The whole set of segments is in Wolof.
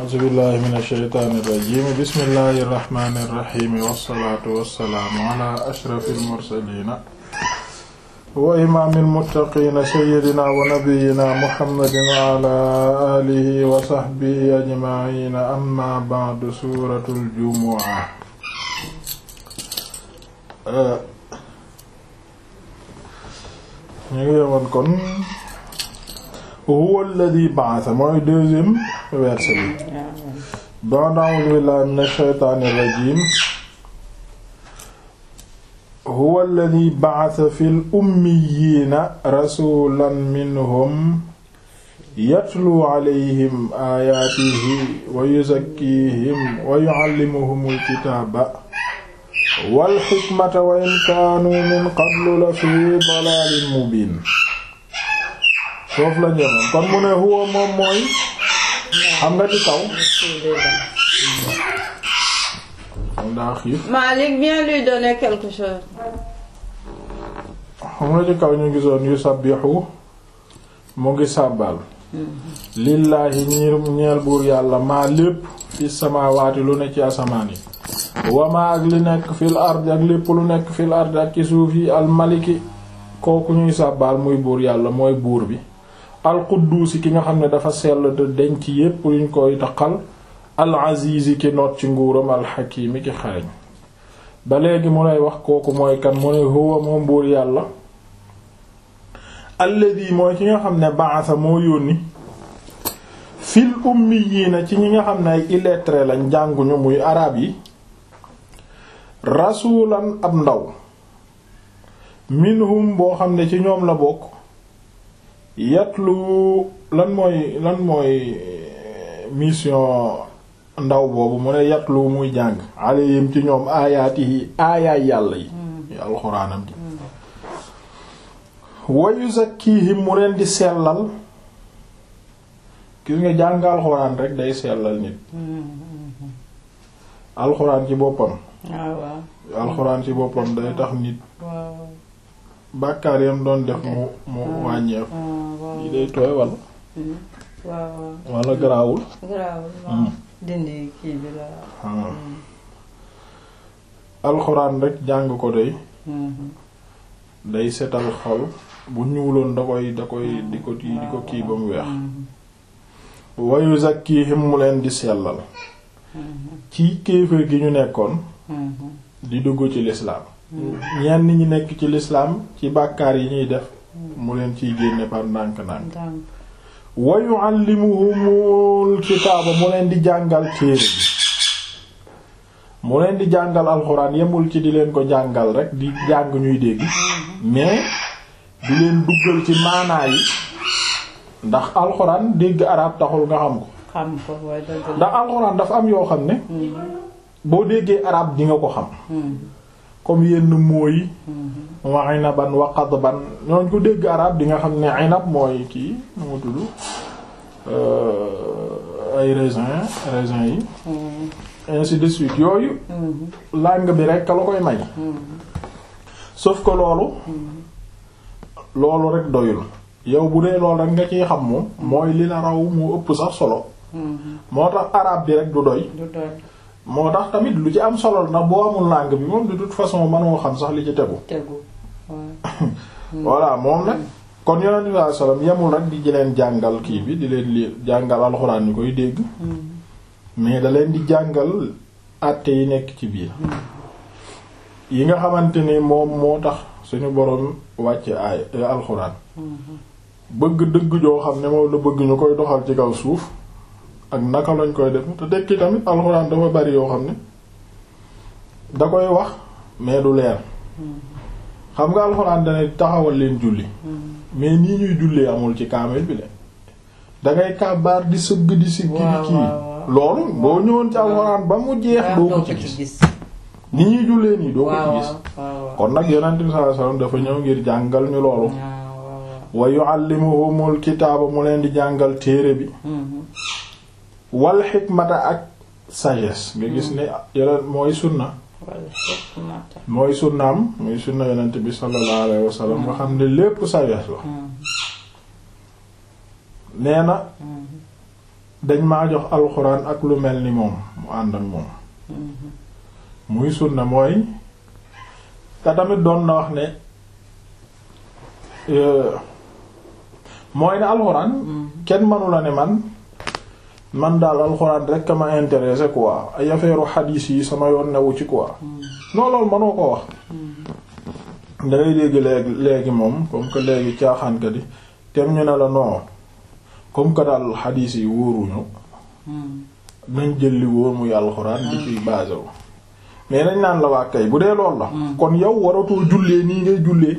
a'uuzu billahi min ashaytaani irrajim bismillahi irrahmani irrahim wassalaatu wassalaamu ala ashrafil mursaliina wa imaamil muttaqiina sayyidina wa nabiyyina muhammadin wa ala aalihi wa sahbihi ajma'iina amma ba'du suuratul jumu'a ñu ngi yemoon kon huwa alladhi ba'atha mooy deuxième verset bi ba'da a'uuzu billahi minash shaytaanir rajiim huwa alladhi ba'atha fil ummiyyiina rasuulan minhum yatluu alayhim aayaatihi wa yuzakkiihim wa yu'allimuhumul kitaaba wal hikmata wa in kaanuu min qablu la fii dalaalin mubiin foofu la ñëwoon kon mu ne huwa moom mooy xam nga ci kaw ndaa xiif Malik viens lui donner quelque chose. xam nga ci kaw ñu gisoon yu sabbihu mu ngi sàbbal lillaahi ñiir ñeel buur yàlla maa lépp fi samaawaati lu ne ci asamaan yi wama ak li nekk fil ard ak lépp lu nekk fil ard ak ci suuf yi al maliki kooku ñuy sàbbaal muy buur yàlla mooy buur bi al qudduusi ki nga xam ne dafa sell te denc yépp luñ koy taqal al azizi ki noot ci nguuram al xakimi ki xarañ ba léegi mu lay wax kooku mooy kan mu ne huwa moom buur yàlla alladi mooy ki nga xam ne ba'atha moo yónni fil ummiyiina ci ñi nga xam ne ay illettrés lañ jànguñu muy arab yi rasulan ab ndaw minhum boo xam ne ci ñoom la bokk yatlu lan mooy lan mooy mission ndaw boobu mu ne yatlu muy jàng alayhim ci ñoom aayaatihi aayaay yàlla yi alxuraanam ji wa yuzakkihim mu leen di sellal gis nga jàng alxuraan rek day sellal nit alxuraan ci boppam alxuraan ci boppam day tax nit bàkkaar yam doon def mu mu wàññeeku yi day tooy walla walla garaawul garaawul dindi kii bi la alxuraan rek jàng ko day day setal xol bu ñuuloon da koy da koy di ko di ko kii ba mu weex wa yuzakkihim mu leen di sellal ci kéefër gi ñu nekkoon di dugg ci lislaam ñenn ñi nekk ci lislaam ci bàkkaar yi ñuy def mu leen ciy génne par ndànk-ndànk wa yu'allimuhumul kitaaba mu leen di jàngal téere bi mu leen di jàngal alxuraan yemul ci di leen ko jàngal rek di jàng ñuy dégg mais di leen duggal ci maanaa yi ndax alxuraan dégg arab taxul nga xam ko xam ko waaye dëgg ndax alxuraan dafa am yoo xam ne boo déggee arab di nga ko xam comme yenn mooy wa inaban wa qadban ñooñ ko dégg arab di nga xam ne inab mooy kii nu mu tudd ay raisin raisin yi ainsi de suite yooyu langue bi rek la koy may sauf que loolu loolu rek doyul yow bu dee loolu rek nga ciy xam moom mooy li la raw mu ëpp sax solo moo tax arabe bi rek du doy moo tax tamit lu ci am solo ndax boo amul langue bi moom de toute façon mënoo xam sax li ci tegu tegu voilà moom nag kon yonent bi sallallahu alayhi wasallam yemul rek di leen jàngal kii bi di leen li jàngal alxuraan ñu koy dégg mais da leen di jàngal àtte yi nekk ci biir yi nga xamante ni moom moo tax suñu boroom wàcce aay alxuraan bëgg dëgg joo xam ne moom la bëgg ñu koy doxal ci kaw suuf ak naka lañ koy def te tekki tamit alxuraan dafa bari yoo xam ne da koy wax mais du leer xam nga alxuraan dana taxawal leen julli mais nii ñuy jullee amul ci kaamel bi le dangay kàbbaar di sëgg di si kii kii loolu boo ñëwoon ci alxuraan ba mu jeex doo ko ci gis ni ñuy jullee nii doo ko ci gis kon nag yonent bi sallallahu alayhi wasallam dafa ñëw ngir jàngal ñu loolu wa yuallimuhumul kitaaba mu leen di jàngal téere bi wal xikmata ak sagesse nga gis ne yeneen mooy sunna mooy sunnaam muy sunna yonent bi sallallahu alayhi wasallam nga xam ne lépp sagesse la nee na dañ maa jox alxuraan ak lu mel ni moom mu ànd ak moom muy sunna mooy te tamit doon na wax ne mooy ne alxuraan kenn mënu la ne man man daal alxuraan rek a ma intéressé quoi ay affaire xadiis yi sama yoon newu ci quoi non loolu mënoo ko wax dangay dégg léegi léegi moom comme que léegi caaxaanka di tem ñu ne la non comme que daal xadiis yi wóoruñu nañ jël li wóor muy alxuraan di ciy basé wu mais dañ naan la waa kay bu dee lool la kon yow waratoo jullee nii ngay jullee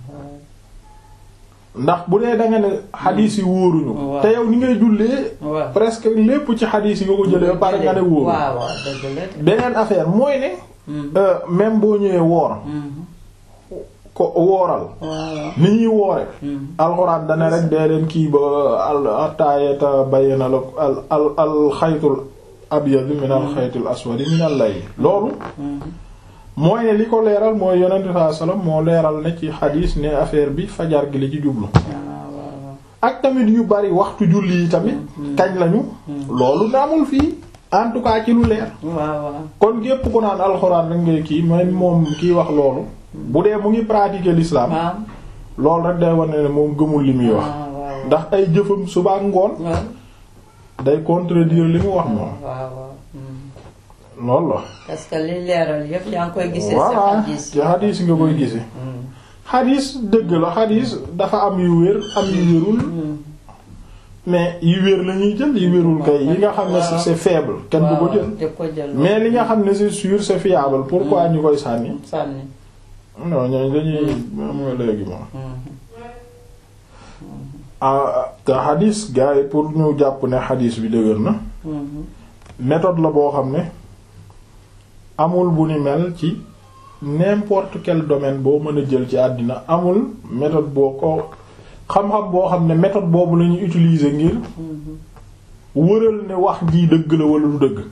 ndax bu dee da nga ne xadiis yi wóoruñu te yow ni ngay jullee presque lépp ci xadiis yi nga ko jëlee ba pare nga ne wóoru beneen affaire mooy ne même boo ñëwee woor ko wooral ni ñuy woore alxuraan dana rek dee leen kii ba al ataayata bayyana la al al al xaytul abyad min al xaytul aswad min al layl loolu mooy ne li ko leeral mooy yonent saa sallam moo leeral ne ci xadiis ne affaire bi fajar gi la ci jublu ak tamit yu bari waxtu julli yi tamit kañ lañu loolu naamul fii en tout cas ci lu leer kon gépp ku naan alxuraan rek ngay kii mooy moom kiy wax loolu bu dee mu ngi pratiquer l'islam loolu rek day wane ne moom gëmul li muy wax ndax ay jëfam suba ak ngoon day contredire li mu wax moom loolu la parce que li leeral yëpp yaa ngi koy gisee voilà ci xadiis nga koy gisee xadiis dëgg la xadiis dafa am yu wér am yu wérul mais yi wér la ñuy jël yi wérul kay yi nga xam ne c'est faible kenn du ko jël mais li nga xam ne c'est sûr c'est fiable pourquoi ñu koy sànni sànni non ñooñu dañuy am nga léegi moom te xadis gars yi pour ñu jàpp ne xadis bi dëgër na méthode la boo xam ne amul bu ni mel ci n'importe quel domaine boo mën a jël ci àddina amul méthode boo ko xam-xam boo xam ne méthode boobu la ñuy utiliser ngir wëral ne wax ji dëgg la wala du dëgg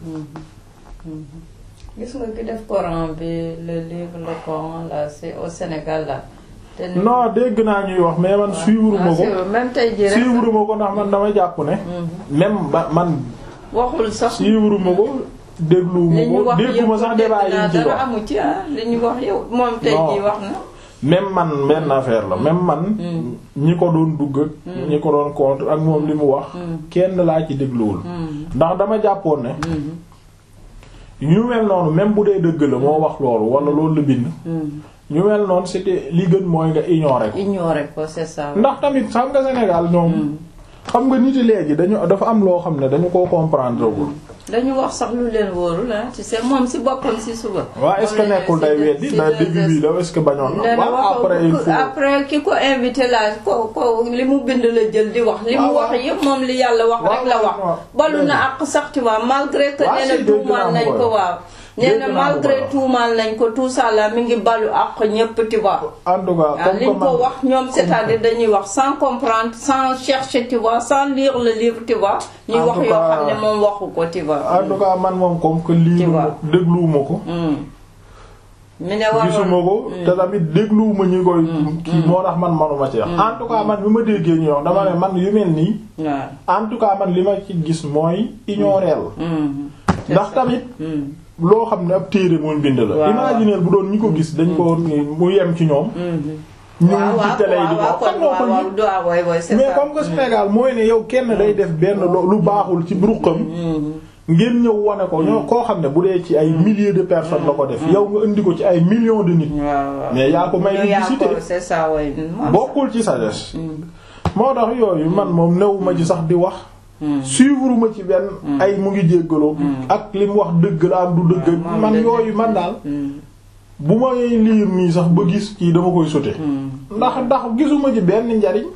gis nga ki def Coran bi le livre le Coran là c'est au Sénégal là. non dégg naa ñuy wax mais man suivre ma ko même tey jii rek suivre ma ko ndax man dama jàpp ne. même ba man. waxul sax suivre ma ko déglu ma ko dégguma sax débat yi ñu ci dara amu ci ah li ñu wax yow moom tey jii wax na. même man benn affaire la même man. ñi ko doon dugg ak. ñi ko doon contre ak moom li mu wax. kenn laa ci dégluwul. ndax dama jàppoon ne. ñu mel noonu même bu dee dëgg la moo wax loolu wala loolu la bind. ñu mel noonu c'était li gën mooy nga ignorer ko. ignorer ko c'est ça. ndax tamit xam nga Sénégal ñoom. xam nga nit yi léegi dañu dafa am loo xam ne dañu koo comprendre wul. dañu wax sax lu leen wóorul ah tu sais moom si boppam si suba. waaw est-ce que nekkul day weddi da début bi la est-ce que bañoon na. waaw après il faut après ki ko invité la ko ko li mu bind la jël di wax. li mu wax yëpp moom li yàlla wax rek la wax. balu na ak sax tu vois malgré que nee na tuumaal nañ ko waaw. nee na malgré tuumaal nañ ko tout ça là mi ngi balu ak ñépp tu vois. en tout cas comme li ñu ko wax ñoom c'est-à-dire dañuy wax sans comprendre sans chercher tu vois sans lire le livre tu vois. ñuy wax yoo xam ne moom waxu ko tu vois. en tout cas man moom comme que lii dégluwuma ko. mi ne waroon gisuma ko te tamit dégluwuma ñi koy. kii moo tax man manuma ci wax. en tout cas man bi ma déggee ñu wax dama ne man yu mel nii. en tout cas man li ma ci gis mooy ignorer ndax tamit. loo xam ne ab téere mooy bind la. imaginer bu doon ñi ko gis dañ ko mu yem ci ñoom. ñu ci télé yi di ko xam nga ko mais comme que Sénégal mooy ne yow kenn day def benn lu baaxul ci ruqam. ngeen ñëw wane ko ñoo koo xam ne bu dee ci ay milliers de personnes la ko def. yow nga indi ko ci ay millions de nit. mais yaa ko may publicité bokkul ci sagesse. moo tax yooyu man moom newuma ci sax di wax. suivre ma ci benn ay mu ngi jéggaloo ak li mu wax dëgg la am du dëgg man yooyu man daal bu ma liir nii sax ba gis kii dama koy sote ndax ndax gisuma ci benn njariñ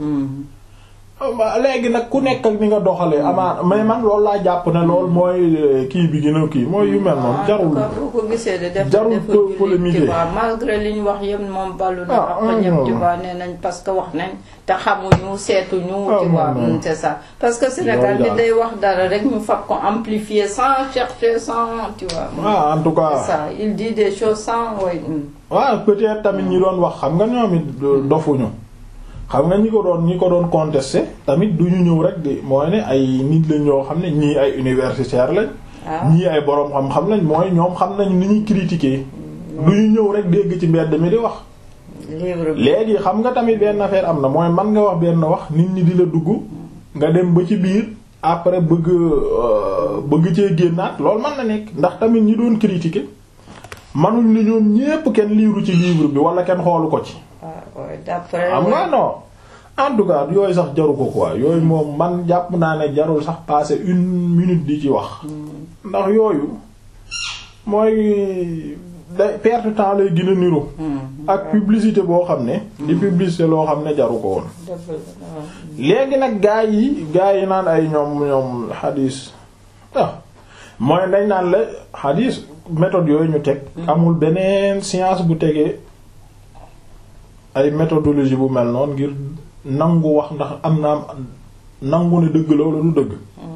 léegi nag ku nekk ak ni nga doxalee amaan mais man loolu laa jàpp ne loolu mooy kii bi gën a kii mooy yu mel noonu jarul ko gisee de def jarul polémique malgré li ñu wax yëpp moom ballu na ak ñëpp tu vois nee nañ parce que wax nañ te xamuñu seetuñu tu vois c'est ça parce que Sénégal bi day wax dara rek ñu fab ko amplifier sans chercher sans tu vois ah en tout cas c'est ça il dit des choses sans way waaw peut-être tamit ñi doon wax xam nga ñoom it dofuñu xam nga ñi ko doon ñi ko doon contester tamit du ñu ñëw rek di mooy ne ay nit lañ ñoo xam ne ñii ay universitaire lañ ñii ay boroom xam-xam lañ mooy ñoom xam nañ ni ñuy critiquer du ñu ñëw rek dégg ci mbedd mi di wax léegi xam nga tamit benn affaire am na mooy man nga wax benn wax nit ñi di la dugg nga dem ba ci biir après bëgg bëgg cee génnaat loolu mën na nekk ndax tamit ñi doon critiquer manuñ ni ñoom ñépp kenn liiru ci livre bi wala kenn xoolu ko ci am nga non en tout cas yooyu sax jaru ko quoi yooyu moom man jàpp naa ne jarul sax passer une minute di ci wax ndax yooyu mooy day perte temps lay gën a niru ak publicité boo xam ne di publicité loo xam ne jaru ko woon léegi nag gaa yi gaa yi naan ay ñoom ñoom xadiis ah mooy dañ naan la xadiis méthode yooyu ñu teg amul beneen science bu tegee ay méthodologie bu mel noonu ngir nangu wax ndax am na nangu ne dëgg la wala du dëgg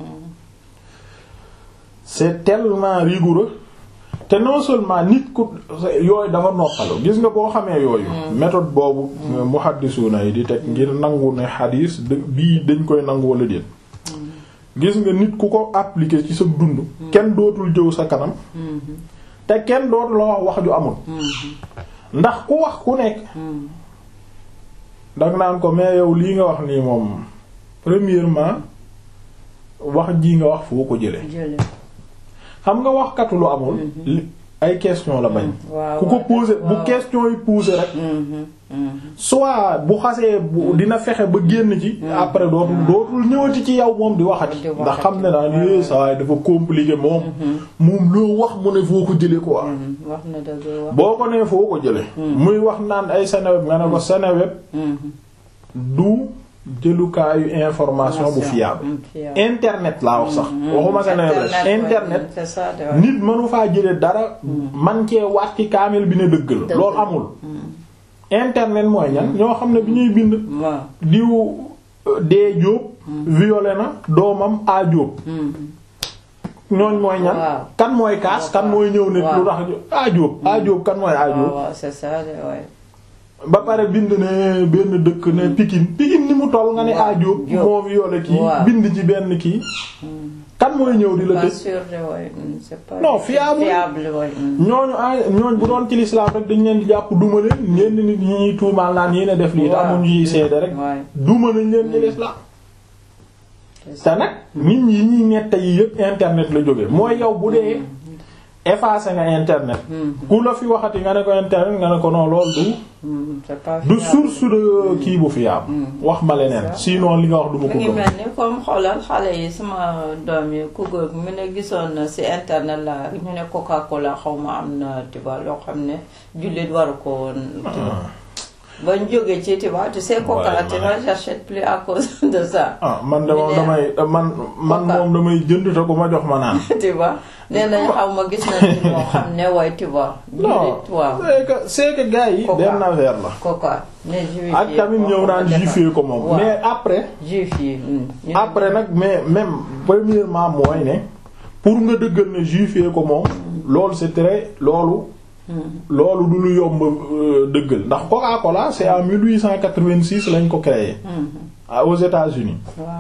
c'est tellement rigoureux te non seulement nit ku yooyu dafa noppalu gis nga boo xamee yooyu méthode boobu muhaddisuna yi di teg ngir nangu ne xadiis bii dañ koy nangu wala déet gis nga nit ku ko appliquer ci sa dund kenn dootul jëw sa kanam te kenn dootul la wax wax ju amul ndax ku wax ku nekk danga naan ko mais yow lii nga wax nii moom premièrement wax ji nga wax foo ko jële xam nga waxkatu lu amul ay question la bañ ku ko poser bu question yi poser rek soit bu xasee bu dina fexe ba génn ci après dootul dootul ñëwati ci yow moom di waxati ndax xam ne naa ni saa dafa compliqué moom moom loo wax mu ne foo ko jële quoi boo ko nee foo ko jële muy wax naan ay Seneweb nga ne ko Seneweb du jëlukaayu information bu fiable internet laa wax sax waxuma Seneweb rek internet nit mënu faa jële dara man cee waat ci kaamil bi ne dëgg la loolu amul internet mooy ñan ñoo xam ne bi ñuy bind diw dee jóob violé na doomam a jóob ñooñ mooy ñan kan mooy kaas kan mooy ñëw nit lu tax a jóob a jóob kan mooy a jóob ba pare bind ne benn dëkk ne Pikine Pikine ni mu toll nga ne a jóob moo violé kii bind ci benn kii kan mooy ñëw di la tëj non fiable ñooñu ñooñ bu doon ci l'islam rek dañ leen di jàpp duma leen ñenn nit ñi ñuy tuumaal naan yéen a def lii te amuñu yiy seede rek duma nañ leen ci l'islam te nag nit ñi yi ñuy netta yi yëpp internet la jóge mooy yow bu dee effacé nga internet ku la fi waxati nga ne ko internet nga ne ko non lool du du source de kii bu fiable wax ma leneen sinon li nga wax du ma ko ngi mel ni comme xoolal xale yi sama doom yi ku góor mu ne gisoon na ci internet la ñu ne Coca Cola xaw ma am na tiba loo xam ne jullit waru ko woon ba ñu jógee ci tiba tu sais Coca tu vois j'achète plus à cause de ça ah man de moom damay man man moom damay jënd te ku ma jox ma naan tiba nee nañ xaw ma gis nañ moo xam ne way tiba non c'est que c'est que gars yi benn affaire la Coca ne juif yi ak tamit ñëw naan juif yi ko moom mais après juif yi après nag mais même premièrement mooy ne pour nga dëggal ne juif yi ko moom loolu c'est très loolu loolu du lu yomb dëggal ndax Coca-Cola c'est en 1886 lañ ko créé aux États-Unis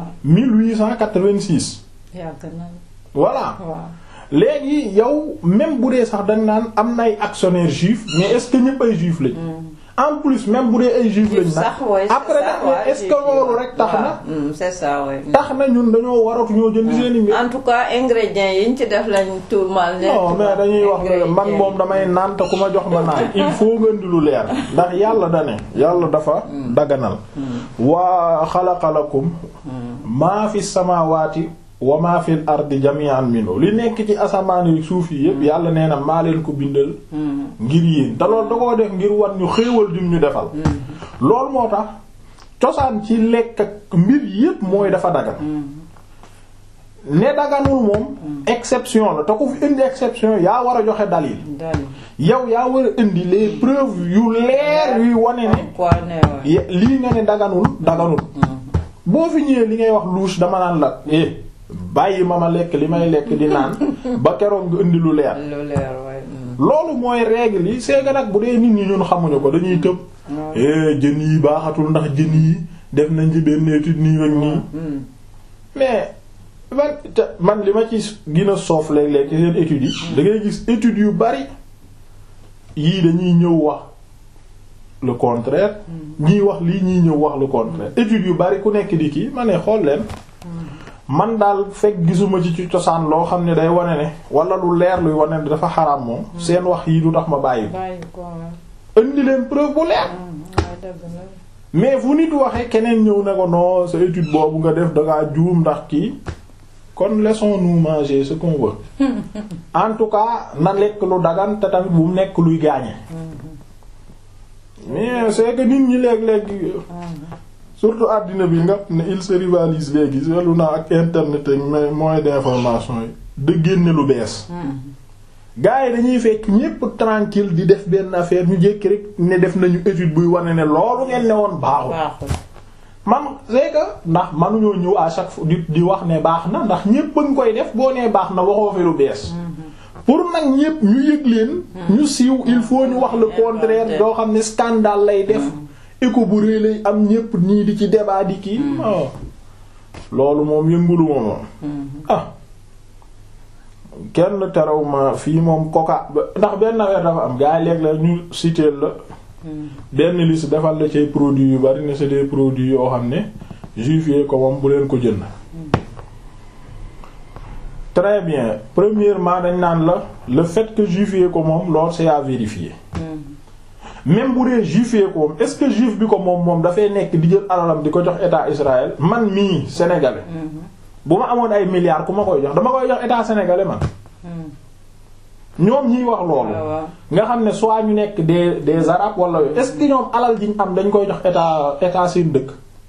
1886 voilà léegi yow même bu dee sax dañ naan am na ay actionnaires juifs mais est-ce que ñëpp ay juifs lañ en plus même bu dee ay juifs lañ nag après nag est-ce que loolu rek tax na c'est ça ouais tax na ñun dañoo waratu ñoo jënd seen i en tout cas ingrédients yi ñu ci def lañ tuumal ne non mais dañuy wax ne man moom damay naan te ku ma jox ma naan il faut nga indi lu leer ndax yàlla da ne yàlla dafa daganal waa xalaqalakum maa fi samaawaati wa maa fil ardi jami'an minhu li nekk ci asamaan yi suuf yi yépp yàlla nee na maa leen ko bindal ngir yéen te loolu da koo def ngir wan ñu xéewal jum ñu defal loolu moo tax cosaan ci lekk ak mbir yépp mooy dafa dagan ne daganul moom exception la te ku fi indi exception yaa war a joxe dalil yow yaa war a indi les preuves yu leer yuy wane ne lii nga ne daganul daganul boo fi ñëwee li ngay wax louche dama naan la eh bàyyi ma ma lekk li may lekk di naan ba keroog nga indi lu leer loolu mooy règle yi c'est que nag bu dee nit ñi ñun xamuñu ko dañuy tëb jën yi baaxatul ndax jën yi def nañ ci benn étude nii ak nii mais man man li ma ci gën a soof léeg-léeg ci seen études yi da ngay gis études yu bari yii dañuy ñëw wax le contraire ñii wax lii ñii ñëw wax le contraire études yu bari ku nekk di kii ma ne xool leen man daal fekk gisuma ci ci cosaan loo xam ne day wane ne wala lu leer luy wane ne dafa xaraam moom seen wax yi du tax ma bàyyi ko indi leen preuve bu leer mais fu nit waxee keneen ñëw ne ko non sa étude boobu nga def dangaa juum ndax kii kon laissons-nous manger ce qu'on veut en tout cas na lekk lu dagan te tamit bu mu nekk luy gaañe mais c'est que nit ñi léeg-léeg surtout àddina bi nga ne il se rivalise léegi seetlu naa ak internet ak moyens d'information yi da génne lu bees gars yi dañuy fekk ñépp tranquille di def benn affaire ñu jékki rek ne def nañu étude buy wane ne loolu ngeen ne woon baaxul man c'est que ndax manuñoo ñëw à chaque fois di di wax ne baax na ndax ñépp a ngi koy def boo nee baax na waxoo fi lu bees pour nag ñépp ñu yëg leen ñu siiw il faut ñu wax le contraire doo xam ne scandale lay def écho bu rëy lay am ñépp nii di ci débat di kii loolu moom yëngulu ma moom ah kenn terew ma fii moom coca ndax benn affaire dafa am gaa yi léeg la ñu citer la benn liste defal la ci produits yu bari ne c'est des produits yoo xam ne juif ko moom bu leen ko jënd très bien premièrement dañ naan la le fait que juif ko moom loolu c'est à vérifier même bu dee juif ko moom est-ce que juif bi ko moom moom dafay nekk di jël alalam di ko jox état Israël man mii sénégalais bu ma amoon ay milliards ku ma koy jox dama koy jox état sénégalais man ñoom ñiy wax loolu nga xam ne soit ñu nekk des des arabes wala yooyu est-ce que ñoom alal ji ñu am dañ koy jox état état seen dëkk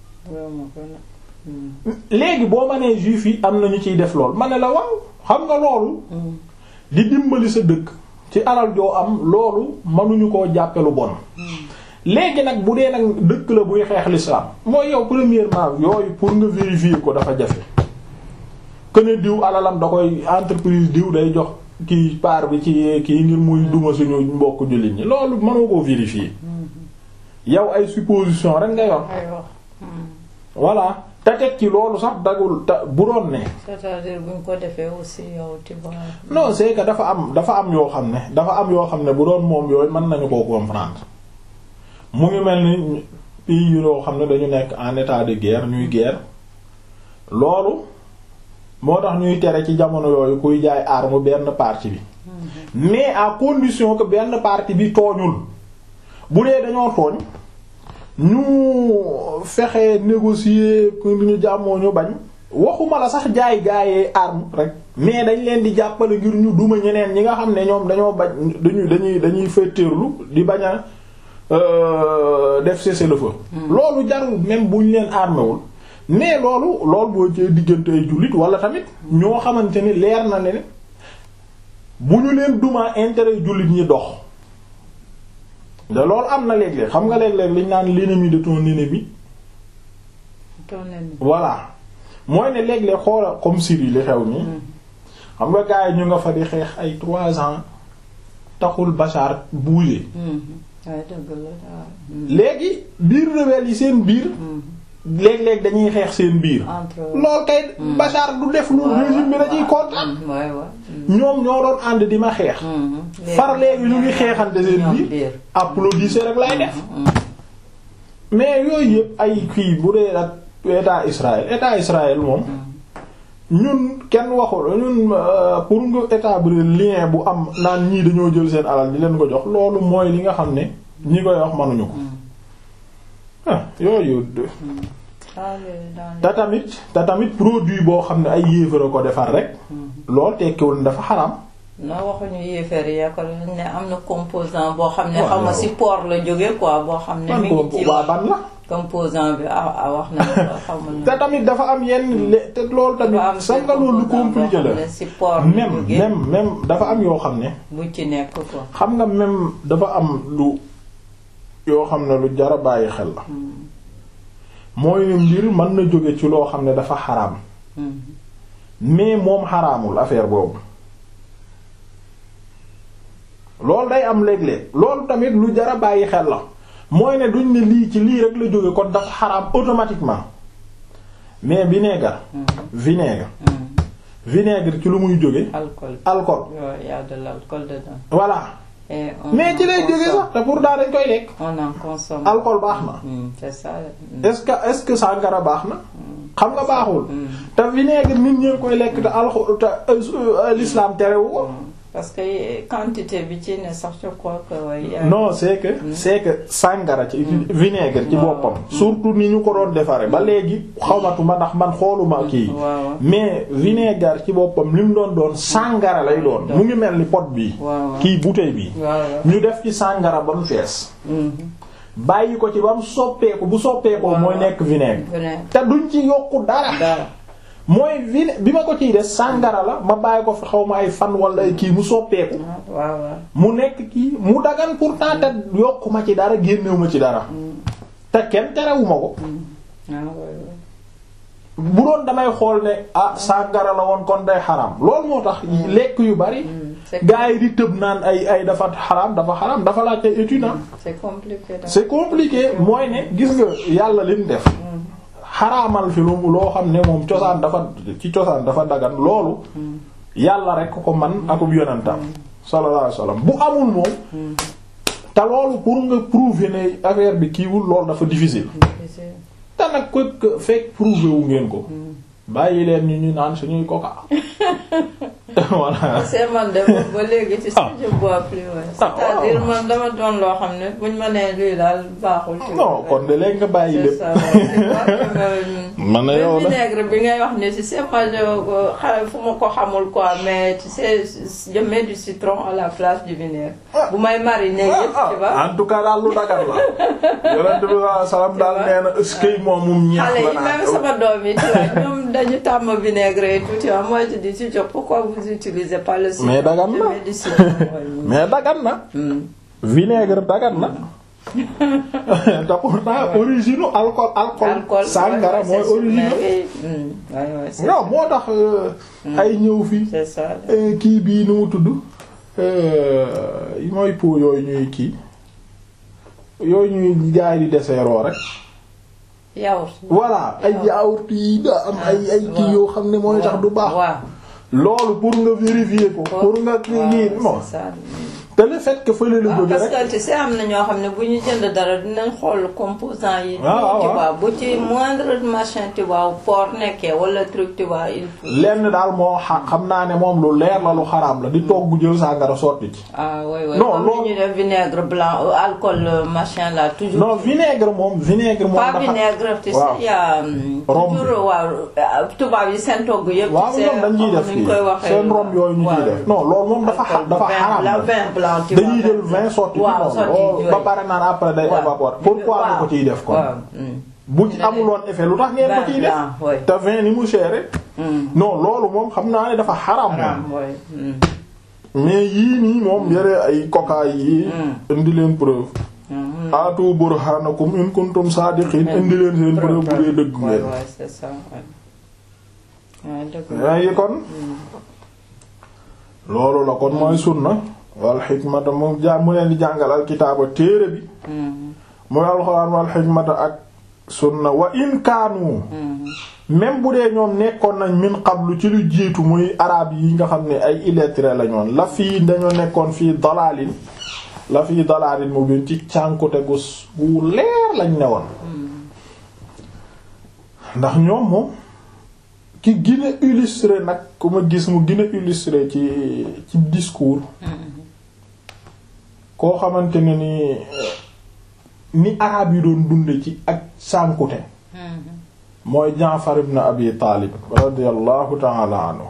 léegi boo ma nee juif yi am na ñu ciy def lool ma ne la waaw xam nga loolu di dimbali sa dëkk ci alal joo am loolu mënuñu koo jàppe lu bon léegi nag bu dee nag dëkk la buy xeex l'islam mooy yow premièrement yooyu pour nga vérifier ko dafa jafe que ne diw alalam da koy entreprise diw day jox kii part bi ci kii ngir muy duma suñu mbokk jullit ñi loolu mënoo koo vérifier yow ay supposition rek nga yor voilà te teg ci loolu sax dagul te bu doon ne. c'est-à-dire buñ ko defee aussi yow tu vois. non c'est que dafa am dafa am yoo xam ne dafa am yoo xam ne bu doon moom yooyu mën nañu koo comprendre mu ngi mel ni pays yoo xam ne dañu nekk en état de guerre ñuy guerre loolu moo tax ñuy tere ci jamono yooyu kuy jaay arme benn partie bi. mais à condition que benn partie bi tooñul bu dee dañoo tooñ. ñu fexe négocier pour ñu jàmmoo ñu bañ waxuma la sax jaay gaayee arme rek mais dañ leen di jàppale ngir ñu duma ñeneen ñi nga xam ne ñoom dañoo bañ dañuy dañuy dañuy féeteerlu di bañ a def cessez-le-feu loolu jarul même buñ leen armewul mais loolu loolu boo ci diggante ay jullit wala tamit ñoo xamante ni leer na ne bu ñu leen duma intérêt jullit ñi dox de loolu am na léeg-léeg xam nga léeg-léeg liñ naan l'ennemi de ton ennemi. ton ennemi. voilà mooy ne léeg-léeg xoola comme Syrie li xew nii. xam nga gars yi ñu nga fa di xeex ay trois ans taxul Bachar bouger. léegi biir rebelle yi seen biir. léeg-léeg dañuy xeex seen biir. lool kay Bachar du def lu régime bi dañuy kontaan. ñoom ñoo doon ànd di ma xeex. far léegi ñu ngi xeexante seen biir. applaudissé rek lay def. mais yooyu yëpp ay kii bu dee ak état Israël état Israël moom. ñun kenn waxul ñun pour nga établir lien bu am naan ñii dañoo jël seen alal di leen ko jox loolu mooy li nga xam ne ñi koy wax mënuñu ko. ah yooyu. te tamit te tamit produit boo xam ne ay yéefara ko defar rek. lool tekkiwul dafa xaram. non waxuñu yéefar yi ko ne am na composant boo xam ne xam nga ci porc la jóge quoi boo xam ne. mi ngi ci waa ban la. composant bi ah wax na xamul te tamit dafa am yenn te loolu tamit. sax nga loolu lu compliqué la ci porc même même même dafa am yoo xam ne. bu ci nekk quoi. xam nga même dafa am lu yoo xam ne lu jara bàyyi xel la. mooy mbir mën na jóge ci loo xam ne dafa xaraam. mais moom xaraamul affaire boobu. loolu day am léeg-léeg loolu tamit lu jara bàyyi xel la mooy ne duñ ne lii ci lii rek la jóge kon dafa xaraam automatiquement mais vinaigre vinaigre vinaigre ci lu muy jóge alcool alcool il y a de l'alcool dedans voilà et on mais en ci lay jóge consomme. sax te pour daa dañ koy lekk on en consomme alcool baax na Mm, c'est ça mm. est-ce que est-ce que sàngara baax na xam nga baaxul Mm. te vinaigre nit ñee koy lekk te alxu te euh, l'islam terewu ko parce que quantité bi ci ne sax je crois que ouais, non c'est que c'est que sàngara ci vinaigre ci waaw. boppam surtout ni ñu ko doon defare ba léegi xawmatuma ndax man xooluma kii waaw mais vinaigre ci boppam li mu doon doon sàngara lay doon mu ngi mel ni pot bi waaw kii bouteille bi waaw ñu def ci sàngara ba mu fees Mhm. bàyyi ko ci ba mu soppeeku bu soppeekoo Waaw. mooy nekk vinaigre Vinaigre. te duñ ci yokku dara dara mooy vine bi ma ko ciy des sàngara la ma bàyyi ko fi xaw ma ay fan wala ay kii mu soppeeku waaw waaw mu nekk kii mu dagan pourtant te yokku ma ci dara génnewu ma ci dara te kenn terewuma ko ah ouais, ouais. bu doon damay xool ne ah sàngara la woon kon day xaram loolu moo tax lekk yu bari Mm, c'est gaa yi di tëb naan ay ay dafa xaram dafa xaram dafa laaj ay études ah c'est compliqué daal. c'est compliqué mooy ne gis nga yàlla li mu def xaraamal fi lu loo xam ne moom cosaan dafa ci cosaan dafa dagan loolu yàlla rek ko man akub yonentam sallallahu alayhi wasallam bu amul moom te loolu pour nga prouver ne affaire bi kiiwul loolu dafa difficile Difficile. te nag ko ko fekk prouver wu ngeen ko bàyyi leen ñu ñu naan suñuy coca voilà parce que man de boobu ba léegi ci Ah. je bois plus ouais. Ah, c'est-à-dire waaw. man dama doon loo xam ne buñ ma nee luy daal baaxul. ci non kon de léegi nga bàyyi c'est lépp ça ouais. C'est quoi que même- man na yow même la vinaigre bi ngay wax ni tu sais moi je xa- fu ma ko xamul quoi mais tu sais je mets du citron à la place du vinaigre. bu may mariner yëpp tu vois. en tout cas daal lu dagal la yonent bi sallallahu alayhi wasallam daal nee na eskay moom mum ñeex xale la yi même naan sama doom yi tu vois ñoom dañu tàmm vinaigre et tout tu vois moi je dis tu vois pourquoi vous utilisez pas le citron Mais dagan Je na. mets du citron, ouais. mais dagan na Hmm. vinaigre dagan na te pourtant origine alcool alcool alcool sangara ouais, mooy c'est sûr, origine mais oui. Hmm. Ouais, ouais, c'est non moo tax euh, ay ñëw fii c'est ça. euh, kii bii nu mu tudd euh, mooy pot yooyu ñuy kii yooyu ñuy jaay di deseeroo rek yaourt. voilà ay yaourt yi da am ay ay kii waaw. yoo xam ne mooy tax du baax waaw loolu pour nga vérifier ko pour nga kii lii non c'est ça. te le fait que fële la waaw jóge parce rek que tu sais am na ñoo xam ne bu ñu jënd dara dinañ xool composant yi. waaw, waaw, tu waaw. vois bu ci moindre machin tu vois porc nekkee wala truc tu vois il faut. lenn daal moo xa xam naa ne moom lu leer la lu xaraam la di togg jël sàngara sotti ci ah oui oui Non, comme loolu- ni ñu def vinaigre blanc euh, alcool euh, machin là toujours. non vinaigre moom vinaigre moom pas dafa vinaigre tu sais waaw. y a hum, Rhum. toujours waaw euh, tubaab yi seen togg yëpp. waaw tu sais, ñoom dañ ciy def xam nuñ kii koy waxee. seen rom yooyu ñu ciy waaw. def non loolu moom dafa xa Alcool, dafa vin- xaraam la la vin blanc tu dañuy vois, jël vin sotti ci waaw noonu sotti loolu yooyu. ba pare naan après day waaw. évaporer pourquoi nga ko ciy def kon waaw hum. bu ci amuloon effet lu tax ngeen ko Vin ciy def blanc, oui. te vin ni mu chéré Hum. non loolu moom xam naa ne dafa xaraam Haram, moom oui. hum. mais yii nii moom yore ay coca yi indi leen preuve Hum. aatu burhanakum in kuntum saadiqin indi leen seen preuve bu dee dëgg Ouais, ngeen ouais, c'est ça, ouais. Ouais, dëgg la. waaye kon loolu la kon mooy sunna wal xikmata mu ja mu leen di jàngal al kitaaba téere bi Hum. muy alxuraan wal xikmata ak sunna wa in kaanu Hum. même bu dee ñoom nekkoon nañ min qablu ci lu jiitu muy arab yi nga xam ne ay illettré la ñoon la fii dañoo nekkoon fii dalaalin la fii dalaalin mu biin ci cànkute gu s- gu leer lañ ne woon ndax ñoom moom ki gën a illustré nag ku ma gis mu gën a illustré ci ci discours koo xamante ne ni ni arab yi doon dunde ci ak cànkute Hum. mooy Jaafar ibn Abi Taalib radiyallahu ta'ala anhu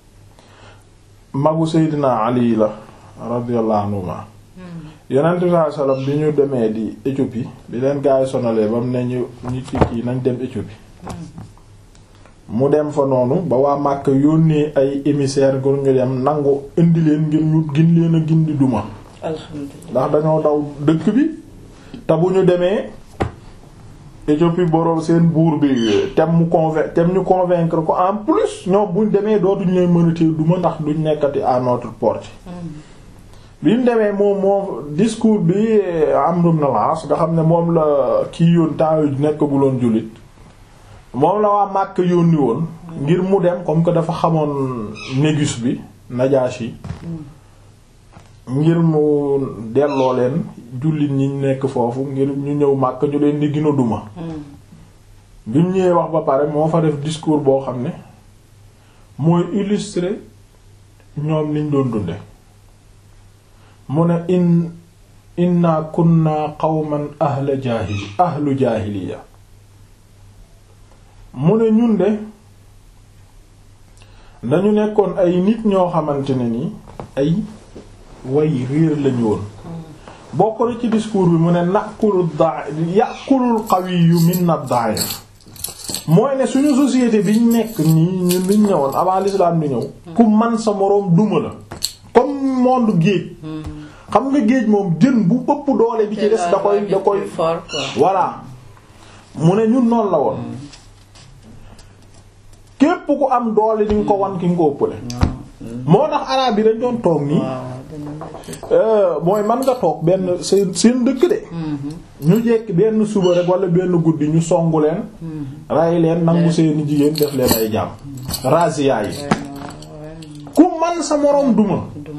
magu Seydina Ali la radiyallahu anhuma yonent bi sallallahu alayhi wasallam bi ñu demee di Éthiopie bi leen gaay sonalee ba mu ne ñu ñu ci kii nañ dem Éthiopie mu dem fa noonu ba waa Màkka yónnee ay émissaire ngir ñu dem nangu indi leen ngir ñu gin leen a gindi duma Alhamdulillah. ndax dañoo daw dëkk bi te bu ñu demee Éthiopie boroom seen buur bi tem mu convain tem ñu convaincre ko en plus ñoom buñ demee dootuñ leen mënatee duma ndax duñ nekkati à notre porte bi mu demee moom moom discours bi Amr ibn al-As nga xam ne moom la kii yoon temps yu nekkaguloon jullit moom la waa Màkk yónni woon ngir mu dem comme que dafa xamoon Négus bi Najashi ngir mu delloo leen jullit ñi nekk foofu ngir ñu ñëw Màkk ñu leen di gën a duma bi mu ñëwee wax ba pare moo fa def discours boo xam ne mooy illustrer ñoom liñ doon dunde mu ne in inna kunna qawman ahla jaahili ahlu jaahiliya mu ne ñun de dañu nekkoon ay nit ñoo xamante ne ni ay way réer lañu woon bokk na ci discours bi mu ne nakulu da yàqulul qawiyyu minna da'if mooy ne suñu société biñ nekk nii ñun liñ ñëwoon avant l'islam di ñëw ku man sa moroom duma la comme monde géej xam nga géej moom jën bu ëpp doole bi ci des da koy da koy voilà mu ne ñun noonu la woon képp ku am doole di nga ko wan ki nga ko ëppale moo tax araab yi dañ doon toog nii mooy man nga toog benn seen seen dëkk de ñu jekk benn suba rek wala benn guddi ñu songu leen ray leen nangu seeni jigéen def leen ay jàmm razia yi ku man sa moroom duma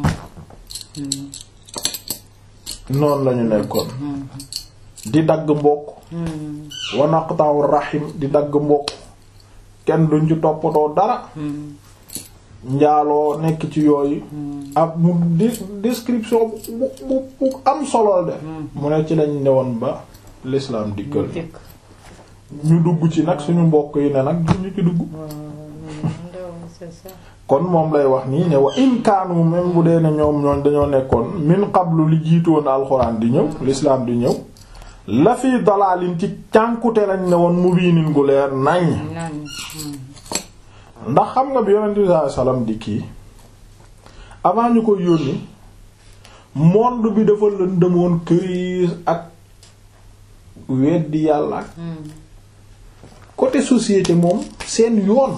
noonu lañu nekkoon di dagg mbokk wa naqta'u rahim di dagg mbokk kenn duñ ci toppatoo dara njaaloo nekk ci yooyu ab mu description bu bu bu am solo de mu ne ci lañ newoon ba l'islam dikkal ñu dugg ci nag suñu mbokk yi ne nag ñu ci dugg kon moom lay wax nii ne wa in kaanu même bu dee ne ñoom ñooñ dañoo nekkoon min qablu li jiitoon alxuraan di ñëw l'islam di ñëw la fi dalaalin ci cànkute lañ ne woon mubiinin gu leer nañ ndax xam nga bi yonent bi sallallahu alayhi wasallam di kii avant ñu ko yónni monde bi dafa lëndëmoon këriis ak weddi yàlla ak côté société moom seen yoon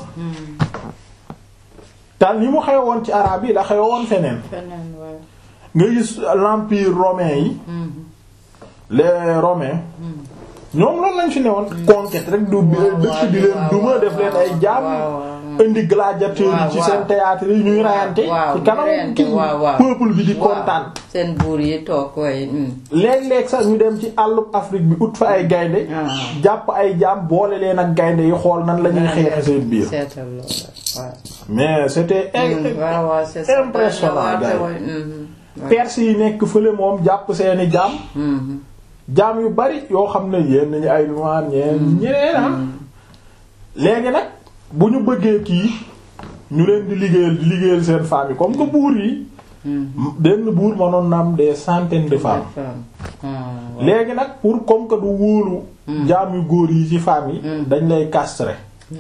tal ni mu xewoon ci araab yi la xewoon feneen nga gis l'empire romain yi les romains ñoom loolu lañ fi ne woon conquête rek du dëkk di leen duma def leen ay jaam indi gladiateur yi ci seen théâtre yi ñuy rayante ci kanam ki peuple bi di kontaan seen buur yi toog way léeg-léeg sax ñu dem ci àllub Afrique bi ut fa ay gaynde jàpp ay jaam boole leen ak gaynde yi xool nan la ñuy xeexe seen biir mais c'était impressionnant gars yi perse yi nekk fële moom jàpp seeni jaam jaam yu bari yoo xam ne yéen nañu ay noir ñeen ñeneen ah léegi nag bu ñu bëggee kii ñu leen di liggéeyal di liggéeyal seen femmes yi comme que buur yi benn buur mënoon na am des centaines de femmes léegi nag pour comme que du wóolu jaam yu góor yi ci femmes yi dañ lay castrer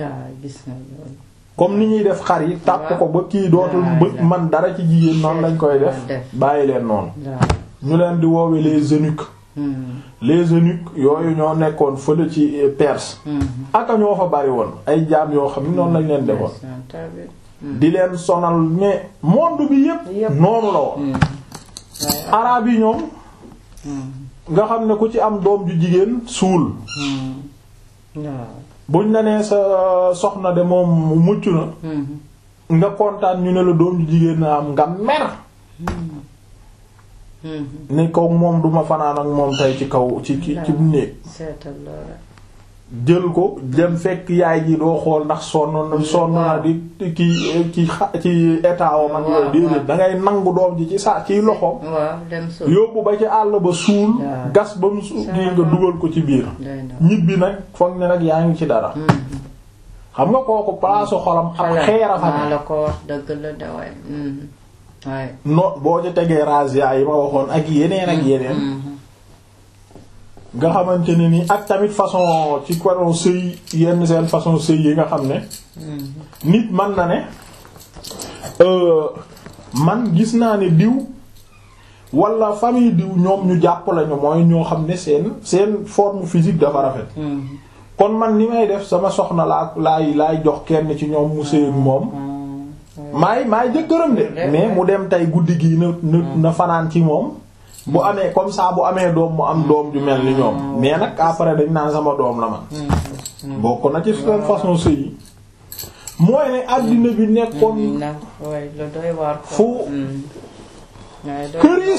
comme ni ñuy def xar yi tàpp ko ba kii dootul bë man dara ci jigéen noonu lañ koy def bàyyi leen noonu ñu leen di woowe les eunuques les eunuques yooyu ñoo nekkoon fële ci Perse aka ñoo fa bari woon ay jaam yoo xam ne noonu lañ leen defoon di leen sonal mais monde bi yépp noonu la woon araab yi ñoom nga xam ne ku ci am doom ju jigéen suul buñ la nee sa soxna de moom mucc na nga kontaan ñu ne la doom ju jigéen na am nga mer ne kaw moom duma fanaan ak moom tey ci kaw ci ci ci néeg jël ko dem fekk yaay ji doo xool ndax sonn na sonn na di ki ci ci état wam ak yooyu déedéet da ngay nangu doom ji ci sa ciy loxoom yóbbu ba ci àll ba suul gas ba mu suul gi nga dugal ko ci biir ñibbi nag foog ne nag yaa ngi ci dara xam nga kooku palaasu xolam ab xeera fa la ko wax dëgg la de waay no boo ci tegee razzia yi ma waxoon ak yeneen ak yeneen nga xamante ne ni ak tamit façon ci façon sëy yenn seen façon sëy yi nga xam ne nit man na ne man gis naa ne diw wala famille diw ñoom ñu jàpp lañu mooy ñoo xam ne seen seen forme physique dafa rafet kon man ni may def sama soxna laa laay laay jox kenn ci ñoom mu sëy moom maay maay jëkkëram de mais mu dem tey guddi gi na na na fanaan ci moom bu amee comme ça bu amee doom mu am doom ju mel ni ñoom mais nag après dañ naan sama doom la man bokk na ci seen façon sëy yi mooy ne àddina bi nekkoon fu këriis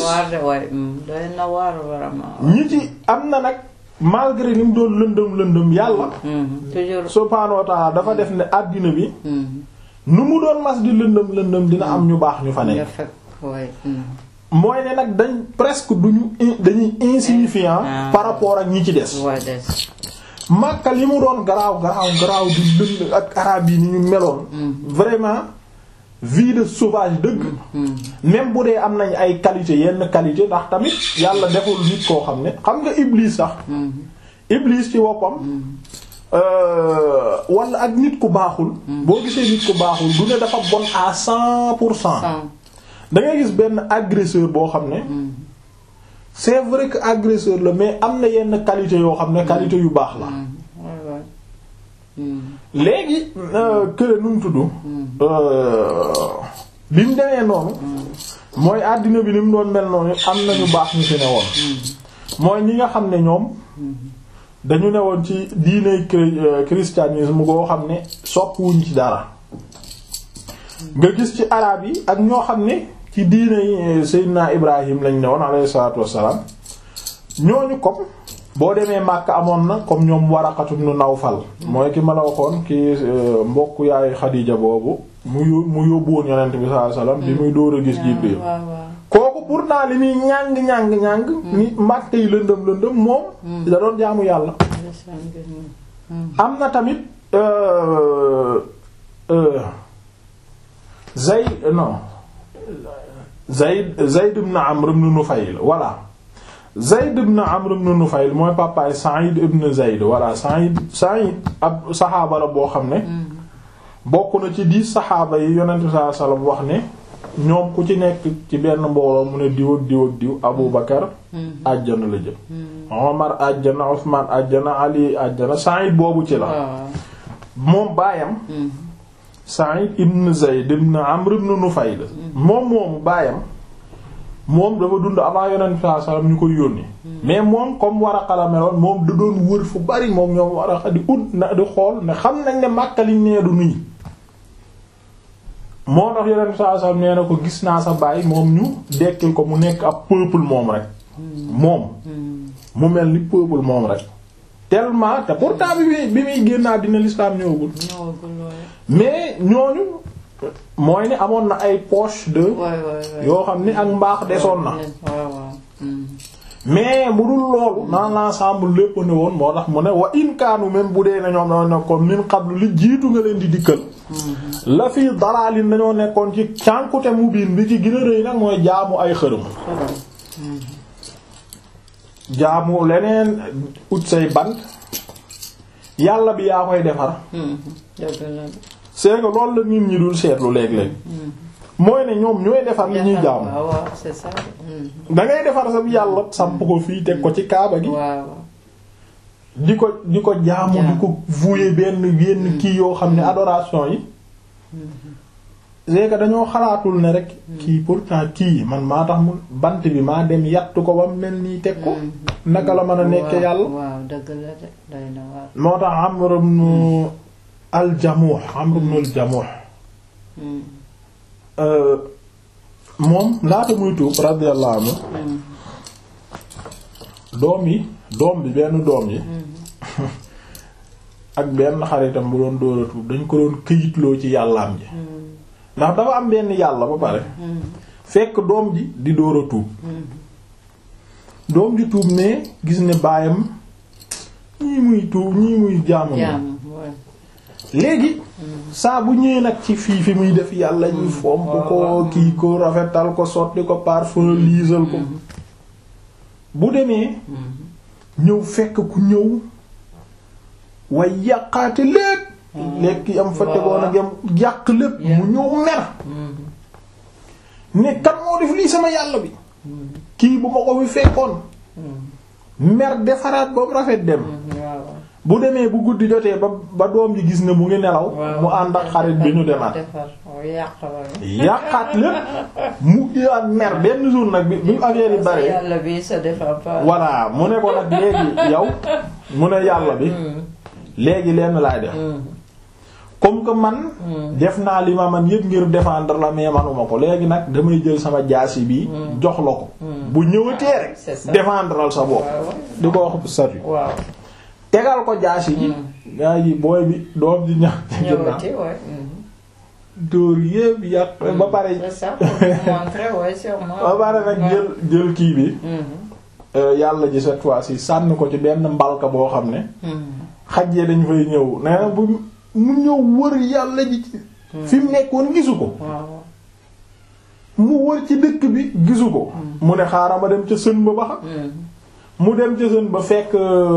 ñi ci am na nag malgré ni mu doon lëndëm lëndëm yàlla subhaanahu wa ta'ala dafa def ne àddina bi nu mu doon mas di lëndëm lëndëm dina am ñu baax ñu fa nekk mooy ne nag dañ presque duñu dañuy insignifiant par rapport ak ñi ci des Makka li mu doon garaaw garaaw garaaw di lënd ak araab yi ni ñu meloon vraiment vie de sauvage dëgg même bu dee am nañ ay qualité yenn qualité ndax tamit yàlla deful nit koo xam ne xam nga Iblis sax Iblis ci woppam wala ak nit ku baaxul boo gisee nit ku baaxul du ne dafa bon à cent pour cent da ngay gis benn agresseur boo xam ne c'est vrai que agresseur la mais am na yenn qualité yoo xam ne qualité yu baax la léegi kële nu mu tudd bi mu demee noonu mooy àddina bi ni mu doon mel noonu am na ñu baax ñu fi ne woon mooy ñi nga xam ne ñoom dañu ne woon ci diine christianisme goo xam ne soppuwuñ ci dara nga gis ci araab yi ak ñoo xam ne ci diine Seydina Ibrahim lañ ne woon alayhi salaatu wassalaam ñooñu comme boo demee Makka amoon na comme ñoom Waraqatu ibn Nawfal mooy ki ma la waxoon ki mbokk yaay Xadiija boobu mu mu yóbbu woon Yonent bi sallallahu alayhi wasallam bi muy dóor a gis Jibril kooku pourtant li muy ñàng ñàng ñàng ni Makka yi lëndëm lëndëm moom da doon jaamu yàlla am na tamit Zayd non Zayd Zayd ibn Amr ibn Nufayl voilà Zayd ibn Amr ibn Nufayl mooy papaay Sa'id ibn Zayd voilà Sa'id Sa'id ab saxaaba la boo xam ne bokk na ci dix saxaaba yi Yonent bi sallallahu alayhi wasallam wax ne ñoom ku ci nekk ci benn mbooloo mu ne diw ak diw ak diw Abu Bakar àjjana la jëm Omar àjjana Usman àjjana Ali àjjana Sa'id boobu ci la moom baayam Sa'id ibn Zayd ibn Amr ibn Nufayl moom moomu baayam moom dafa dund avant Yonent bi sallallahu alayhi wasallam ñu koy yónni mais moom comme Waraqa la meloon moom da doon wër fu bari moom ñoom Waraqa di ut na di xool ne xam nañ ne Makka liñ nee du nii moo tax Yonent bi sallallahu alayhi wasallam nee na ko gis naa sa baay moom ñu dekkil ko mu nekk ab peuple moom rek moom mu mel ni peuple moom rek tellement te pourtant bi muy bi muy génnaa dina l'islam ñëwagul mais ñooñu mooy ne amoon na ay poche de yoo xam ni ak mbaax desoon na mais bu dul loolu dans l'ensemble lépp ne woon moo tax mu ne wa in kaanu même bu dee ne ñoom dañoo nekkoon min qablu li jiitu nga leen di dikkal la fii dalaalin dañoo nekkoon ci cànkute mu biin bi ci gën a rëy nag mooy jaamu ay xërëm jaamu leneen ut say bant yàlla bi yaa koy defar c'est que loolu la nit ñi dul seetlu léeg-léeg mooy ne ñoom ñooy defar li ñuy jaamu da ngay defar sa yàlla samp ko fii teg ko ci kaaba gi di ko di ko jaamu di ko vouer benn yenn kii yoo xam ne adoration yi c'est que dañoo xalaatul ne rek kii pourtant kii man maa tax mu bant bi maa dem yattu ko ba mel nii teg ko naka la mën a nekk yàlla moo tax Amr ibn al-Jamuh Amr ibn al-Jamuh moom laata muy tuub radiyallahu anhu doom yi doom bi benn doom yi ak benn xaritam bu doon dóora tuub dañ ko doon këyitloo ci yàllaam ji ndax dafa am benn yàlla ba pare fekk doom ji di dóora tuub doom ji tuub mais gis ne baayam ñii muy tuub ñii muy jaamu léegi saa bu ñëwee nag ci fii fi muy def yàlla ñu fomp ko kii ko rafetal ko sotti ko parfum liisal ko bu demee ñëw fekk ku ñëw way yàqaate lépp lekk am fa tegoon ak yam yàq lépp mu ñëw mer ne kan moo def lii sama yàlla bi kii bu ma ko fi fekkoon mer defaraat ba mu rafet dem bu demee bu guddi jotee ba ba doom ji gis ne mu ngi nelaw mu ànd ak xarit bi ñu demaat yàqaat lépp mu ak mer benn jour nag bi bi affaire yi bare yàlla bi se défend pas voilà mu ne ko nag léegi yow mu ne yàlla bi léegi lenn laay def comme que man def naa li ma man yëpp ngir défendre la mais manuma ko léegi nag damay jël sama jaasi bi jox la ko bu ñëwatee rek défendral sa bopp di ko wax statut waaw tegal ko jaasi ji gaa yi booy bi doom ji ñax ñëwati waay dóor yëpp yàq ba pare c'est ça pour montrer ouais sûrement ba pare nag jël jël kii bi yàlla ji cette fois-ci sànni ko ci benn mbalka boo xam ne xaj yee dañu fay ñëw nee na bu mu ñëw wër yàlla ji ci fi mu nekkoon gisu ko mu wër ci dëkk bi gisu ko mu ne xaaral ma dem ca sën ba ba xam mu dem ca sën ba fekk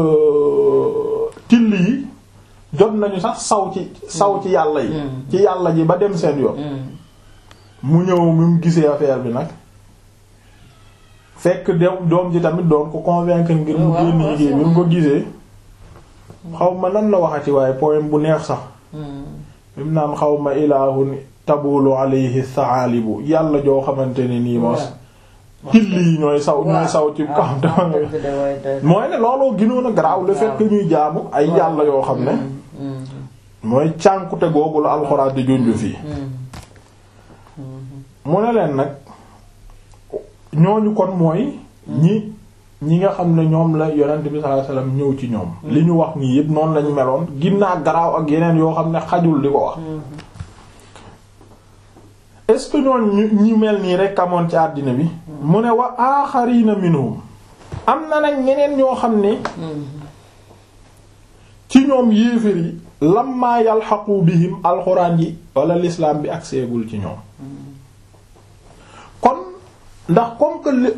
till yi jot nañu sax saw ci saw ci yàlla yi ci yàlla ji ba dem seen yoon mu ñëw mi mu gisee affaire bi nag fekk dem doom ji tamit doon ko convaincre ngir mu génn liggéey bi mu ko gisee xaw ma nan la waxati waaye poème bu neex sax mim naan xaw ma ilaahun tabulu alayhi saalibu yàlla joo xamante ne nii mos till yi ñooy saw ñooy saw ci kam tam mooy ne looloo gënoon a garaaw le fait que ñuy jaamu ay yàlla yoo xam ne mooy cànkute googu la alxuraan di junju fii mu ne leen nag ñooñu kon mooy ñi ñi nga xam ne ñoom la yonent bi sallallahu alayhi wasallam ñëw ci ñoom li ñu wax nii yëpp noonu lañu meloon ginnaa garaaw ak yeneen yoo xam ne xajul di ko wax est-ce que ñooñ ñu mel nii rek amoon ci àddina bi mu ne wa aaxarina minhum am na nag ñeneen ñoo xam ne ci ñoom yéefér yi lamma yalxaqu bihim alxuraan yi wala l'islam bi ak seegul ci ñoom kon ndax comme que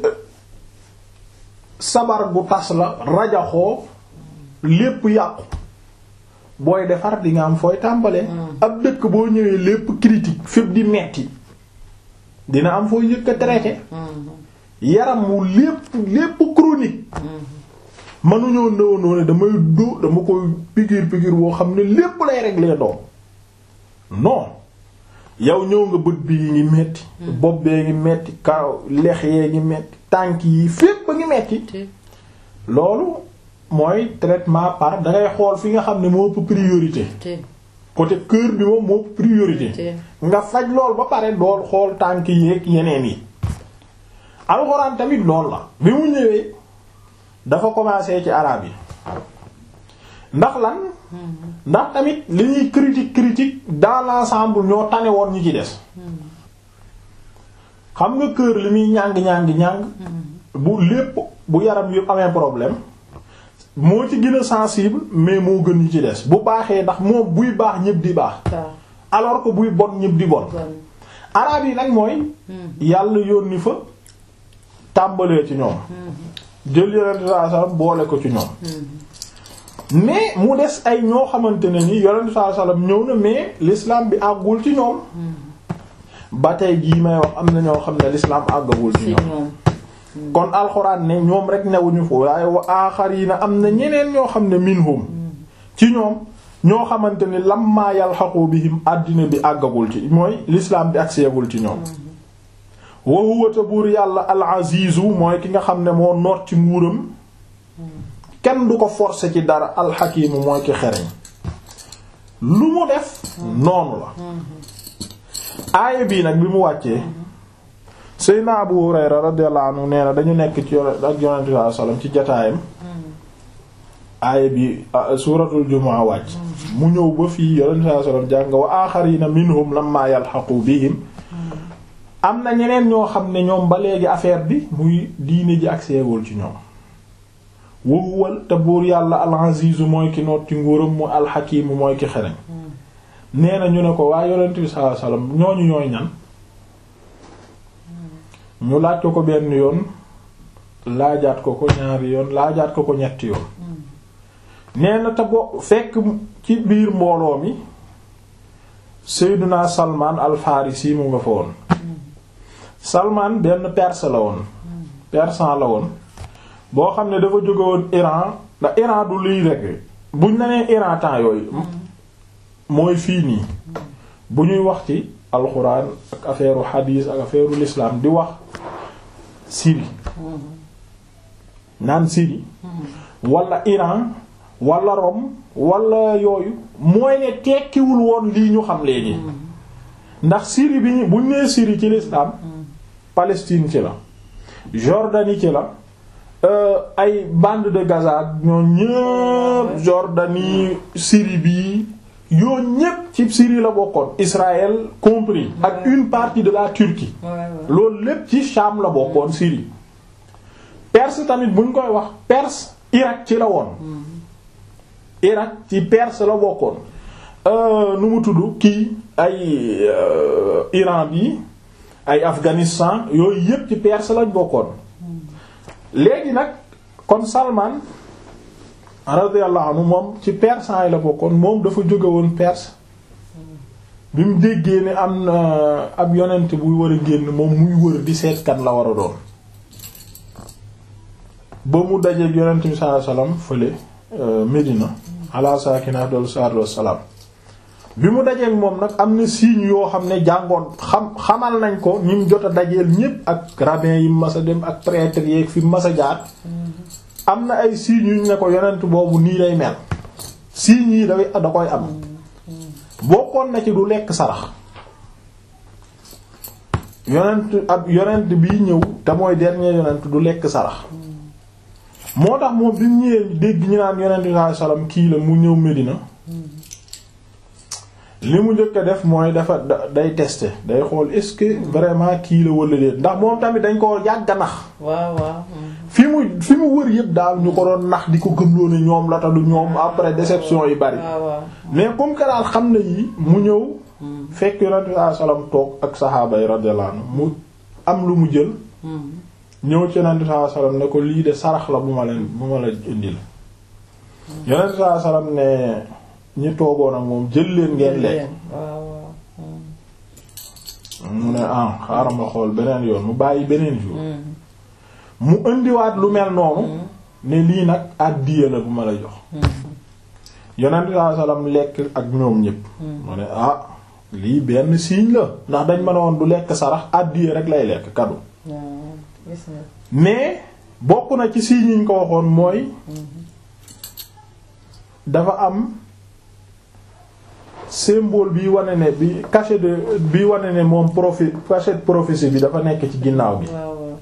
sabar gu tas la rajaxoo lépp yàqu booy defar di nga am fooy tàmbalee ab dëkk boo ñëwee lépp critique fépp di metti dina am fooy yëkk a traité yaram wu lépp lépp chronique mënuñoo nëw noonu damay dó dama koy piqûre piqûre woo xam ne lépp lay régler doom non yow ñëw nga bët bi yi ngi metti bopp bee ngi metti kaw lex yee ngi metti tànk yi fépp a ngi metti loolu mooy traitement par dangay xool fi nga xam ne moo ëpp priorité côté cœur bi moom moo ëpp priorité nga faj lool ba pare dool xool tànk yeeg yeneen yi alxuraan tamit lool la bi mu ñëwee dafa commencé ci araab yi ndax lan ndax tamit li ñuy critique critique dans l'ensemble ñoo tane woon ñi ci des xam nga kër li muy ñàng ñàng ñàng bu lépp bu yaram yëpp amee problème moo ci gën a sensible mais moo gën ñi ci des bu baaxee ndax moom buy baax ñëpp di baax alors que buy bon ñëpp di bon araab yi nag mooy yàlla yónni fa tàmbalee ci ñoom jël yonent sallallahu alayhi wasallam boole ko ci ñoom mais mu des ay ñoo xamante ne ni yonent sallallahu alayhi wasallam ñëw na mais l'islam bi àggul ci ñoom ba tey jii may wax am na ñoo xam ne l'islam àggagul ci ñoom kon alxuraan ne ñoom rek newuñu foofu waaye wa aaxariina am na ñeneen ñoo xam ne minhum ci ñoom ñoo xamante ni lamma yalxaqu bihim àddina bi àggagul ci mooy l'islam bi agseegul ci ñoom wa huwa ta buur yàlla al azizu mooy ki nga xam ne moo noot ci nguuram kenn du ko forcer ci dara al hakimu mooy ki xereñ lu mu def noonu la aaya bii nag bi mu wàccee Seydina Abu Hurayra radiyallahu anhu nee na dañu nekk ci ak yonent bi sallallahu alayhi wasallam ci jataayam aaya bi suuratul jumaa wàcc mu ñëw ba fii yonent bi sallallahu alayhi wasallam jàng wa aaxariina minhum lamma yalhaqu bihim am na ñeneen ñoo xam ne ñoom ba léegi affaire bi muy diine ji ak seegul ci ñoom wowuwal te buur yàlla al-azizu mooy ki noot ci nguuram mu al-hakimu mooy ki xereñ nee na ñu ne ko waa yonent bi sallallahu alayhi wasallam ñooñu ñooy ñan ñu laaj ko ko benn yoon laajaat ko ko ñaari yoon laajaat ko ko ñetti yoon nee na te bo fekk ci biir mbooloo mi Seydina Salman al-Farisi mu nga fa woon Salman benn perse la woon persan la woon boo xam ne dafa jóge woon Iran ndax Iran du liy rek buñ na nee Iran temps yooyu mooy fii nii bu ñuy wax ci alxuraan ak affaire hadis ak affaire l'islam di wax Syrie naan Syrie wala Iran wala Rome wala yooyu mooy ne tekkiwul woon lii ñu xam léegi ndax Syrie bi ñu buñ nee Syrie ci l'islam Palestine ci la Jordanie ci la ay bande de Gaza ñoo ñëpp Jordanie Syrie bi yoo ñépp ci Syrie la bokkoon Israël compris ak une partie de la Turquie loolu lépp ci Sham la bokkoon Syrie Perse tamit buñ koy wax Perse Irak ci la woon Irak ci Perse la bokkoon nu mu tudd kii ay Iran bi ay Afghanistan yooyu yépp ci Perse lañ bokkoon léegi nag kon Salman radiyallahu anhu moom ci persan yi la bokkoon moom dafa jóge woon Perse bi mu déggee ne am na ab yonent buy war a génn moom muy wër di seet kan la war a doon ba mu dajeeg yonent bi sallallahu alayhi wasallam fële Médina ala sakina dol salatu wassalam bi mu dajeeg moom nag am na signes yoo xam ne jàngoon xam xamal nañ ko ñi mu jot a dajeel ñépp ak rabbin yi mas a dem ak prêtre yeeg fi mas a jaar am na ay signes yu ñu ne ko yonent boobu nii lay mel signes yi dafay da koy am bokkoon na ci du lekk sarax yonent ab yonent bii ñëw te mooy dernier yonent du lekk sarax moo tax moom bi mu ñëwee dégg ñu naan yonent bi sallallahu alayhi wasallam kii la mu ñëw Medina li mu njëkk a def mooy dafa day tester day xool est-ce que vraiment kii la wala déet ndax moom tamit dañ ko yàgg a nax. waaw waaw. fi mu fi mu wër yëpp daal ñu ko doon nax di ko gëmloo ne ñoom la ta du ñoom après déception yi bari. mais comme que daal xam na yi mu ñëw. fekk yonent bi sallallahu alayhi wasallam toog ak saxaaba yi radiyallahu anhu mu am lu mu jël. ñëw ci yonent bi sallallahu alayhi wasallam ne ko lii de sarax la bu ma leen bu ma la indil. yonent bi sallallahu alayhi wasallam ne. ñi toogoon ak moom jël leen ngeen lekk mu ne ah xaaral ma xool beneen yoon mu bàyyi beneen jour mu indiwaat lu mel noonu ne lii nag àddiya la bu ma la jox yonent bi sallallahu alayhi wasallam lekk ak ñoom ñépp mu ne ah lii benn signe la ndax dañ ma ne woon du lekk sarax àddiya rek lay lekk kadu mais bokk na ci signe yi ñu ko waxoon mooy dafa am symbole bi wane ne bi cachet de bi wane ne moom prophet cachet de prophétie bi dafa nekk ci ginnaaw gi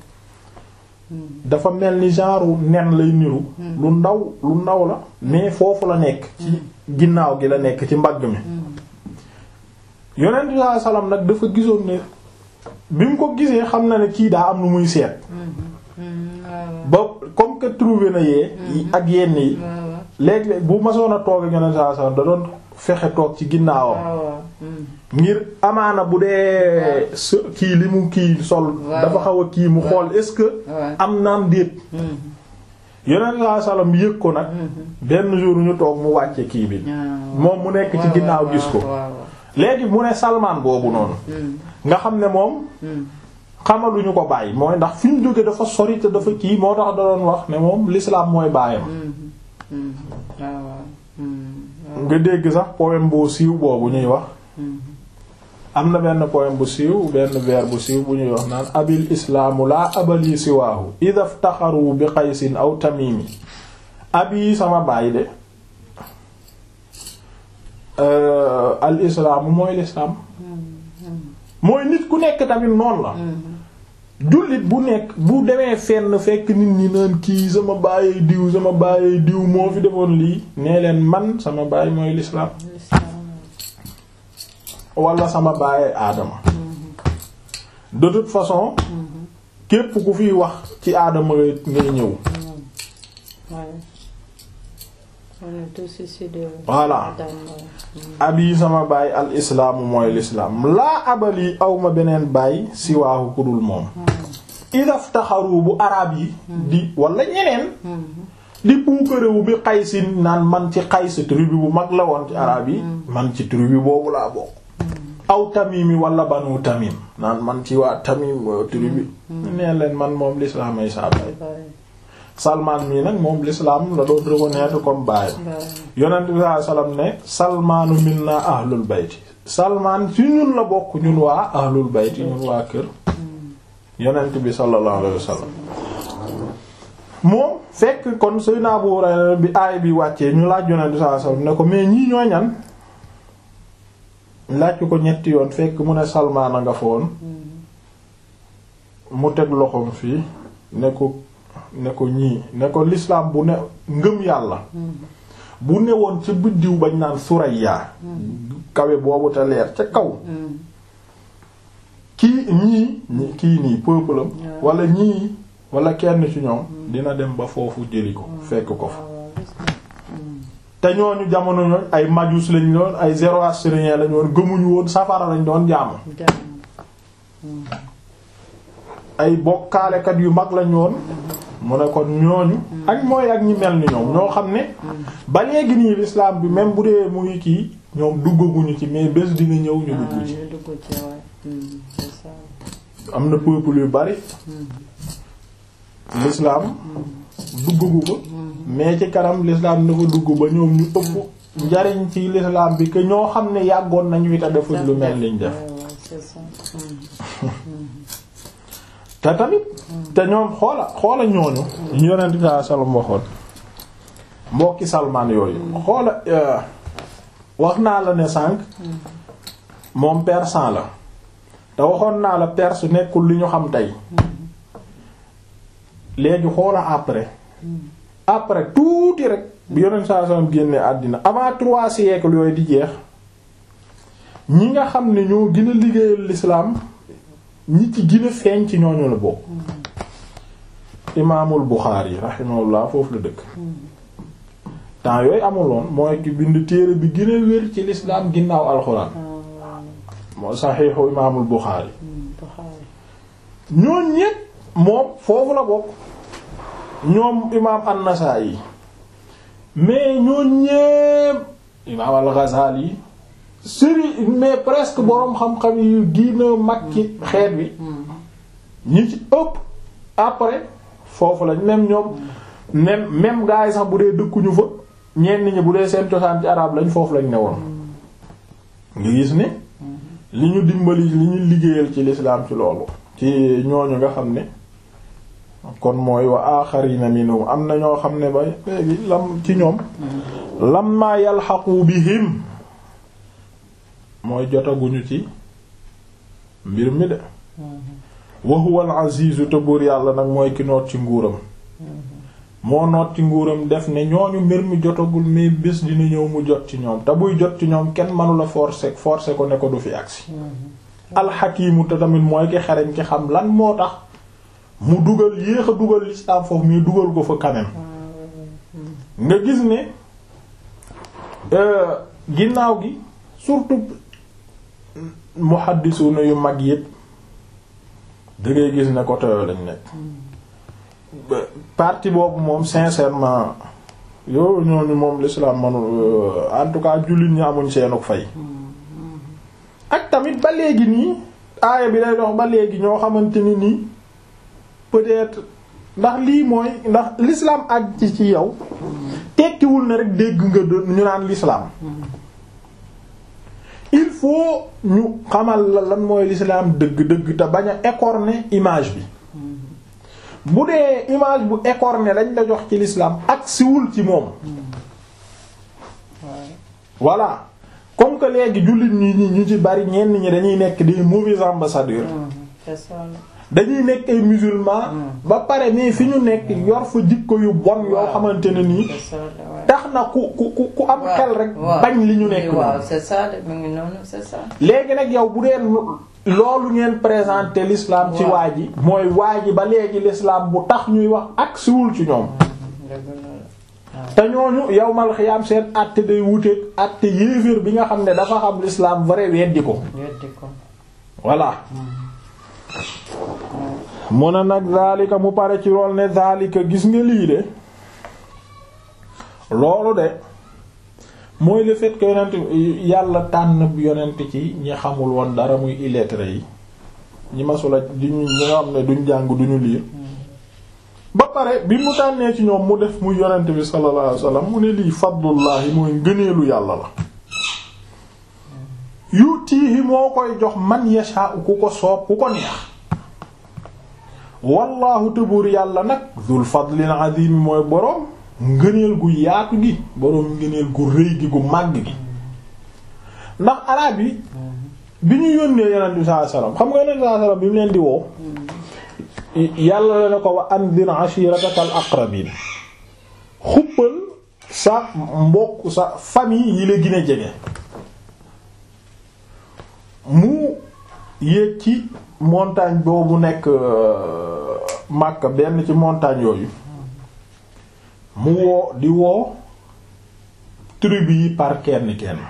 dafa mel ni genre nen lay niru lu ndaw lu ndaw la mais foofu la nekk ci ginnaaw gi la nekk ci mbagg mi yonent bi sallallahu alayhi wasallam nag dafa gisoon ne bi mu ko gisee xam na ne kii daa am lu muy seet ba comme que trouvé na yee ak yenn yi léeg-léeg bu masoon a toog ak yonent sallallahu alayhi wasallam da doon fexe toog ci ginnaawam ngir amaana bu dee kii li mu kii sol dafa xaw a kii mu xool est-ce que am naam déet yonent saa salaam yëg ko nag benn jour ñu toog mu wàcce kii bi moom mu nekk ci ginnaaw gis ko léegi mu ne Salmaan boobu noonu nga xam ne moom xamaluñu ko bàyyi mooy ndax fi ñu jóge dafa sori te dafa kii moo tax da doon wax ne moom l'islam mooy baayam nga dégg sax poème bu siiw boobu ñuy wax am na benn poème bu siiw benn vers bu siiw bu ñuy wax naan abil islaamu laa abali siwaahu idha iftaxaru bi qaysin aw tamimi abi sama baay de al islaamu mooy lislaam mooy nit ku nekk tamit noonu la jullit bu nekk bu demee fenn fekk nit ñi naan kii sama baay diw sama baay diw moo fi defoon lii nee leen man sama baay mooy lislaam wala sama baay aadama de toute façon képp ku fiy wax ci aadama ngay ñëw voilà abi sama baay al islaamu mooy lislaam laa abali awma beneen baay siwaahu ku dul moom idaf taxaru bu araab yi di wala ñeneen di puukarewu bi xaysin naan man ci xays tribu bu mag la woon ci araab yi man ci tribu boobu laa bokk aw tamimi wala banu tamim naan man ci waa tamim tribu nee leen man moom lislaam ay saa baay Salman mii nag moom l'islam la doon reconnaître comme baay yonent bi sallallahu alayhi wasallam ne Salmaanu minna ahlul bayti Salman ci ñun la bokk ñun waa ahlul bayti ñun waa kër yonent bi sallallahu alayhi wasallam moom fekk kon Seydina Abu Hurayra bi aay bi wàccee ñu laaj yonent bi sallallahu alayhi wasallam ne ko mais ñii ñoo ñan laaj ko ñetti yoon fekk mu ne Salman a nga foon mu teg loxoom fii ne ko ne ko ñii ne ko l'islam bu ne ngëm yàlla bu newoon ca biddiw bañ naan Surayya kawe boobu te leer ca kaw kii ñii kii nii peuple am wala ñii wala kenn ci ñoom dina dem ba foofu jëli ko fekk ko fa te ñooñu jamono ñooñ ay majus lañ doon ay zoroastriens lañ woon gëmuñu woon safara lañ doon jaamu ay bokkaalekat yu mag lañ woon mu ne kon ñooñu ak mooy ak ñi mel ni ñoom ñoo xam ne ba léegi nii l'islam bi même bu dee mu ngi kii ñoom duggaguñu ci mais bés dina ñëw ñu dugg ci am na peuple yu bari l'islam duggagu ko mais ci kanam l'islam dafa dugg ba ñoom ñu ëpp njariñ ci l'islam bi que ñoo xam ne yàggoon nañu fi te defuñ lu mel liñ def te tamit te ñoom xoola xoola ñooñu ñu yonent bi sallallahu alayhi wasallam waxoon mbokki salmaan yooyu xoola wax naa la ne sànq moom persan la te waxoon naa la perse nekkul li ñu xam tey léegi xoola après après tuuti rek bi yonent sallallahu alayhi wasallam génne àddina avant trois siècles yooyu di jeex ñi nga xam ne ñoo gën a liggéeyal l'islam ñi ci gën a feeñ ci ñooñu la bokk imaamul Buxaari rahimahullah foofu la dëkk temps yooyu amuloon mooy ki bind téere bi gën a wér ci l'islam ginnaaw alxuraan moo saxiixu imaamul Buxaari ñooñ ñépp moom foofu la bokk ñoom imaam an-Nasaa'i mais ñooñ ñépp imaam al-Ghazali sëri mais presque boroom xam-xam yu diina mag ci xeet bi ñi ci ëpp après foofu lañ même ñoom même même gars yi sax bu dee dëkkuñu fa ñenn ñi bu dee seen cosaan ci arab lañ foofu lañ newoon nga gis ne li ñu dimbali li ñu liggéeyal ci l'islam ci loolu ci ñooñu nga xam ne kon mooy wa axarina minhum am na ñoo xam ne ba léegi lam ci ñoom lamma yalhaqu bihim mooy jotaguñu ci mbir mi de wa huwa al-azizu te buur yàlla nag mooy ki noot ci nguuram moo noot ci nguuram def ne ñooñu mbir mi jotagul mais bés dina ñëw mu jot ci ñoom te buy jot ci ñoom kenn mënula forcer forcer ko ne ko du fi agsi alxakiimu te tamit mooy ki xereñ ki xam lan moo tax mu dugal yéex a dugal l'islam foofu mais dugal ko fa quand même nga gis ne ginnaaw gi surtout muhaddisuna yu mag yépp da ngay gis ne côté yooyu lañ nekk parti boobu moom sincèrement yow ñooñu moom l'islam manul en tout cas jullit ñi amuñ seenuk fay ak tamit ba léegi nii aaya bi day dox ba léegi ñoo xamante ni nii peut-être ndax lii mooy ndax l'islam ak ci ci yow tekkiwul ne rek dégg nga ñu naan l'islam il faut ñu xamal la lan mooy l'islam dëgg-dëgg te bañ a écorner image bi bu dee image bu écorné lañ la jox ci l'islam ak siwul ci moom voilà comme que léegi jullit ñi ñi ñu ci bari ñenn ñi dañuy nekk des mauvais ambassadeurs dañuy nekk ay musulmans ba pare mais fi ñu nekk yor fa jikko yu bon yoo xamante ne nii tax na ku ku ku am xel rek bañ li ñu nekk waaw c'est ça de mu ngi noonu c'est ça léegi nag yow bu dee loolu ngeen présenter l'islam ci waa ji mooy waa ji ba léegi l'islam bu tax ñuy wax ak siwul ci ñoom te ñooñu yow mal xiyaam seen àtte day wuteeg àtte yéeféer bi nga xam ne dafa xam l'islam vrai weddi ko voilà mu ne nag zaalika mu pare ci lool ne zaalika gis nga lii de loolu de mooy le fait que yonent yàlla tànn yonent ci ñi xamul woon dara muy illettré yi ñi masula di ñi nga xam ne duñ jàng duñu liir ba pare bi mu tànnee ci ñoom mu def mu yonent bi sallallahu alayhi wasallam mu ne lii fadlullahi mooy ngëneelu yàlla la yutiihi moo koy jox man yasha ku ko soob ku ko neex wallahu tëbuur yàlla nag zul fadlil azim mooy boroom ngëneel gu yaatu gi boroom ngëneel gu rëy gi gu màgg gi ndax arab yi bi ñu yónnee yonent bi sallallahu alayhi wasallam xam nga yonent bi sallallahu alayhi wasallam bi mu leen di woo yàlla la ne ko wa anzir ashirataka al aqrabin xuppal sa mbokk sa famille yi la gën a jege mu yéeg ci montagne boobu nekk Makka benn ci montagne yooyu mu woo di woo tribu yi par kenn kenn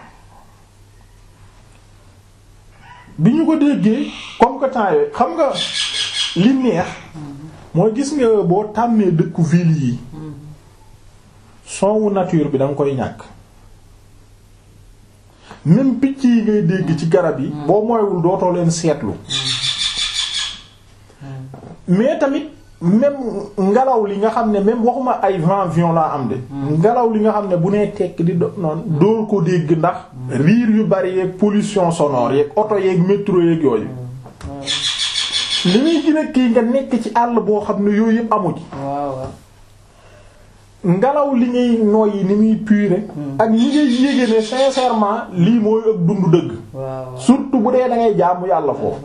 bi ñu ko déggee comme que temps yooyu xam nga li neex mooy gis nga boo tàmmee dëkku ville yi sonwu nature bi da nga koy ñàkk même picc yi ngay dégg ci garab yi boo mooywul dootoo leen seetlu mais tamit même ngelaw li nga xam ne même waxuma ay vent violent am de ngelaw li nga xam ne bu nee tekk di do noonu doo ko dégg ndax riir yu bari yeeg pollution sonore yeeg oto yeeg métro yeeg yooyu li muy gën a kii nga nekk ci àll boo xam ne yooyu yëpp amu ci ngelaw li ngay noyyi ni muy pure ak ñi ngay yéege ne sincèrement lii mooy ak dund dëgg surtout bu dee da ngay jaamu yàlla foofu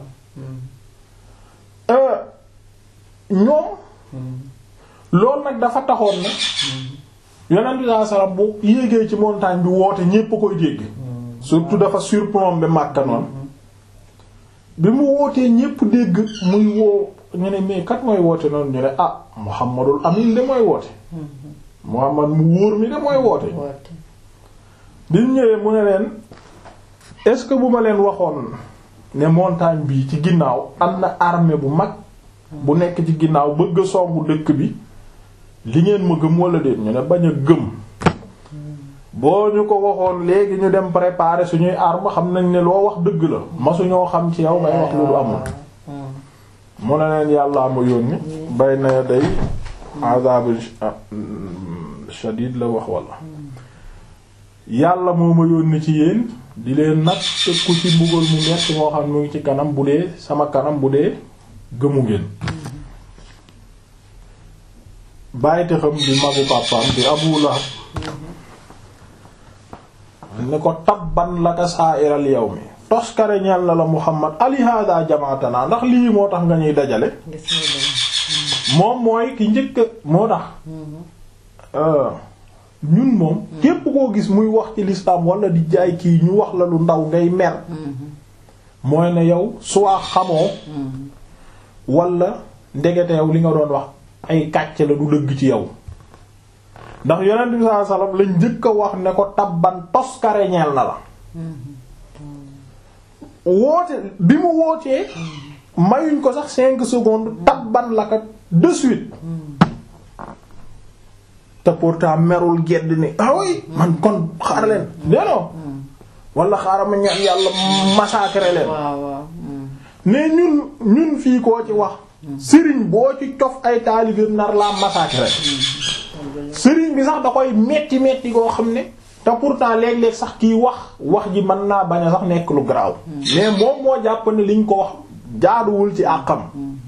ñoom loolu nag dafa taxoon ne yonent bi sallallahu alayhi wasallam bu yéegee ci montagne bi woote ñépp a koy dégg surtout dafa surplombé Makka noonu bi mu wootee ñépp dégg muy woo ñu ne mais kat mooy woote noonu ñu ne ah Muhammadul Amin de mooy woote Muhammad mu wóor mi de mooy woote bi ñu ñëwee mu ne leen est-ce que bu ma leen waxoon ne montagne bi ci ginnaaw am na armée bu mag bu nekk ci ginnaaw bëgg a songu dëkk bi li ngeen ma gëm wala déet ñu ne bañ a gëm boo ñu ko waxoon léegi ñu dem préparer suñuy arme xam nañ ne loo wax dëgg la masuñoo xam ci yow ngay wax lu du amul mu ne leen yàllaa ma yónni bay na day azab shadid la wax wala yàlla moo ma yónni ci yéen di leen nag tëkku ci mbugal mu metti moo xam mu ngi ci kanam bu dee sama kanam bu dee gëmu ngeen bàyyite xam di magu pàppam di Abu Lahab ne ko tabban laka sa'iral yawmi toskare ñeel na la Muhammad ali hada jamaatana ndax lii moo tax nga ñuy dajale moom mooy ki njëkk moo tax ñun moom képp koo gis muy wax ci l'islam wala di jaay kii ñu wax la lu ndaw ngay mer mooy ne yow soit xamoo wala ndegeteew li nga doon wax ay kàcc la du dëgg ci yow ndax yonent bi sallallahu alayhi wasallam lañ njëkk a wax ne ko tabban toskare ñeel na la woote bi mu wootee mayuñ ko sax cinq secondes tabban la kat de suite te pourtant merul gedd ni awoy man kon xaar leen deno wala xaaral ma ñaan yàlla massacrer leen mais ñun ñun fii koo ci wax sëriñ boo ci cof ay taalibeem nar laa massacrer sëriñ bi sax da koy metti metti koo xam ne te pourtant léeg-léeg sax kiy wax wax ji mën naa bañ a sax nekk lu garaaw mais moom moo jàpp ne liñ ko wax jaaduwul ci àqam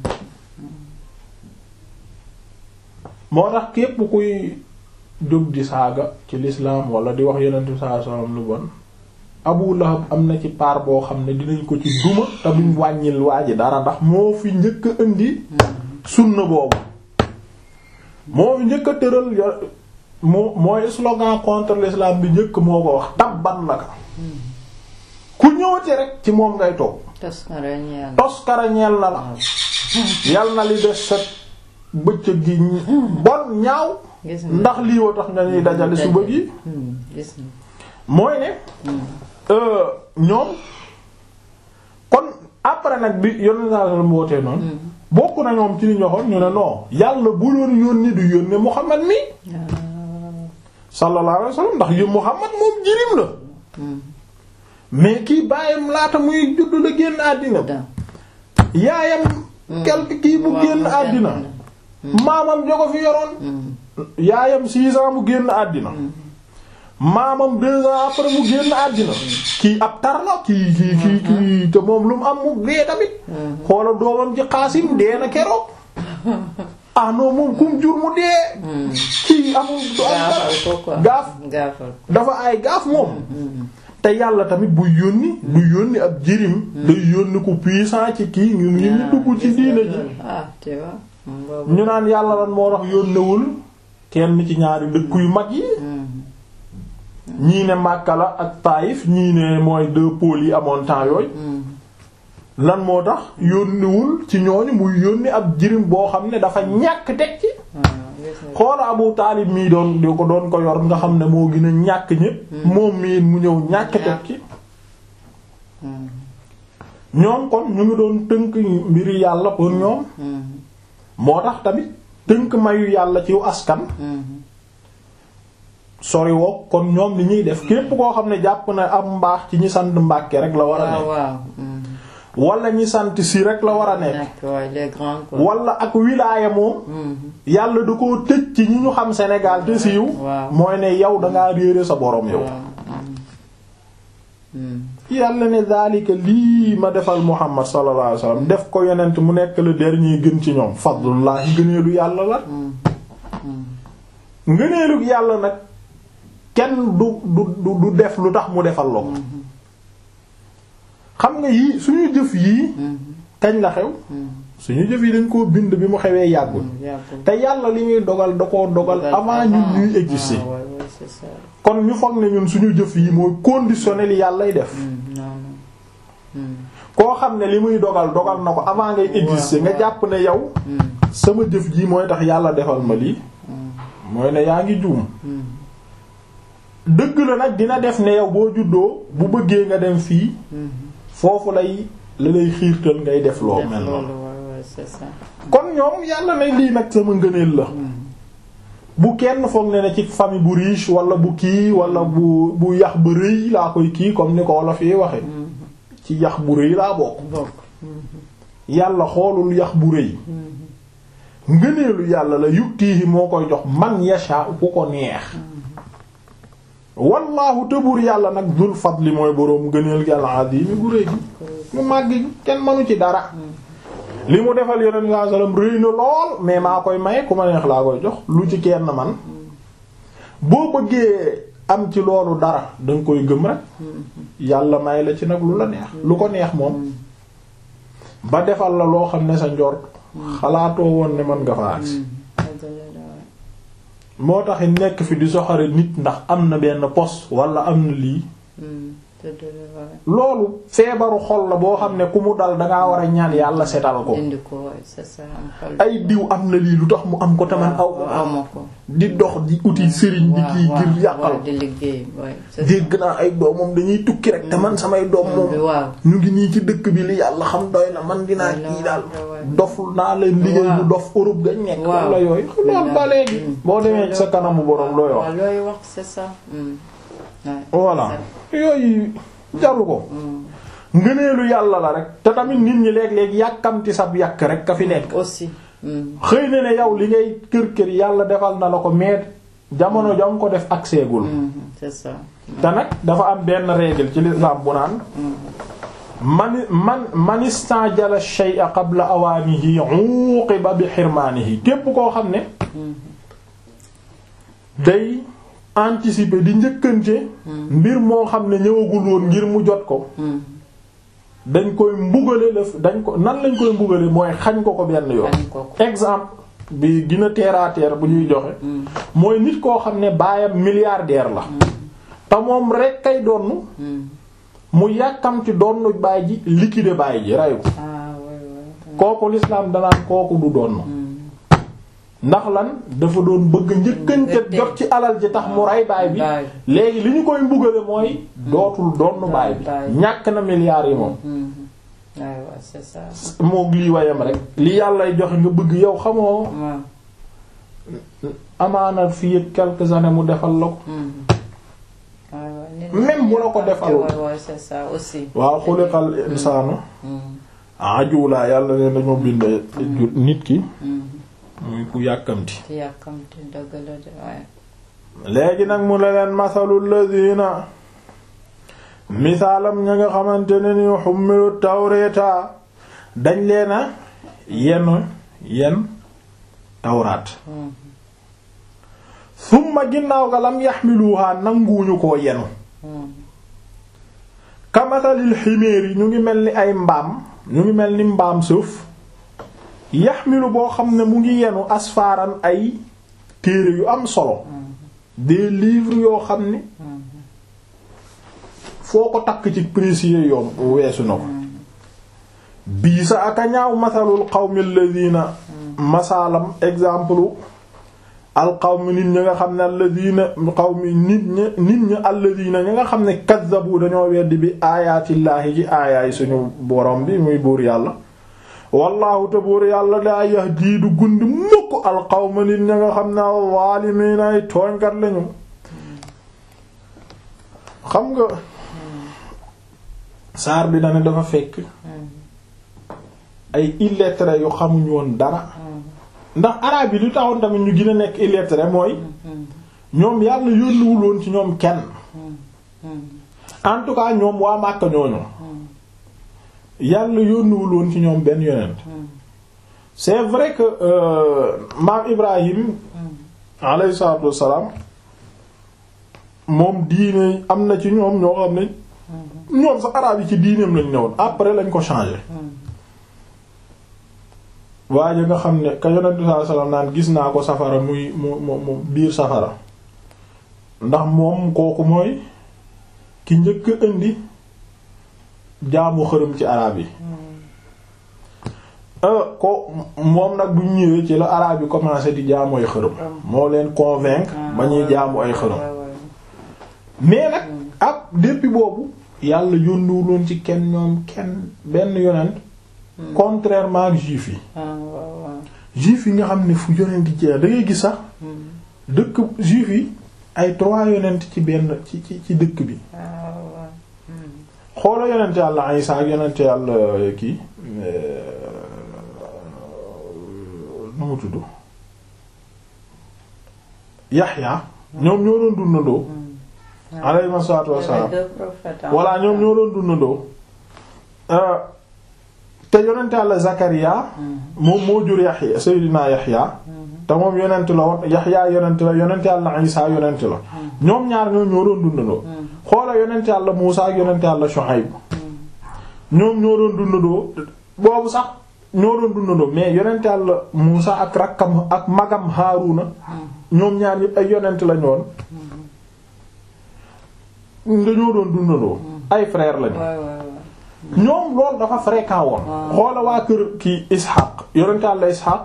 moo tax képp kuy jóg di saaga ci l'islam wala di wax yonent bi sallallahu alayhi wasallam lu bon Abu Lahab am na ci part boo xam ne dinañ ko ci duma te duñ wàññil waa ji dara ndax moo fi njëkk a indi sunna boobu moo fi njëkk a tëral yo moo mooy slogan contre l'islam bi njëkk moo ko wax tabban la ka ku ñëwati rek ci moom ngay toog toskara ñeel na la yal na li des sa bëccëg gi bon ñaaw ndax lii woo tax nga ñuy dajale suba gi mooy ne ñoom kon après nag bi yónni saa la mu wootee noonu bokk na ñoom ci li ñu waxoon ñu ne non yàlla bu doon yónni du yónne Muhammad mi sallallahu alayhi wasallam ndax yu Muhammad moom jirim la mais kii bàyyam laata muy judd la génn àddina yaayam quelque kii bu génn àddina maamam jo ko fi yoroon yaayam six ans mu génn àddina maamam deux ans après mu génn àddina kii ab tar la kii kii kii kii te moom lu mu am mu dee tamit xoola doomam ci xaasim dee na keroog ah non moom kum jur mu dee kii amul du am gaafal ko quoi gaaf gaafal ko dafa ay gaaf moom te yàlla tamit bu yónni du yónni ab jirim day yónni ku puissant ci kii ñu ñu ñu dugg ci diina ji ah tu vois boobu ñu naan yàlla lan moo tax yónnewul kenn ci ñaari dëkk yu mag yi ñii ne Makka la ak Taïf ñii ne mooy deux pôles yi amoon temps yooyu lan moo tax yónniwul ci ñooñu muy yónni ab jirim boo xam ne dafa ñàkk teg ci xoola Abu Taalib mii doon di ko doon ko yor nga xam ne moo gën a ñàkk ñépp moom mii mu ñëw ñàkk teg ci ñoom kon ñu ngi doon tënk mbiri yàlla pour ñoom moo tax tamit tënk mayu yàlla ci askan sori woo kon ñoom li ñuy def képp koo xam ne jàpp na am mbaax ci ñi sant Mbàkke rek la war a waaw nekk waaw wala ñi sant si rek la war a nekk nekk waaye les grands quoi wala ak wilaaya moom yàlla da koo tëj ci ñi ñu xam Sénégal te siiw waaw. mooy ne yow dangaa réere sa borom yow yàlla ne daalika lii ma defal Muhammad sallallahu alayhi wasallam def ko yonent mu nekk le dernier gën ci ñoom fadlullahi ngëneelu yàlla la ngëneelu yàlla nag kenn du du du du def lu tax mu defal la ko xam nga yii suñu jëf yii kañ la xew suñu jëf yi dañ koo bind bi mu xewee yàggul te yàlla li ñuy dogal da koo dogal avant ñun ñuy exister Ah, ouais, ouais, c'est ça. kon ñu foog ne ñun suñu jëf yi mooy conditionné li yàllay def Mm, non, non. koo xam ne li muy dogal dogal na ko avant ngay exister nga jàpp ne yow sama jëf ji mooy tax yàlla defal ma lii mooy ne yaa ngi juum dëgg la nag dina def ne yow boo juddoo bu bëggee nga dem fii foofu lay la lay xiirtal ngay def loo Def mel loolu, noonu ouais, ouais, c'est ça. kon ñoom yàlla ne lii nag sama ngëneel la bu kenn foog ne ne ci famille bu riche wala bu kii wala bu bu yax bu rëy laa koy kii comme ni ko wolof yi waxe ci yax bu rëy laa bokk Bokk. yàlla xoolul yax bu rëy ngëneelu yàlla la yuktiihi moo koy jox man yasha ku ko neex wallaahu tëbur yàlla nag dul fadli mooy boroom ngëneel gi al-azimi gu rëy gi mu màgg gi kenn mënu ci dara li mu defal yonent bi sallallahu alayhi wasallam rëy na lool mais maa koy maye ku ma neex laa koy jox lu ci kenn man boo bëggee am ci loolu dara danga koy gëm rek yàlla may la ci nag lu la neex lu ko neex moom ba defal la loo xam ne sa njort xalaatoo woon ne mën nga fa agsi moo tax it nekk fi di soxare nit ndax am na benn poste wala am na lii loolu feebaru xol la boo xam ne ku mu dal dangaa war a ñaan yàlla setal ko indi ko waay c'est ça am xol. ay diw am na lii lu tax mu am ko taman aw ko aw ma ko. di dox di uti sëriñ di kii waaw, ngir yàqal waaw, di liggéey waay c'est ça. dégg naa ay doomam dañuy tukki rek te man samay doom moom waaw. ñu ngi nii ci dëkk bi li yàlla xam doy na man dinaa Doy na kii daal waaw, waaw. dof naa leen liggéey Waaw. bu dof Europe gañ nekk Waaw. wala yooyu loolu ba léegi boo demee ci sa kanamu borom looy wax waaw looy wax c'est ça. Mm. Ouais, voilà c'est yooyu jaru ko ngëneelu yàlla la rek te tamit nit ñi léeg-léeg yàkkamti sab yàkk rek ka fi nekk ça. aussi. Mm. xëy na ne yow li ngay kër kër yàlla defal na la ko mais jamono jam ko def ak seegul Mhm, c'est ça. te nag dafa am benn règle ci l'islam bu naan man man man istajala shay'a qabla awaanihi uqiba bi xirmaanihi képp koo xam ne day anticiper di njëkkante mbir moo xam ne ñëwagul woon ngir mu jot ko Mm. dañ koy mbugale la dañ ko nan lañ koy mbugale mooy xañ ko ko benn yoon Xañ ko ko. exemple bi gën a terre à terre bu ñuy joxe mooy nit koo xam ne baayam milliardaire la te moom rek kay donn Mm. mu yàkkamti donn baay ji liquider baay ji ray ko ah ouais, ouais. kooku l'islam danaan kooku du donn ndax lan dafa doon bëgg njëkkante Njëkkante. jot ci alal ji tax mu ray baay bi Baay léegi li ñu koy mbugale mooy dootul donn baay bi baay. ñàkk na milliards yi moom Mhm. Ouais, ouais, c'est ça. moog lii wayam rek li yàllay joxe nga bëgg yow xamoo Ouais. amaana fii ak quelques années mu defal la ko Mhm. Ouais, ouais, nit ñi Même bu la ko ñoo defalul. ouais, ouais, c'est ça aussi. waaw xuliqal insaanu Mhm. ajula yàlla ne dañoo bind nit ki Mhm. muy ku yàkkamti yàkkamti dëgg la de waaye léegi nag mu ne leen masalul ladina misaalam ña nga xamante ne ni xummilu tawreeta dañ leena yenn yenn tawraat summa ginnaaw ga lam yaxmiluha nanguwuñu koo yenu kamasalil ximéer yi ñu ngi mel ni ay mbaam ñu ngi mel ni mbaam suuf yaxmilu boo xam ne mu ngi yenu asfaaran ay téere yu am solo des livres yoo xam ne foo ko takk ci précieux yoom weesu na ko bii sa aka ñaaw masalul qawmi alladina masaalam exemple al qawmi nit ñi nga xam ne alladina qawmi nit ñi nit ñi alladina ñi nga xam ne kazzabu dañoo weddi bi aayaatillaahi ci aayaay suñu borom bi muy buur yàlla wallahu te buur yàlla daa yahdi du gundi mukk al qawma nit ñi nga xam ne zaalimiina ay tooñkat lañu xam nga saar bi dana dafa fekk ay illettrés yu xamuñu woon dara ndax araab yi lu taxoon tamit ñu gën a nekk illettré mooy ñoom yàlla yónniwul woon ci ñoom kenn en tout cas ñoom waa Màkka ñooñu yàlla yónniwul woon ci ñoom benn yonent c'est vrai que maam Ibrahim alayhi salaatu wassalaam moom diine am na ci ñoom ñoo xam ne ñoom sax araab yi ci diineem lañ newoon après lañ ko changé waaye nga xam ne ka yonent bi sallallahu alayhi wasallam naan gis naa ko safara muy mu mu mu biir safara ndax moom kooku mooy ki njëkk indi jaamu xërëm ci araab yi ko moom nag bu ñëwee ci la araab yi commencé di jaamu ay xërëm moo leen convaincre ba ñuy jaamu ay xërëm mais nag ab depuis boobu yàlla yónniwuloon ci kenn ñoom kenn benn yonent contrairement ak juif yi juif yi nga xam ne fu yonent jeex da ngay gis sax dëkk juif yi ay trois yonent ci benn ci ci ci dëkk bi xoola yonent yàlla Isa ak yonent yàlla kii nu mu tudd Yaxya ñoom ñoo doon dundandoo alayhi salaatu wassalaam walla ñoom ñoo doon dundandoo te yonent yàlla Zakaria moom moo jur Yaxya Seydina Yaxya te moom yonent la woon Yaxya yonent la yonent yàlla Isa yonent la ñoom ñaar ñoom ñoo doon dundandoo xoola yonent yàlla Muusa ak yonent yàlla Shuayb ñoom ñoo doon dundandoo boobu sax ñoo doon dundandoo mais yonent yàlla Muusa ak rakkam ak magam Haaruna ñoom ñaar yëpp ay yonent lañu woon dañoo doon dundandoo ay frère lañu ñoom loolu dafa fréquent woon xoola waa kër kii Ishaq yonent yàlla Ishaq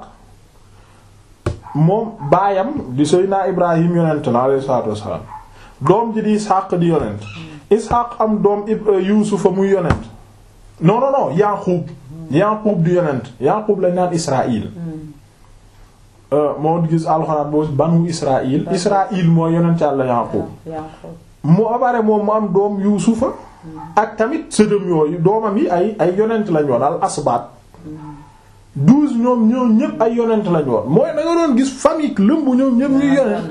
moom baayam di Seydina Ibrahim yonent la alayhi salaatu wassalaam doom ji di Ishaq di yonent Ishaq am doom Yuusufa muy yonent non non non Yaqub Yaqub di yonent Yaqub lañ naan Israël moo gis alxuraan boobu banu Israël Israël mooy yonent yàlla Yaqub mu abare moom mu am doom Yuusufa ak tamit sëdëm yooyu doomam yi ay ay yonent lañ woon al asbaat douze ñoom ñoom ñëpp ay yonent lañ woon mooy da nga doon gis famille lëmb ñoom ñëpp ñuy yonent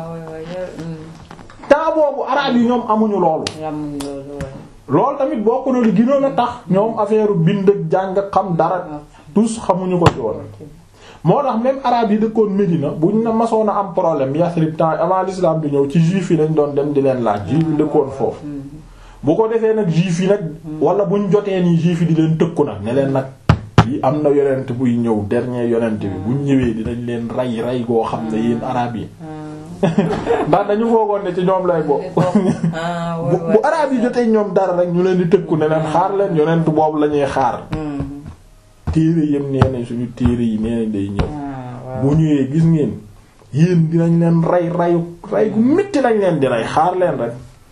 temps boobu araab yi ñoom amuñu loolu loolu tamit bokk na li gënoon a tax ñoom affaire bind ak jàng xam dara tous xamuñu ko ci woon moo tax même araab yi dëkkoon Médina buñ na masoon a am problème Yasrib temps avant l'islam bi ñëw ci juif yi lañ doon dem di leen laaj juif yi dëkkoon foofu bu ko defee nag juif yi nag wala buñ jotee nii juif yi di leen tëkku nag ne leen nag yi am na yonent buy ñëw dernier yonent bi buñ ñëwee dinañ leen rey rey goo xam ne yéen araab yi ndax dañu foogoon ne ci ñoom lay bokk bu araab yi jotee ñoom dara rek ñu leen di tëkku ne leen xaar leen yonent boobu la ñuy xaar téere yëm nee nañ suñu téere yi nee nañ day ñëw bu ñëwee gis ngeen yéen dinañ leen rey reyu rey gu metti lañ leen di rey xaar leen rek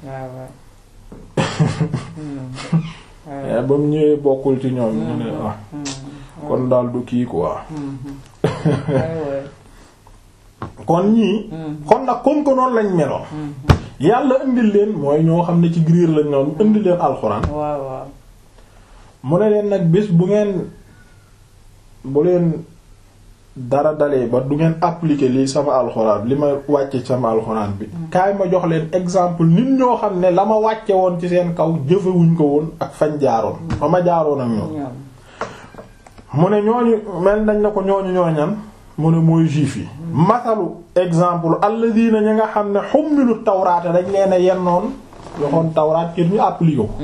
ba mu ñëwee bokkul ci ñoom ñu ne ah kon daal du kii quoi kon ñii kon nag comme que noonu lañ meloon yàlla indil leen mooy ñoo xam ne ci griir lañ noonu indil leen alxuraan mu ne leen nag bés bu ngeen bu leen dara dalee ba du ngeen appliquer lii sama alxuraan li ma wàcce sama alxuraan bi kaay ma jox leen exemple nit ñoo xam ne la ma wàcce woon ci seen kaw jëfewuñ ko woon ak fañ jaaroon fa ma jaaroon ak ñoom mu ne ñooñu mel nañ na ko ñooñu ñooñan mu ne mooy juif yi masalu exemple alladina ñi nga xam ne xummilu tawraata dañ leen a yennoon yoxoon tawraat kër ñu appliqué ko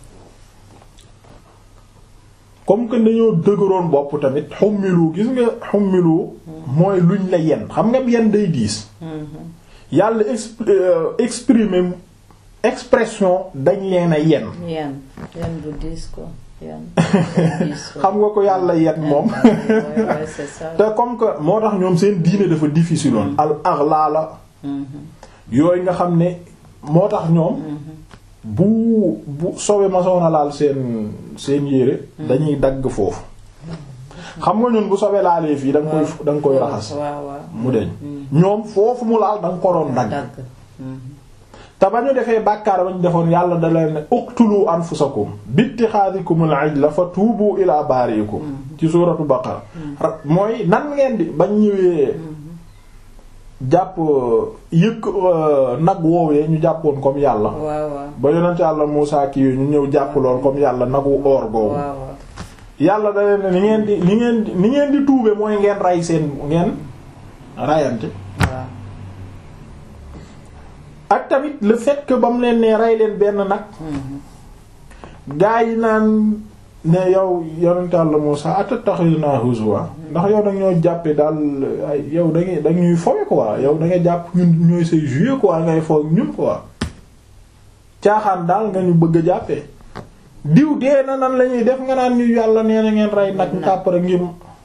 comme que dañoo dëgëroon bopp tamit xummilu gis nga xummilu mooy luñ la yenn xam nga yenn day diis yàlla exprimer expression dañ leen a yenn yenn yenn bu diis ko xam nga ko yàlla yenn moom te comme que moo tax ñoom seen diine dafa difficile woon al aghlala yooyu nga xam ne moo tax ñoom bu bu sobe masoona laal seen seen yére dañuy dagg foofu xam nga ñun bu sobe laalee fii da nga koy da nga koy raxas mu deñ ñoom foofu mu laal da nga ko doon dagg te ba ñu defee bàkkaar ba ñu defoon yàlla da leen ne uqtulu anfusakum bittixaadikumul ijla fa tuubu ila baariikum ci suuratu baqara mooy nan ngeen di bañ ñëwee jàpp yëkk nag woowee ñu jàppoon comme yàlla ba yonent yàlla Muusaa kii ñu ñëw jàpp lool comme yàlla nagu oor googu yàlla da leen ne ni ngeen di ni ngeen di ni ngeen di tuube mooy ngeen rey seen ngeen rayante ak tamit le fait que ba mu leen ne rey leen benn nag gaa yi naan ne yow yonent Yàlla Muusaa atattakhidunaa huzwa ndax yow da ñoo jàppe daal ay yow da ngay da ñuy fowe quoi yow da nga jàpp ñun ñooy say jouer quoi ngay foog ñun quoi caaxaan daal nga ñu bëgg a jàppee diw dee na nan la ñuy def nga naan ñu yàlla nee na ngeen rey nag tàppara ngir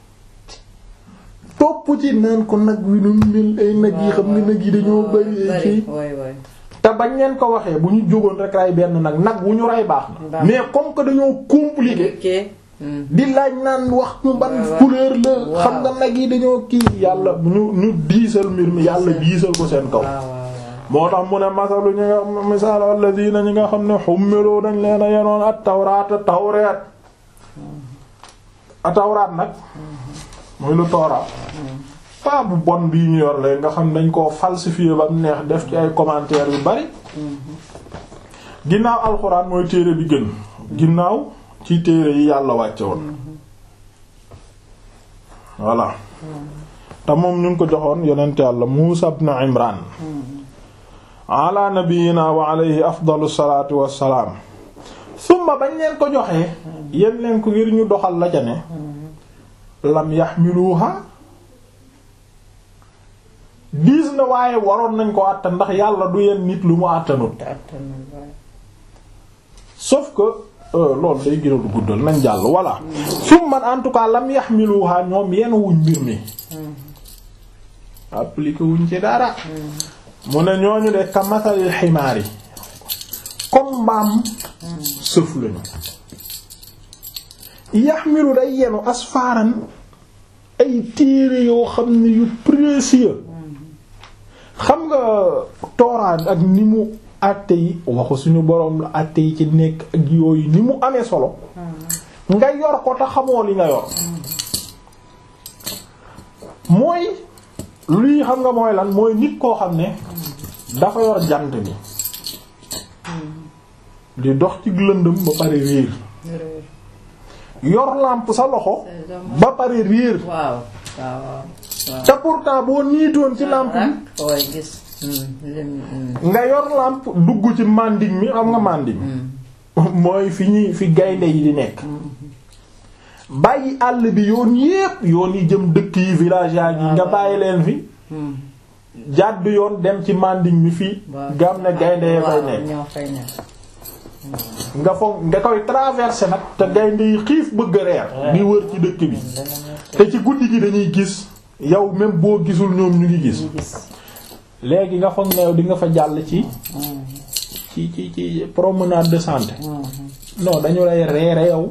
topp ci naan ko nag wi nu mel ay nag yi xam nga nag yi dañoo bari ay ci te bañ leen ko waxee bu ñu jógoon rek rey benn nag nag wu ñu rey baax na mais comme que dañoo compliqué di laaj naan wax ñu ban couleur la xam nga nag yi dañoo kii yàlla ñu ñu diisal mbir mi yàlla diisal ko seen kaw moo tax mu ne masalu ñi nga misaal alladina ñi nga xam ne xummeloo dañ leen a yenoon at tawraat a tawreet a tawraat nag muy lu tooraat pas bu bon bii ñu yor leen nga xam dañ koo falsifier ba mu neex def ci ay commentaires yu bari ginnaaw alxuraan mooy téere bi gën ginnaaw ci téere yi yàlla wàcce woon voilà te moom ñu ngi ko joxoon yonent yàlla Muusa ibn Imran ala nabiyina wa alayhi afdalu salaatu wassalaam summa bañ leen ko joxee yéen leen ko ngir ñu doxal la ca ne lam yaxmiluha diis na waaye waroon nañ ko àttan ndax yàlla du yenn nit lu mu àttanut sauf que loolu day gën a guddal nañ jàll voilà summa en tout cas lam yaxmiluha ñoom yenn wuñ mbir mi appliqué wuñ ci dara mu ne ñooñu de ka masalil ximaar yi comme mbaam sëf lañu yaxmilu day yenu asfaaran ay téere yoo xam ne yu précieux xam nga tooraat ak ni mu àtte yi waxu suñu boroom la àtte yi ci nekk ak yooyu ni mu amee solo nga yor ko te xamoo li nga yor mooy luy xam nga mooy lan mooy nit koo xam ne dafa yor jant bi di dox ci lëndëm ba pare réer yor lampe sa loxo ba pare réer waaw waaw te pourtant boo niitoon ci lampe bi nga yor lampe dugg ci manding mi xam nga manding mooy fi ñuy fi gaynde yi di nekk bàyyi àll bi yoon yépp yoon yi jëm dëkk yi village yaa yi nga bàyyi leen fi jàdd yoon dem ci manding mi fii gam ne gaynde yee fay nekk nga foog nga koy traverser nag te gaynde yi xiif bëgg a reer di wër ci dëkk bi te ci guddi gi dañuy gis yow même boo gisul ñoom ñu ngi gis léegi nga foog ne yow di nga fa jàll ci ci ci ci promenade de santé non dañu lay reere yow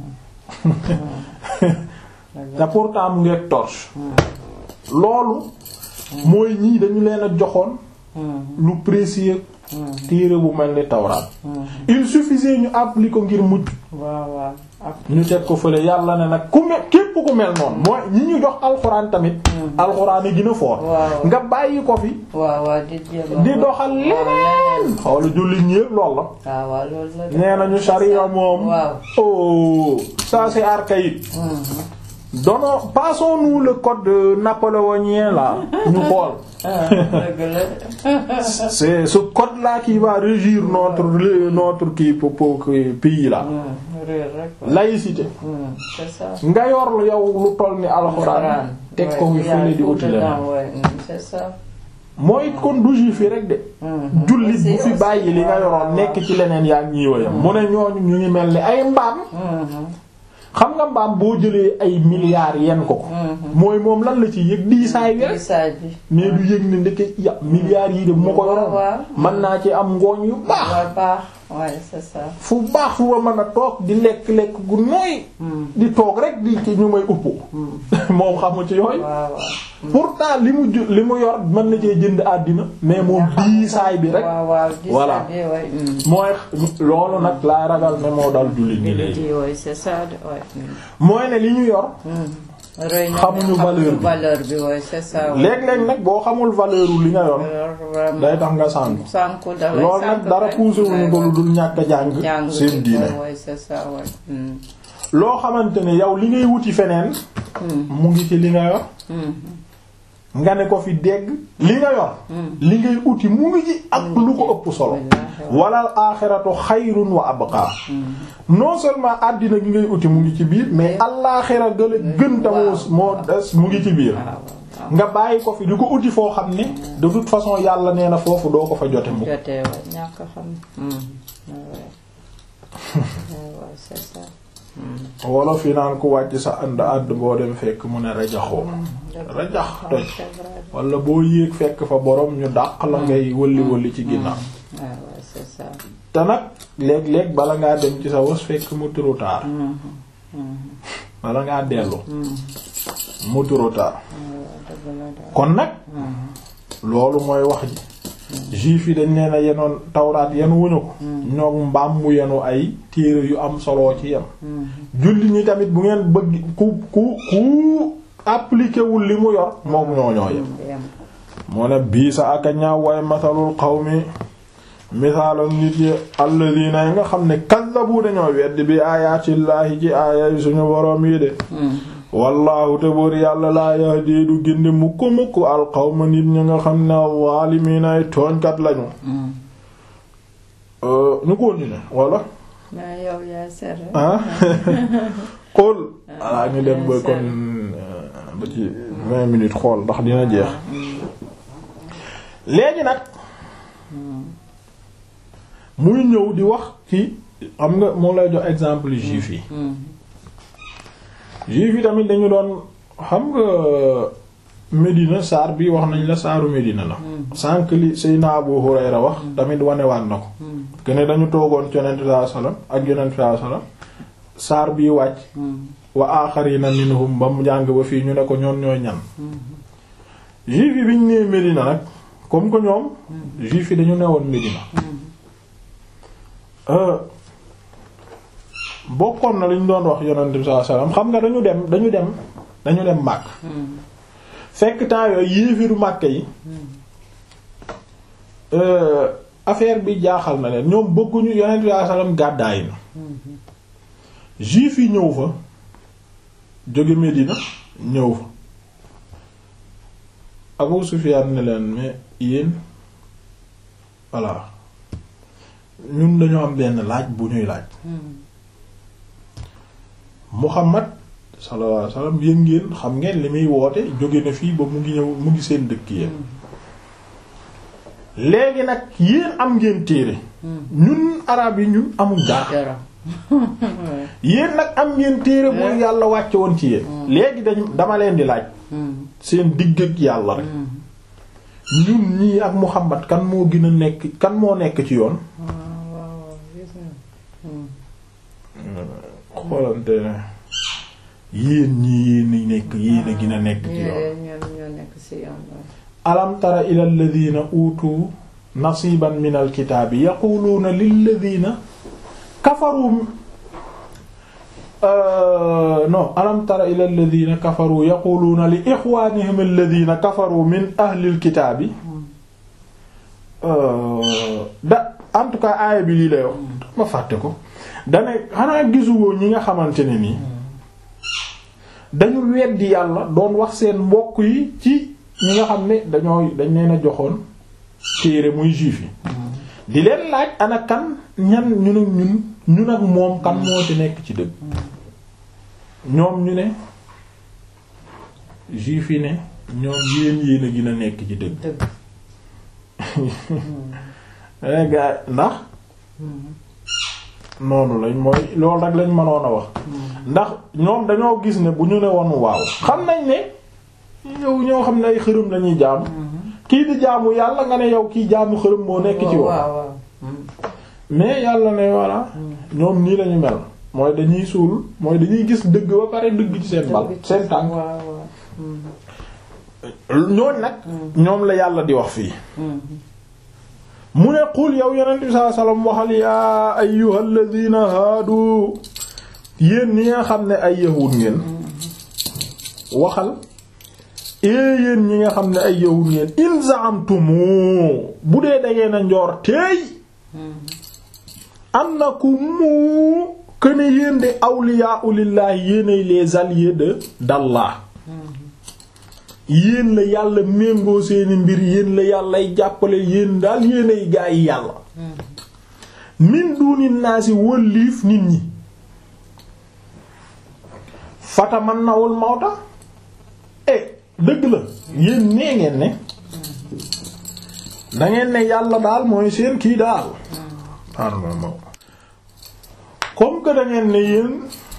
te pourtant mu ngeeg torche loolu mooy ñii dañu leen a joxoon lu précieux téere bu mel ni tawraat il suffisait ñu appliquer ko ngir mujj ñu teg ko fële yàlla ne nag ku mel képp ku mel noonu mooy ñi ñu jox alxuraan tamit alxuraan yi gën a foor Waaw. nga bàyyi ko fi waaw waaw di jéem di doxal leneen xoolu julli ñépp lool la waaw waaw loolu la de. nee nañu sharia moom waaw oh ça c'est archaïque donnons passons-nous le code napoléonien là ñu xool ah dëgg la c'est ce code là qui va régir notre notre kii po- po- kii pays là Hmm, réer rek quoi. laïcité Hmm, c'est ça. nga yor lu yow lu toll ni alxuraan teg ko Ouais, fi fële di uti leneen ouais, hmm, c'est ça. mooy kon du juif yi rek de Hmm, jullit aussi- bu fi aussi, bàyyi li nga waaw, yoroon waaw, nekk ci leneen yaa ngi ñiiwayam mu ne ñooñu ñu ngi mel ni ay mbaam Hmm, xam nga mbaam boo jëlee ay milliards yenn ko ko mooy moom lan la ci yëg diisaay wi rek gisaay bi. mais du yëg ne ndeke ya milliards yi de bu ma ko yoroon waaw. mën naa ci am ngooñ yu baax waaw baax ouais c'est ça. fu baax fu ma mën a toog di lekk-lekk gu nooy di toog rek di ci ñu may upp moom xamu ci yooyu waaw waaw. pourtant li mu ju li mu yor mën na cee jënd àddina mais moom diisaay bi rek waaw waaw gisaay Voilà. bi ouais. hmm. mooy loolu nag laa ragal ne moo dal jullit ñi léegi di ouais c'est ça de ouais. hmm. mooy ne li ñu yor rëy na Xamuñu mais valeur bi. valeur bi ouais c'est ça. ouais. léeg-léeg nag boo xamul valeur li nga yor Alors, vraiment. day tax nga sànku sànku da lay loolu nag sànku dara rek. poussé wuñu ko lu dul ñàkk a jàng jàng seen diine ouais, ouais, c'est ça ouais. hmm. loo xamante ne yow li ngay wuti feneen mu ngi ci li nga yor nga ne ko fi dégg li nga yor li ngay uti mu ngi ci ak lu ko ëpp solo walal aaxiratu xayrun wa abqa non seulement àddina gi ngay uti mu ngi ci biir mais alaaxira gële gën ta moo moo des mu ngi ci biir nga bàyyi ko fi di ko uti foo xam ne de toute façon yàlla nee na foofu doo ko fa jote mu jotee wa ñàkk a xam. Hmm. ouais. Ouais, ouais, c'est ça. wala fi naan ku wàcc sa ànd àdd boo dem fekk mu ne rajaxoo rajax toj c'est vrai. wala boo yéeg fekk fa borom ñu dàq la ngay wëlli wëlli ci ginnaaw Ouais, ouais, c'est ça. te nag léeg-léeg bala ngaa dem ci sa was fekk mu trop tard bala ngaa dellu mu trop tard dëgg la de. kon nag loolu mooy wax ji juif yi dañ leen a yenoon tawraat yenu wuñu ko ñoom mbaam mu yenu ay téere yu am solo ci yem julli ñi tamit bu ngeen bëgg ku ku ku appliqué wul li mu yor moom ñoo ñoo yem Yem. moo ne bii sa aka ñaaw waaye masalul qawmi misaalam nit yi alladina yi nga xam ne kazzabu dañoo weddi bi ayaatillaahi ci aaya suñu boroom yi de wallahu te buur yàlla laa yahdi du gindi mukk mukk alqawma nit ñi nga xam ne zaalimiina ay tooñkat lañu ñu continuer walla mais yow yaa seet rek. ah xool alaa ñu dem ba kon ba ci vingt minutes xool ndax dina jeex léegi nag muy ñëw di wax ci xam nga moo lay jox exemple juif yi juif yi tamit dañu doon xam nga Medina saar bi wax nañ la saaru Medina la sànq li Seydina Abu Hurayra wax tamit wanewaat na ko que ne dañu toogoon ci yonent sallallahu alayhi wasallam ak yonent sallallahu alayhi wasallam saar bii wàcc wa aaxarina minhum ba mu jàng ba fii ñu ne ko ñoon ñooy ñan juif yi bi ñu nee Medina nag comme que ñoom juif yi dañu newoon Medina bokkoon na li ñu doon wax yonent bi sallallahu alayhi wasallam xam nga dañu dem dañu dem dañu dem màkk fekk temps yooyu yéefiru màkk yi affaire bi jaaxal na leen ñoom bëgguñu yonent bi sallallahu alayhi wasallam gàddaay na juif yi ñëw fa jóge Medina ñëw fa Abu Sufyan ne leen mais yéen voilà ñun dañoo am benn laaj bu ñuy laaj Muhammad sallallahu alayhi wasallam yéen ngeen xam ngeen li muy woote jóge na fii ba mu ngi ñëw mu ngi seen dëkk yéen léegi nag yéen am ngeen téere ñun arab yi ñun amul dara yéen nag am ngeen téere bu yàlla wàcce woon ci yéen léegi dañ dama leen di laaj seen digg ak yàlla rek ñun ñii ak Muhammad kan moo gën a nekk kan moo nekk ci yoon xoolante yéen ñii yéen a nekk yéen a gën a nekk ci yoon alam tara ila alladhina utu nasiban min alkitaabi yaquluuna lilladhina kafaru non alam tara ila alladhina kafaru yaquluna li ikhwanihim alladhina kafaru min ahli alkitaabi da en tout cas aaya bi lii lay wax ma fàtte ko dane xanaa gisuwoo ñi nga xamante ne nii dañu weddi yàlla doon wax seen mbokk yi ci ñi nga xam ne dañoo dañ leen a joxoon téere muy juif yi di leen laaj ana kan ñan ñun ak ñun ñun ak moom kan moo ci nekk ci dëgg ñoom ñu ne juif yi ne ñoom yéen yéen a gën a nekk ci dëgg gaa ndax noonu lañ mooy loolu rek lañ mënoon a wax ndax ñoom dañoo gis ne bu ñu ne woon waaw xam nañ ne yow ñoo xam ne ay xërëm lañuy jaamu kii di jaamu yàlla nga ne yow kii jaamu xërëm moo nekk ci wax mais yàlla ne voilà ñoom nii lañu mel mooy dañuy suul mooy dañuy gis dëgg ba pare dëgg ci seen bal seen tànk ñooñ nag ñoom la yàlla di wax fii mu ne qul yow yonent bi sallallahu alayhi wasallam waxal yaa ayyuhal ladina haadu yéen ñi nga xam ne ay yahud ngeen waxal ee yéen ñi nga xam ne ay yahud ngeen in za'amtumu bu dee dangeen a njoor teey annakum këne yéen de awliyaa'u lillaahi yéenay les alliés de d'Allah yéen la yàlla méngoo seeni mbir yéen la yàllay jàppale yéen daal yéenay gaa yi yàlla min duni naasi wëlliif nit ñi fata man nawul mawta eh dëgg la yéen nee ngeen ne dangeen ne yàlla daal mooy seen kii daal comme que dangeen ne yéen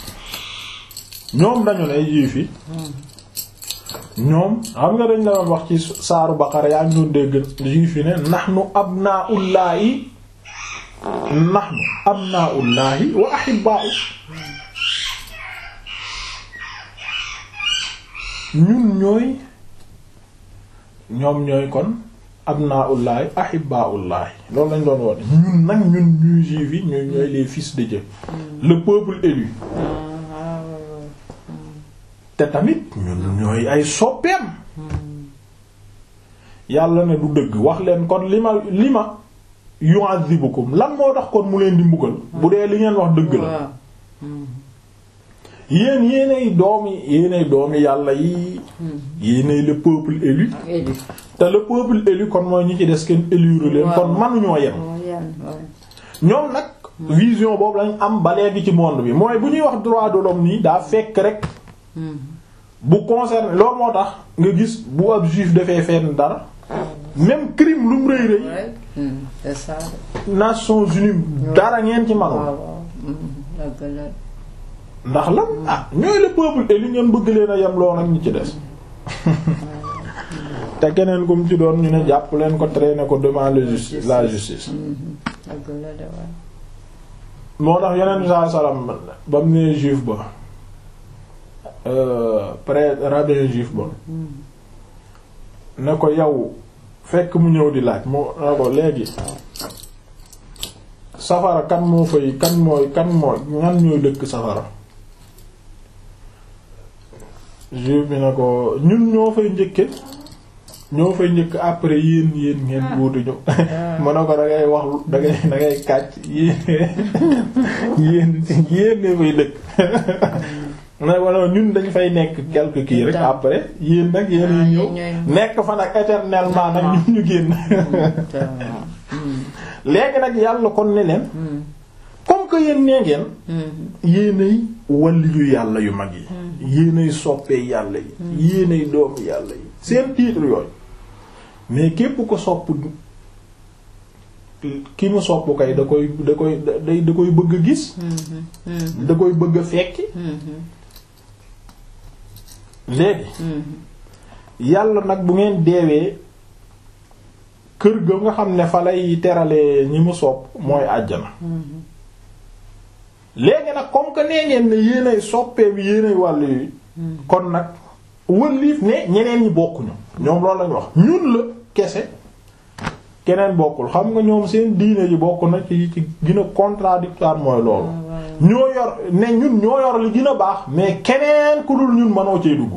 ñoom dañu ne juif yi ñoom xam nga dañ la doon wax ci saaru Baqara yaa ngi doon dégg juif yi ne nahnu abnaullahi nahnu abnaullahi wa ahibba'u ñun ñooy ñoom ñooy kon abnaullahi ahibba'ullahi loolu lañ doon wax ñun nag ñun ñuy juif yi ñooy ñooy les fils de Dieu le peuple élu te tamit ñun ñooy ay soppeem yàlla ne du dëgg wax leen kon li ma li ma yu'adhibukum lan moo tax kon mu leen di mbugal bu dee li ngeen wax dëgg la yéen yéenay doomi yéenay doomi yàlla yi yéenay le peuple élu te le peuple élu kon mooy ñi ci des kenn élure leen kon manuñoo yem ñoom nag vision boobu lañ am ba léegi ci monde bi mooy bu ñuy wax droit de l'homme nii daa fekk rek bu concerne loolu moo tax nga gis bu ab juif defee fenn dara même crime lu mu rëy rëy Nations Unies dara ngeen ci manul ndax lan ah ñooy le peuple élu ngeen bëgg leen a yem lool ak ñi ci des te keneen kum ci doon ñu ne jàpp leen ko traîner ko devant la justice la justice moo tax yeneen saa salaam ba mu nee juif ba prêtre rabbin juif ba ne ko yow fekk mu ñëw di laaj mu ne ko léegi safara kan moo fay kan mooy kan mooy ñan ñooy dëkk safara juif bi ne ko ñun ñoo fay njëkke ñoo fay njëkk après yéen yéen ngeen wuutuñu mu ne ko da ngay wax da ngay da ngay kàcc yéen yéen yéen ne fay dëkk na wala ñun dañ fay nekk quelque kii rek après yéen nag yéen ñëw nekk fa nag éternellement nag ñun ñu génn léegi nag yàlla kon ne leen comme que yéen nee ngeen yéenay waliyu yàlla yu mag yi yéenay soppee yàlla yi yéenay doomu yàlla yi seen titre yooyu mais képp ko sopp ki mu sopp kay da koy da koy da koy bëgg a gis da koy bëgg a fekki léegi yàlla nag bu ngeen deewee kër ga nga xam ne fa lay terale ñi mu sopp mooy àjjana léegi nag comme que nee ngeen ne yéenay soppee bi yéenay wàll yi kon nag wëlliif ne ñeneen ñi bokkuñu ñoom loolu lañu wax ñun la kese keneen bokkul xam nga ñoom seen diine ji bokk na ci ci gën a contradictoire mooy loolu ñoo yor ne ñun ñoo yor li gën a baax mais keneen ku dul ñun mënoo cee dugg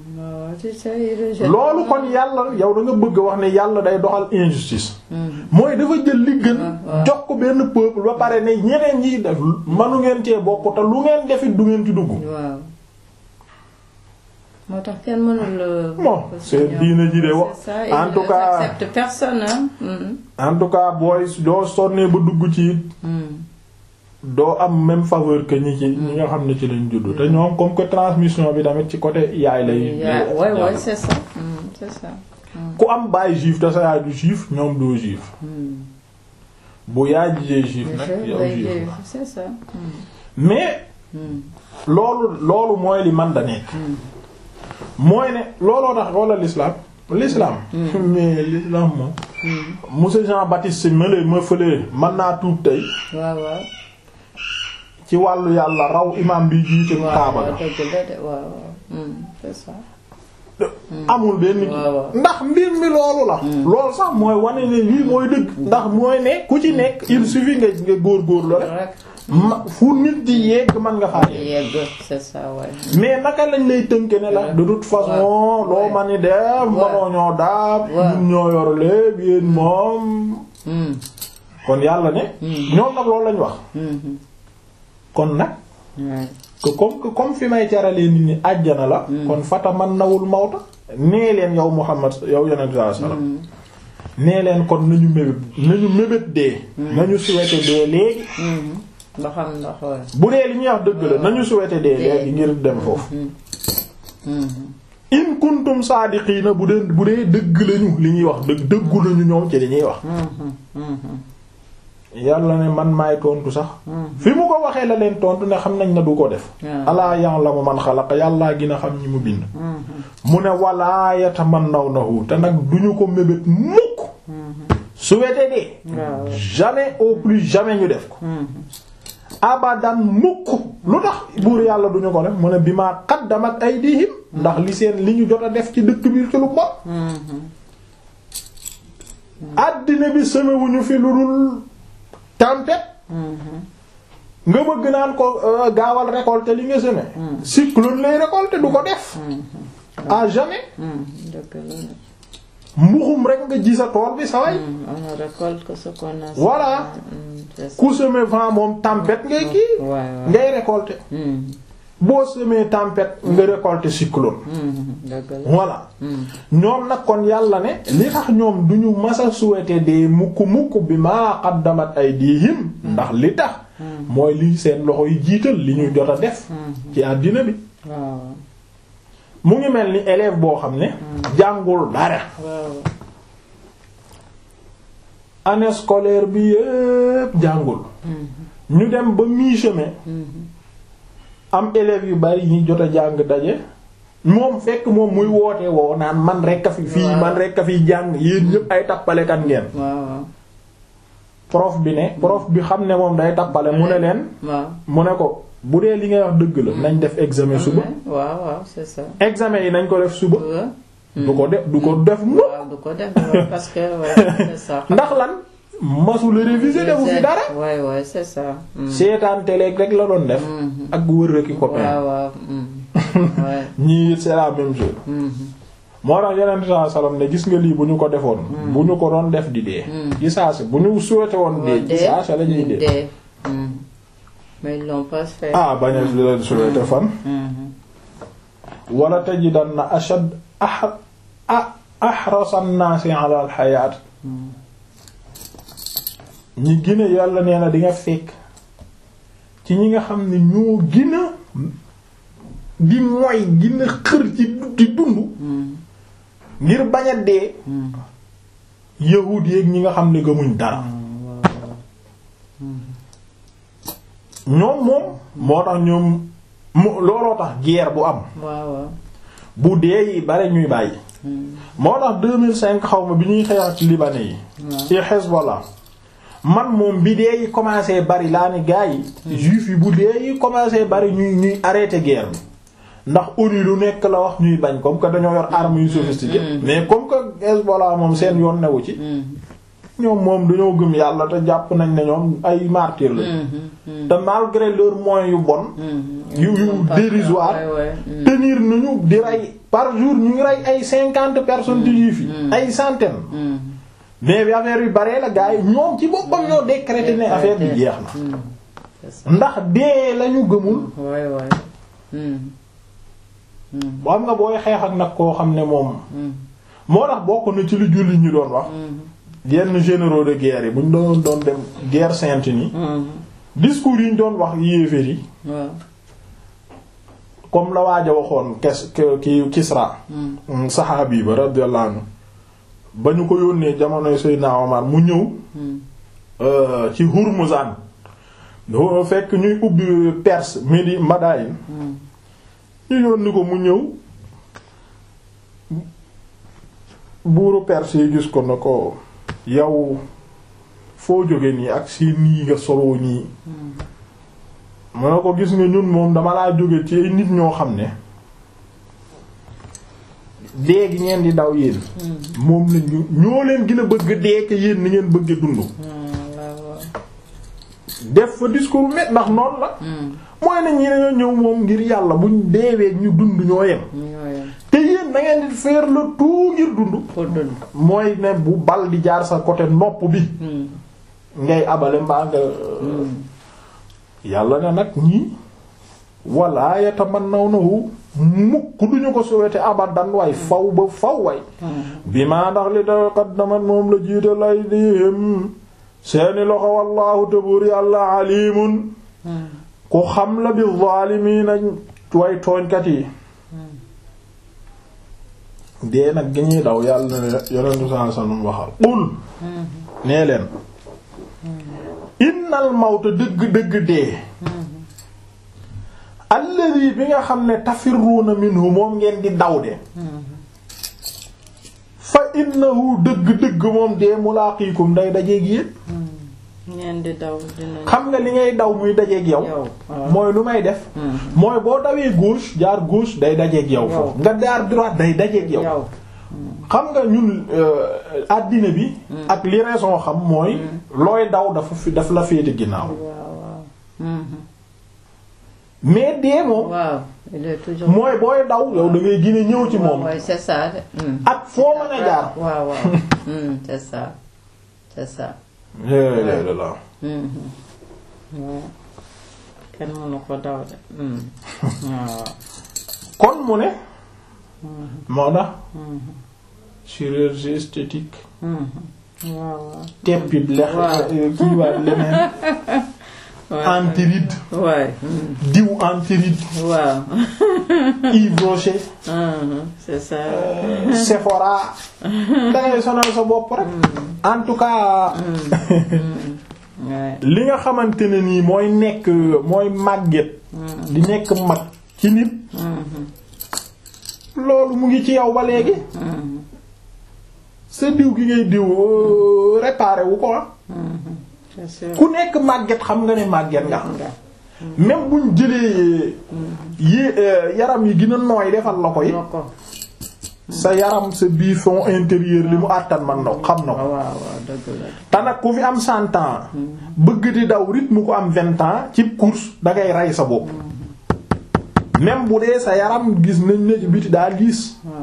loolu kon yàlla yow da nga bëgg wax ne yàlla day doxal injustice mooy dafa jël li gën jox ko benn peuple ba pare ne ñeneen ñi def manu ngeen cee bokk te lu ngeen defit du ngeen ci dugg waaw moo tax kenn mënul. bon c'est diine ji de wax en tout cas accepte personne en tout cas booy doo sonnee ba dugg ci it doo am même faveur que ñi ci ñi nga xam ne ci lañ juddu te ñoom comme que transmission bi tamit ci côté yaay lay. ouais ouais c'est ça c'est ça. ku am baay juif te sa yaay du juif ñoom doo juif. bu yaay jijee juif nag yow juif c'est ça. mais. loolu loolu mooy li man da nekk. mooy ne looloo tax wala l'islam l'islam mais l'islam moom. monsieur Jean Baptiste Mele ma fële mën naa tuub tey. waaw waaw. ci wàllu yàlla raw imam bi jiite Kaaba ga. c'est ça. amul benn ndax mbir mi loolu la. loolu sax mooy wane ne lii mooy dëgg. ndax mooy ne ku ci nekk il suffit nga nga góorgóorlu rek. ma fu nit di yegg mën nga faa yegg c'est ça ouais. mais naka lañ lay tënke ne la de toute façon loo ma ni def manoo ñoo daab ñun ñoo yor léeb yéen moom kon yàlla ne ñoom nag loolu lañ wax kon nag que comme que comme fi may caralee nit ñi àjjana la kon fata man nawul mawta nee leen yow Muhammad yow yonent sallallahu alayhi wasallam nee leen kon nañu mébét nañu mébét dee nañu souhaiter dee léegi ba xam ndax bu dee li ñuy wax dëgg la nañu souhaiter dee léegi ngir dem foofu in kuntum saadiqiina bu dee bu dee dëgg lañu li ñuy wax dëgg dëggu lañu ñoom ci li ñuy wax yàlla ne man maay tontu sax fi mu ko waxee la leen tontu ne xam nañ ne du ko def alaa ya'lamu man xalaqa yàllaa gën a xam ñi mu bind mu ne walaa yatamannawnahu te nag duñu ko mébét mukk souhaiter dee jamais au plus jamais ñu def ko abadan mukk lu tax buur yàlla duñu ko def mu ne bi maa qaddamat aydihim ndax li seen li ñu jot a def ci dëkk bi ci lu bon àddina bi semewuñu fi lu dul tempête nga bëgg naan ko gaawal récolter li nga semé cyclone lay récolter du ko def à jamais mbuxum rek nga ji sa tool bi sa way on récolte que ce qu'on a voilà ku semé vent moom tempête ngay kii ngay récolter boo semé tempête nga récolter cyclone voilà ñoom nag kon yàlla ne li tax ñoom duñu masa souhaiter des mukk mukk bi maa qaddamat aydihim ndax li tax mooy li seen loxo yi jiital li ñu jot a def ci àddina bi mu ngi mel ni élève boo xam ne jàngul dara année scolaire bi yépp jàngul ñu dem ba mi-chemin am élèves yu bari ñi jot a jàng daje moom fekk moom muy woote woo naan man rekk a fi fii man rekk a fi jàng yéen ñëpp ay tappalekat ngeen prof bi ne prof bi xam ne moom day tappale mu ne leen mu ne ko bu dee li ngay wax dëgg la nañ def examen suba waaw waaw c'est ça examen yi nañ ko def suba du ko def du ko def mu du ko def parce que c'est ça ndax lan masula réviser defu fi dara ouais ouais c'est ça seetaan télé rek la doon def ak wër rek i copain waaw waaw ñii c'est la même chose moo tax yeneen saa salaam ne gis nga lii bu ñu ko defoon bu ñu ko doon def di dee ci saase bu ñu souhaité woon dee ci saase la ñuy dee mais ils l'ont pas fait ah bañ a souhaité fan wala tajidanna ashad ah ahrasa an-naasi ala al-hayaat ñi gën a yàlla nee na di nga fekk ci ñi nga xam ne ñoo gën a di mooy gën a xër ci di dund ngir bañ a dee yahuud yeek ñi nga xam ne gëmuñ dara ñoom moom moo tax ñoom looloo tax guerre bu am bu dee yi bare ñuy bàyyi moo tax 2005 xaw ma bi ñuy xeex ci libanais yi ci Hezbollah man moom bi dee yi commencé bari laa ne gars yi juif yi bu dee yi commencé bari ñuy ñuy arrêter guerre bi ndax ONU lu nekk la wax ñuy bañ comme que dañoo yor armes yu sophistiquées mais comme que Hezbollah moom seen yoon newu ci ñoom moom dañoo gëm yàlla te jàpp nañ ne ñoom ay martyrs la te malgré leurs moyens yu bon yu yu dérisoire tenir nañu di rey par jour ñu ngi rey ay cinquante personnes di juif yi ay centaines mais bi affaire yu baree la gars yi ñoom ci boppam ñoo décrété ne affaire bi jeex na ndax dee lañu gëmul boo xam nga booy xeex ak nag koo xam ne moom moo tax bokk na ci lu jullit ñu doon wax yenn généraux de guerre yi bu ñu doon doon dem guerre sainte ni discours yi ñu doon wax yéeféer yi comme la waaj a waxoon kes ki Kisra saxaabi ba radiyallahu anhu ba ñu ko yónnee jamonoy Seydina Omar mu ñëw ci Hurmuzan fekk ñuy ubbi Perse Midi Madain ñu yónni ko mu ñëw buuru Perse yi gis ko na ko yow foo jóge nii ak si nii nga solo nii mu ne ko gis nga ñun moom dama laa jóge ci ay nit ñoo xam ne dee gi ngeen di daw yéen moom la ñu ñoo leen gën a bëgg dee ke yéen ni ngeen bëgg dund def fa discours met ndax noonu la mooy ne ñi dañoo ñëw moom ngir yàlla buñ deewee ñu dund ñoo yem te yéen da ngeen di faire le tout ngir dund mooy ne bu bal di jaar sa côté nopp bi ngay abale mbaa nga yàlla ne nag ñii wala yatamannawnahu mukk duñu ko souhaiter abadan way faw ba faw way bi maa ndax li da qaddamat moom la jiital ay dihim seeni loxo wallahu tabur yàlla alimun ku xam la bi zaalimiina way tooñkat yi dee nag gi ñuy daw yàlla ne yonentu saa sallam waxal qul nee leen innal mawta dëgg dëgg dee alladi bi nga xam ne tafirruuna minhu moom ngeen di daw de fa innahu dëgg dëgg moom dee mulaaqiikum day dajeeg yéen ngeen di daw dina xam nga li ngay daw muy dajeeg yow mooy lu may def mooy boo dawee gauche jaar gauche day dajeeg yow foofu nga jaar droite day dajeeg yow xam nga ñun àddina bi ak li raison xam mooy looy daw dafa fi daf la féete ginnaaw mais dee moom waaw il est toujours mooy booy daw yow da ngay gën a ñëw ci moom waaw c'est ça ak foo mën a jaar waaw waaw c'est ça c'est ça la kenn mënu ko daw de waaw kon mu ne moo tax chirurgie esthétique waaw waaw teppi lex kii waat leneen antiride waay diw antiride waaw Yves Rocher c'est ça Sephora dangay sonal sa bopp rek en tout cas li nga xamante ne nii mooy nekk mooy màgget di nekk mag ci nit loolu mu ngi ci yow ba léegi sa diw gi ngay diw réparé wu ko ku nekk màgget xam nga ne màgget nga même buñ jëlee yi yaram yi gën a nooy defal la ko yi sa yaram sa biir fond intérieur li mu àttan man na xam na ko te nag ku fi am cent ans bëgg di daw rythme ko am vingt ans ci course dangay rey sa bopp même bu dee sa yaram gis nañ ne ci biti daa liis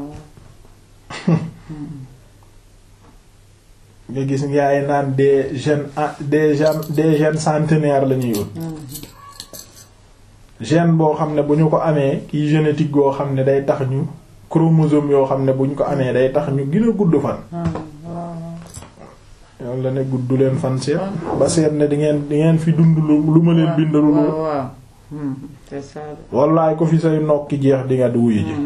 nga gis ngaay naan des jeunes des jeunes des jeunes centenaires la ñuy wut gène boo xam ne bu ñu ko amee kii génétique goo xam ne day tax ñu chromosome yoo xam ne bu ñu ko amee day tax ñu gën a gudd fan yoon la ne gudd leen fan seet ba seet ne di ngeen di ngeen fi dund lu ma leen bindalu lu wallaay ku fi say nokki jeex di nga di wuyu ji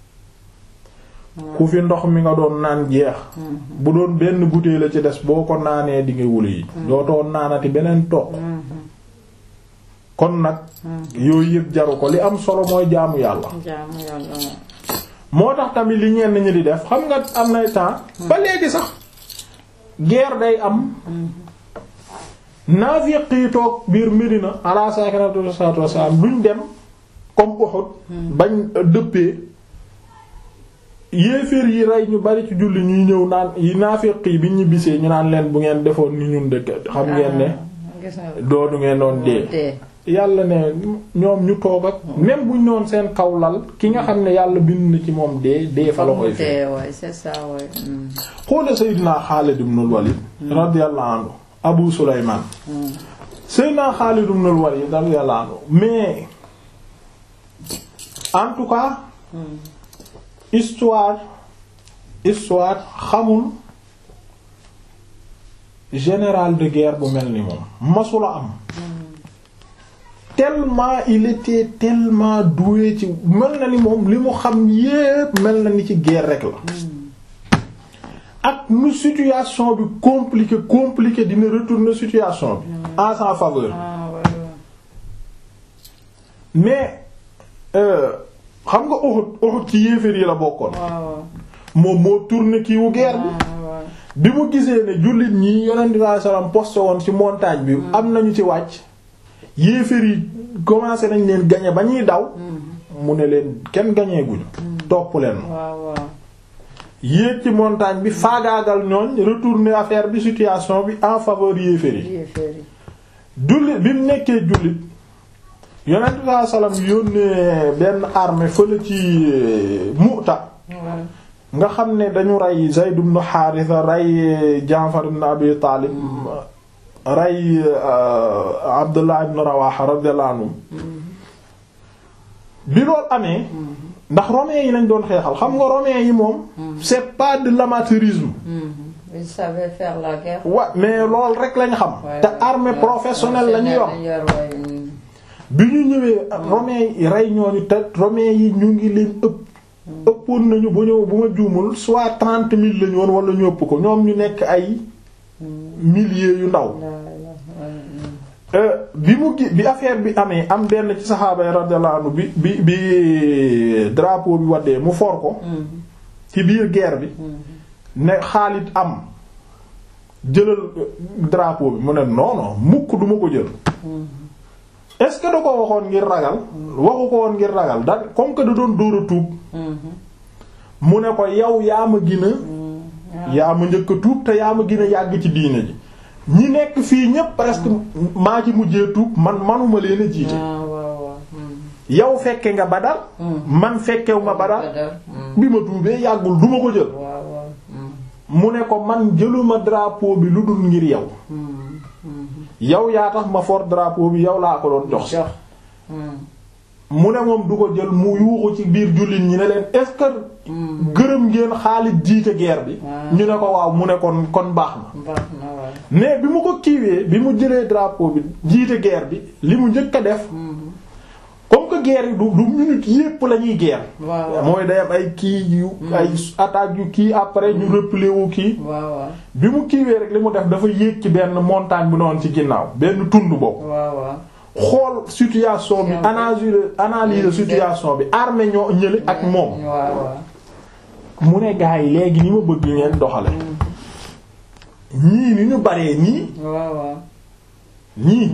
ku fi ndox mi nga doon naan jeex bu doon benn bouteille la ci des boo ko naanee di nga wuli yi dootoo naanati beneen toq kon nag yooyu yëpp jaru ko li am solo mooy jaamu yàlla moo tax tamit li ñenn ñi di def xam nga am nay temps ba léegi sax guerre day am naafiq yi toog biir Medina ala sakinatu salatu wassalam duñ dem comme Uhud bañ dëppee yéeféer yi rey ñu bari ci julli ñuy ñëw naan yi naafiq yi bi ñu bisee ñu naan leen bu ngeen defoon ni ñun dëkk xam ngeen ne doonu ngeen doon dee yàlla ne ñoom ñu toog ak même buñ noon seen kaw lal ki nga xam ne yàlla bind na ci moom dee dee fa la koy fi c'est ça ouais xoole Seydina Xaalid ibn al-Walid radiyallahu anhu Abu Sulaymaan Seydina Xaalid ibn al-Walid radiyallahu anhu mais en tout cas histoire histoire xamul général de guerre bu mel ni moom masula am tellement il était tellement doué ci mel na ni moom li mu xam yépp mel na ni ci guerre rek la ak nu situation bi compliqué compliqué dina retourner situation bi en sa faveur mais xam nga Uhud Uhud ci yéeféer yi la bokkoon moom moo tourné kii wu guerre bi bi mu gisee ne jullit ñi yonent bi sallallahu alayhi wasallam posté woon ci montagne bi am nañu ci wàcc yéeféer yi commencé nañ leen gañe ba ñuy daw mu ne leen kenn gañee guñu topp leen yéeg ci montagne bi faagaagal ñooñ retourner affaire bi situation bi en faveur yéeféer yi jullit bi mu nekkee jullit yonent bi sallallahu alayhi wasallam yónnee benn armée fële ci Mu'ta nga xam ne dañu rey Zayd ibn Haritha rey Jaafar ibn Abi Taalib rey Abdullah ibn Rawaha radiyallahu anhu bi loolu amee ndax romains yi lañ doon xeexal xam nga romains yi moom c'est pas de l'amateurisme ils savaient faire la guerre wa mais loolu rek lañ xam te armée professionnelle lañu yor bi ñu ñëwee romains yi rey ñooñu te romains yi ñu ngi leen ëpp ëppoon nañu bu ñëw bu ma juumul soit trente mille lañu woon wala ñu ëpp ko ñoom ñu nekk ay milliers yu ndaw bi mu gi bi affaire bi amee am benn ci saxaaba yi radiyallahu anhu bi bi bi drapeau bi waddee mu for ko ci biir guerre bi ne Xaalid am jëlal drapeau bi mu ne non non mukk duma ko jël est-ce que da ko waxoon ngir ragal waxu ko woon ngir ragal da comme que da doon dóor a tuub mu ne ko yow yaa ma gën a yaa ma njëkk a tuub te yaa ma gën a yàgg ci diine ji ñi nekk fii ñépp presque maa ci mujjee tuub man manuma leen a jiite yow fekke nga Badar man fekkew ma Badar bi ma tuubee yàggul duma ko jël mu ne ko man jëluma drapeau bi lu dul ngir yow yow yaa tax ma for drapeau bi yow laa ko doon jox mu ne moom du ko jël mu yuuxu ci biir jullit ñi ne leen est-ce que gërëm ngeen Xaalid jiite guerre bi ñu ne ko waaw mu ne kon kon baax na mais bi mu ko kiiwee bi mu jëlee drapeau bi jiite guerre bi li mu njëkk a def comme que guerre yi du du minute yépp la ñuy guerre mooy day am ay kii yu ay attaques yu kii après ñu replier wu kii bi mu kiiwee rek li mu def dafa yéeg ci benn montagne bi noonu ci ginnaaw benn tund boobu xool situation bi analyser analyser situation bi armée ñoo ñële ak moom mu ne gaa yi léegi ni ma bëgg ngeen doxale ñii ni ñu baree nii ñii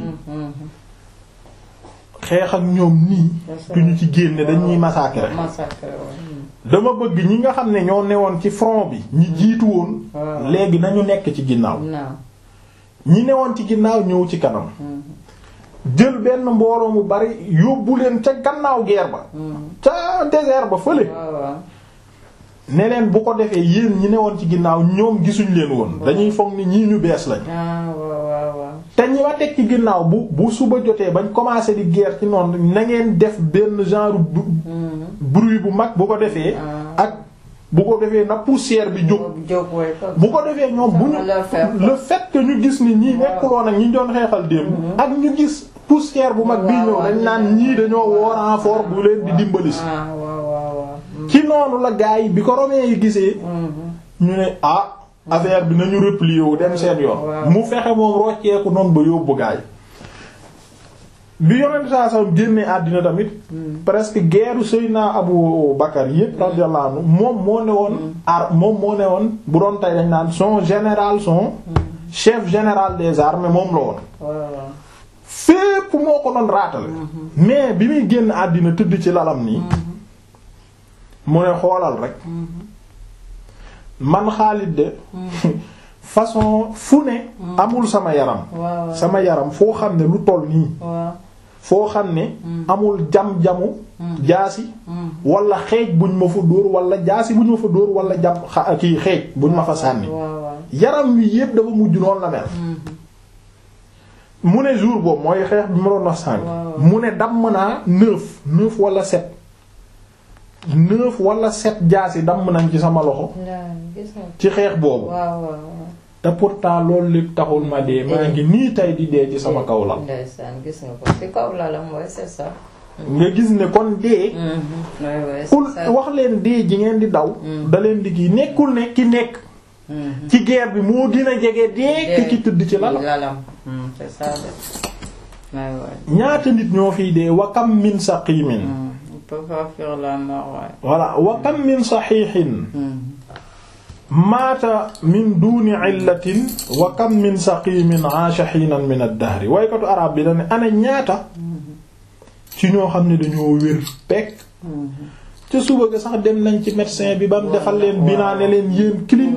xeex ak ñoom nii duñu ci génne dañuy massacrer dama bëgg ñi nga xam ne ñoo newoon ci front bi ñi jiitu woon léegi nañu nekk ci ginnaaw ñi newoon ci ginnaaw ñëw ci kanam jël benn mbooloo mu bari yóbbu leen ca gannaaw guerre ba ca désert ba fële ne leen bu ko defee yéen ñi newoon ci ginnaaw ñoom gisuñ leen woon dañuy foog ni ñii ñu bees lañ te ñi ma teg ci ginnaaw bu bu suba jotee bañ commencé di guerre ci noonu na ngeen def benn genre bruit bu mag bu ko defee ak bu ko defee na poussière bi jóg bu ko defee ñoom bu ñu le fait que ñu gis ni ñii nekkuloon ak ñi doon xeexal démb ak ñu gis poussière bu mag bii ñëw dañ naan ñii dañoo woo renfort bu leen di dimbali si ci noonu la gaa yi bi ko romains yi gisee ñu ne ah affaire bi nañu replier wu dem seen yoon mu fexe moom rocceeku noonu ba yóbbu gaa yi bi yonent saa sallam génnee àddina tamit presque guerre Seydina Abu Bakar yépp radiyallahu anhu moom moo ne woon ar moom moo ne woon bu doon tey dañ naan son général son chef général des armées moom la woon fépp moo ko doon raatale mais bi muy génn àddina tëdd ci lalam nii mu ne xoolal rek man Xaalid de façon fu ne amul sama yaram sama yaram foo xam ne lu toll nii foo xam ne amul jam-jamu jaasi wala xeej buñ ma fa dóor wala jaasi buñ ma fa dóor wala jam kii xeej buñ ma fa sànni yaram wi yépp dafa mujj noonu la mel mu ne jour boobu mooy xeex bi ma doon wax sànni mu ne damm naa neuf neuf wala sept neuf wala sept jaasi damm nañ ci sama loxo ci xeex boobu te pourtant loolu lépp taxul ma dee maa ngi nii tay di dee ci sama kaw lal ndeysaan gis nga ko ci kaw lalam mooy c'est ça nga gis ne kon dee kul wax leen dee ji ngeen di daw da leen di kii nekkul ne ki nekk ci guerre bi moo gën a jege dee ki ki tëdd ci lalam c'est ça ñaata nit ñoo fiy dee wa kam min saqimin voilà wa kam min saxiixin maata min duuni illatin wa kam min saqimin aasha xiinan min ad-dahri waykatu arab bi da ne ana ñaata ci ñoo xam ne dañoo wér pekk ca suba ga sax dem nañ ci médecin bi ba mu defal leen binaa ne leen yéen clean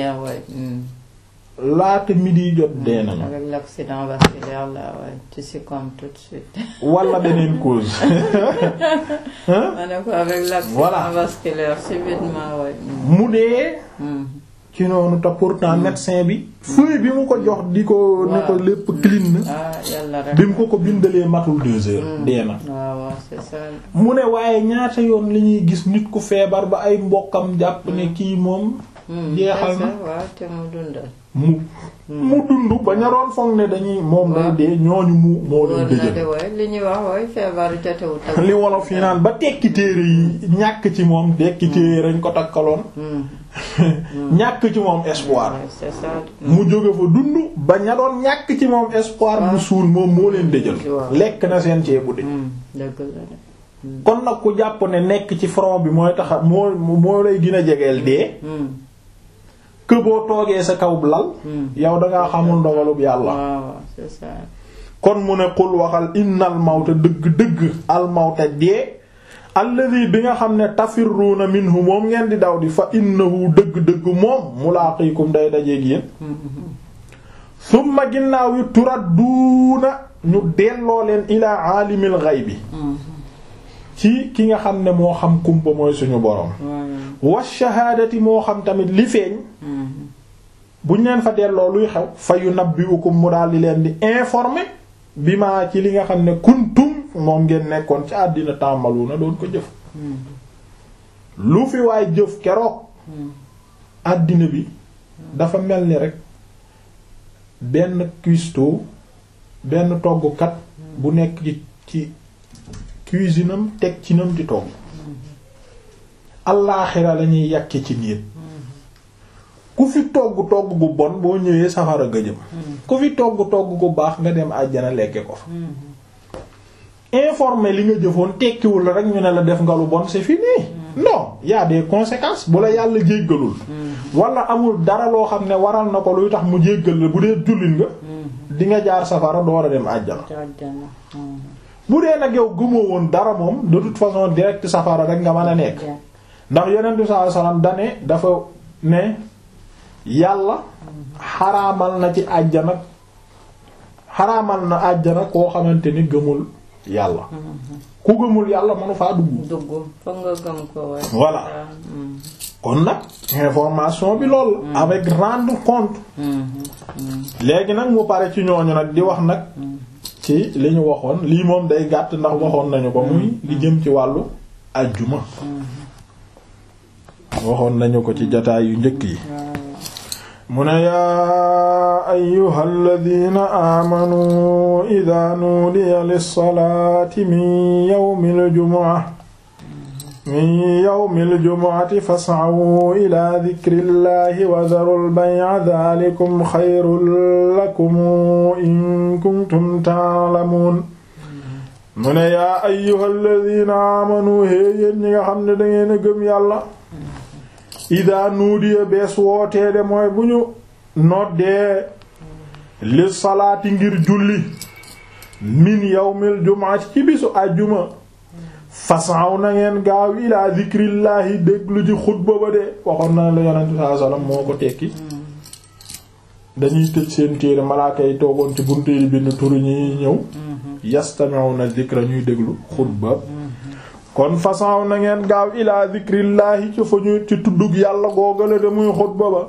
laata midi jot dee nañu. avec l'accident vasculaire là ouais tu succombes tout de suite. wala beneen cause. ma ne ko avec l'accident vasculaire subitement ouais. mu dee. ci noonu te pourtant médecin bi. feuille bi mu ko jox di ko ne ko lépp clean na. ah yàlla rek bi mu ko ko bindalee matul deux heures. dee na. waaw waaw c'est ça. mu ne waaye ñaata yoon li ñuy gis nit ku feebar ba ay mbokkam jàpp ne kii moom. jeexal na waaw te mu dundal. mu mu dund ba ñaroon foog ne dañuy moom day dee ñooñu mu moo leen dëjël li ñuy wax wooy feebar jotewut ak li wolof yi naan ba tekki téere yi ñàkk ci moom tekki téere rañ ko takkaloon ñàkk ci moom espoir c'est ça mu jóge fa dund ba ña doon ñàkk ci moom espoir mu suul moom moo leen dëjël lekk na seen ceebu de dëgg la kon nag ku jàpp ne nekk ci front bi mooy tax moo moo lay gën a jegeel dee que boo toogee sa kaw lal yow dangaa xamul ndogalub yàlla c'est ça kon mu ne xul waxal innal mawta dëgg-dëgg al mawta dee alladi bi nga xam ne tafirruuna minhu moom ngeen di daw di fa innahu dëgg-dëgg moom mulaaqiikum day dajeeg yéen summa ginnaaw yi turadduuna ñu delloo leen ilaa aalimil ghaybi ci ki nga xam ne moo xam kumpa mooy suñu borom wa shahaadati moo xam tamit li feeñ buñ leen fa delloo luy xew fa yunabbi'ukum mu daal di leen di informer bi ma ci li nga xam ne kuntum moom ngeen nekkoon ci àddina tàmbalu na doon ko jëf lu fi waay jëf keroog àddina bi dafa mel ni rek benn cuistot benn toggkat bu nekk ci ci cuisine am teg ci nam di togg allaaxira lañuy yàkke ci nit ku fi togg togg gu bon boo ñëwee safara nga jëm ku fi togg togg gu baax nga dem àjjana lekke ko fa informer li nga jëfoon tekkiwul la rek ñu ne la def nga lu bon c'est fini non y a des conséquences bu la yàlla jéggalul wala amul dara loo xam ne waral na ko luy tax mu jéggal la bu dee jullit nga di nga jaar safara door a dem àjjana bu dee nag yow gëmoo woon dara moom de toute façon direct safara rek nga mën a nekk ndax yonent bi sallallahu alayhi wasallam dane dafa ne yàlla xaraamal na ci àjjana xaraamal na àjjana koo xamante ni gëmul yàlla ku gëmul yàlla mënu faa dugg dugg fa nga gëm ko waaye voilà kon nag information bi lool avec rendre compte léegi nag mu pare ci ñooñu nag di wax nag ci li ñu waxoon lii moom day gàtt ndax waxoon nañu ko muy li jëm ci wàllu ajjuma waxoon nañu ko ci jataay yu njëkk yi mu ne yaa ayyuha alladina aamanu ida nuudiya lilsalaati min yawmi aljumuca min yawmi aljumucati fascaw ila dikri llahi wa daru lbayca dalikum xayrun lakum in kuntum taalamuun mu ne yaa ayyuha alladina aamanu héeyéen ñi nga xam ne dangeen a gëm yàlla ida nuudiya bees wootee de mooy bu ñu noddee li salaati ngir julli min yawmil jumaati ci bisu àjjuma fasaw na ngeen gaaw ilaa zikrillahi déglu ci xutba ba de waxoon na la yonent sallallahu alayhi wasallam moo ko tekki dañuy tëj seen téere malaaka yi toogoon ci buntu yi bind turu ñi ñëw yastami'una zikra ñuy déglu xutba kon façon na ngeen gaaw ilaa zikrillahi ci fa ñu ci tuddug yàlla googale de muy xutba ba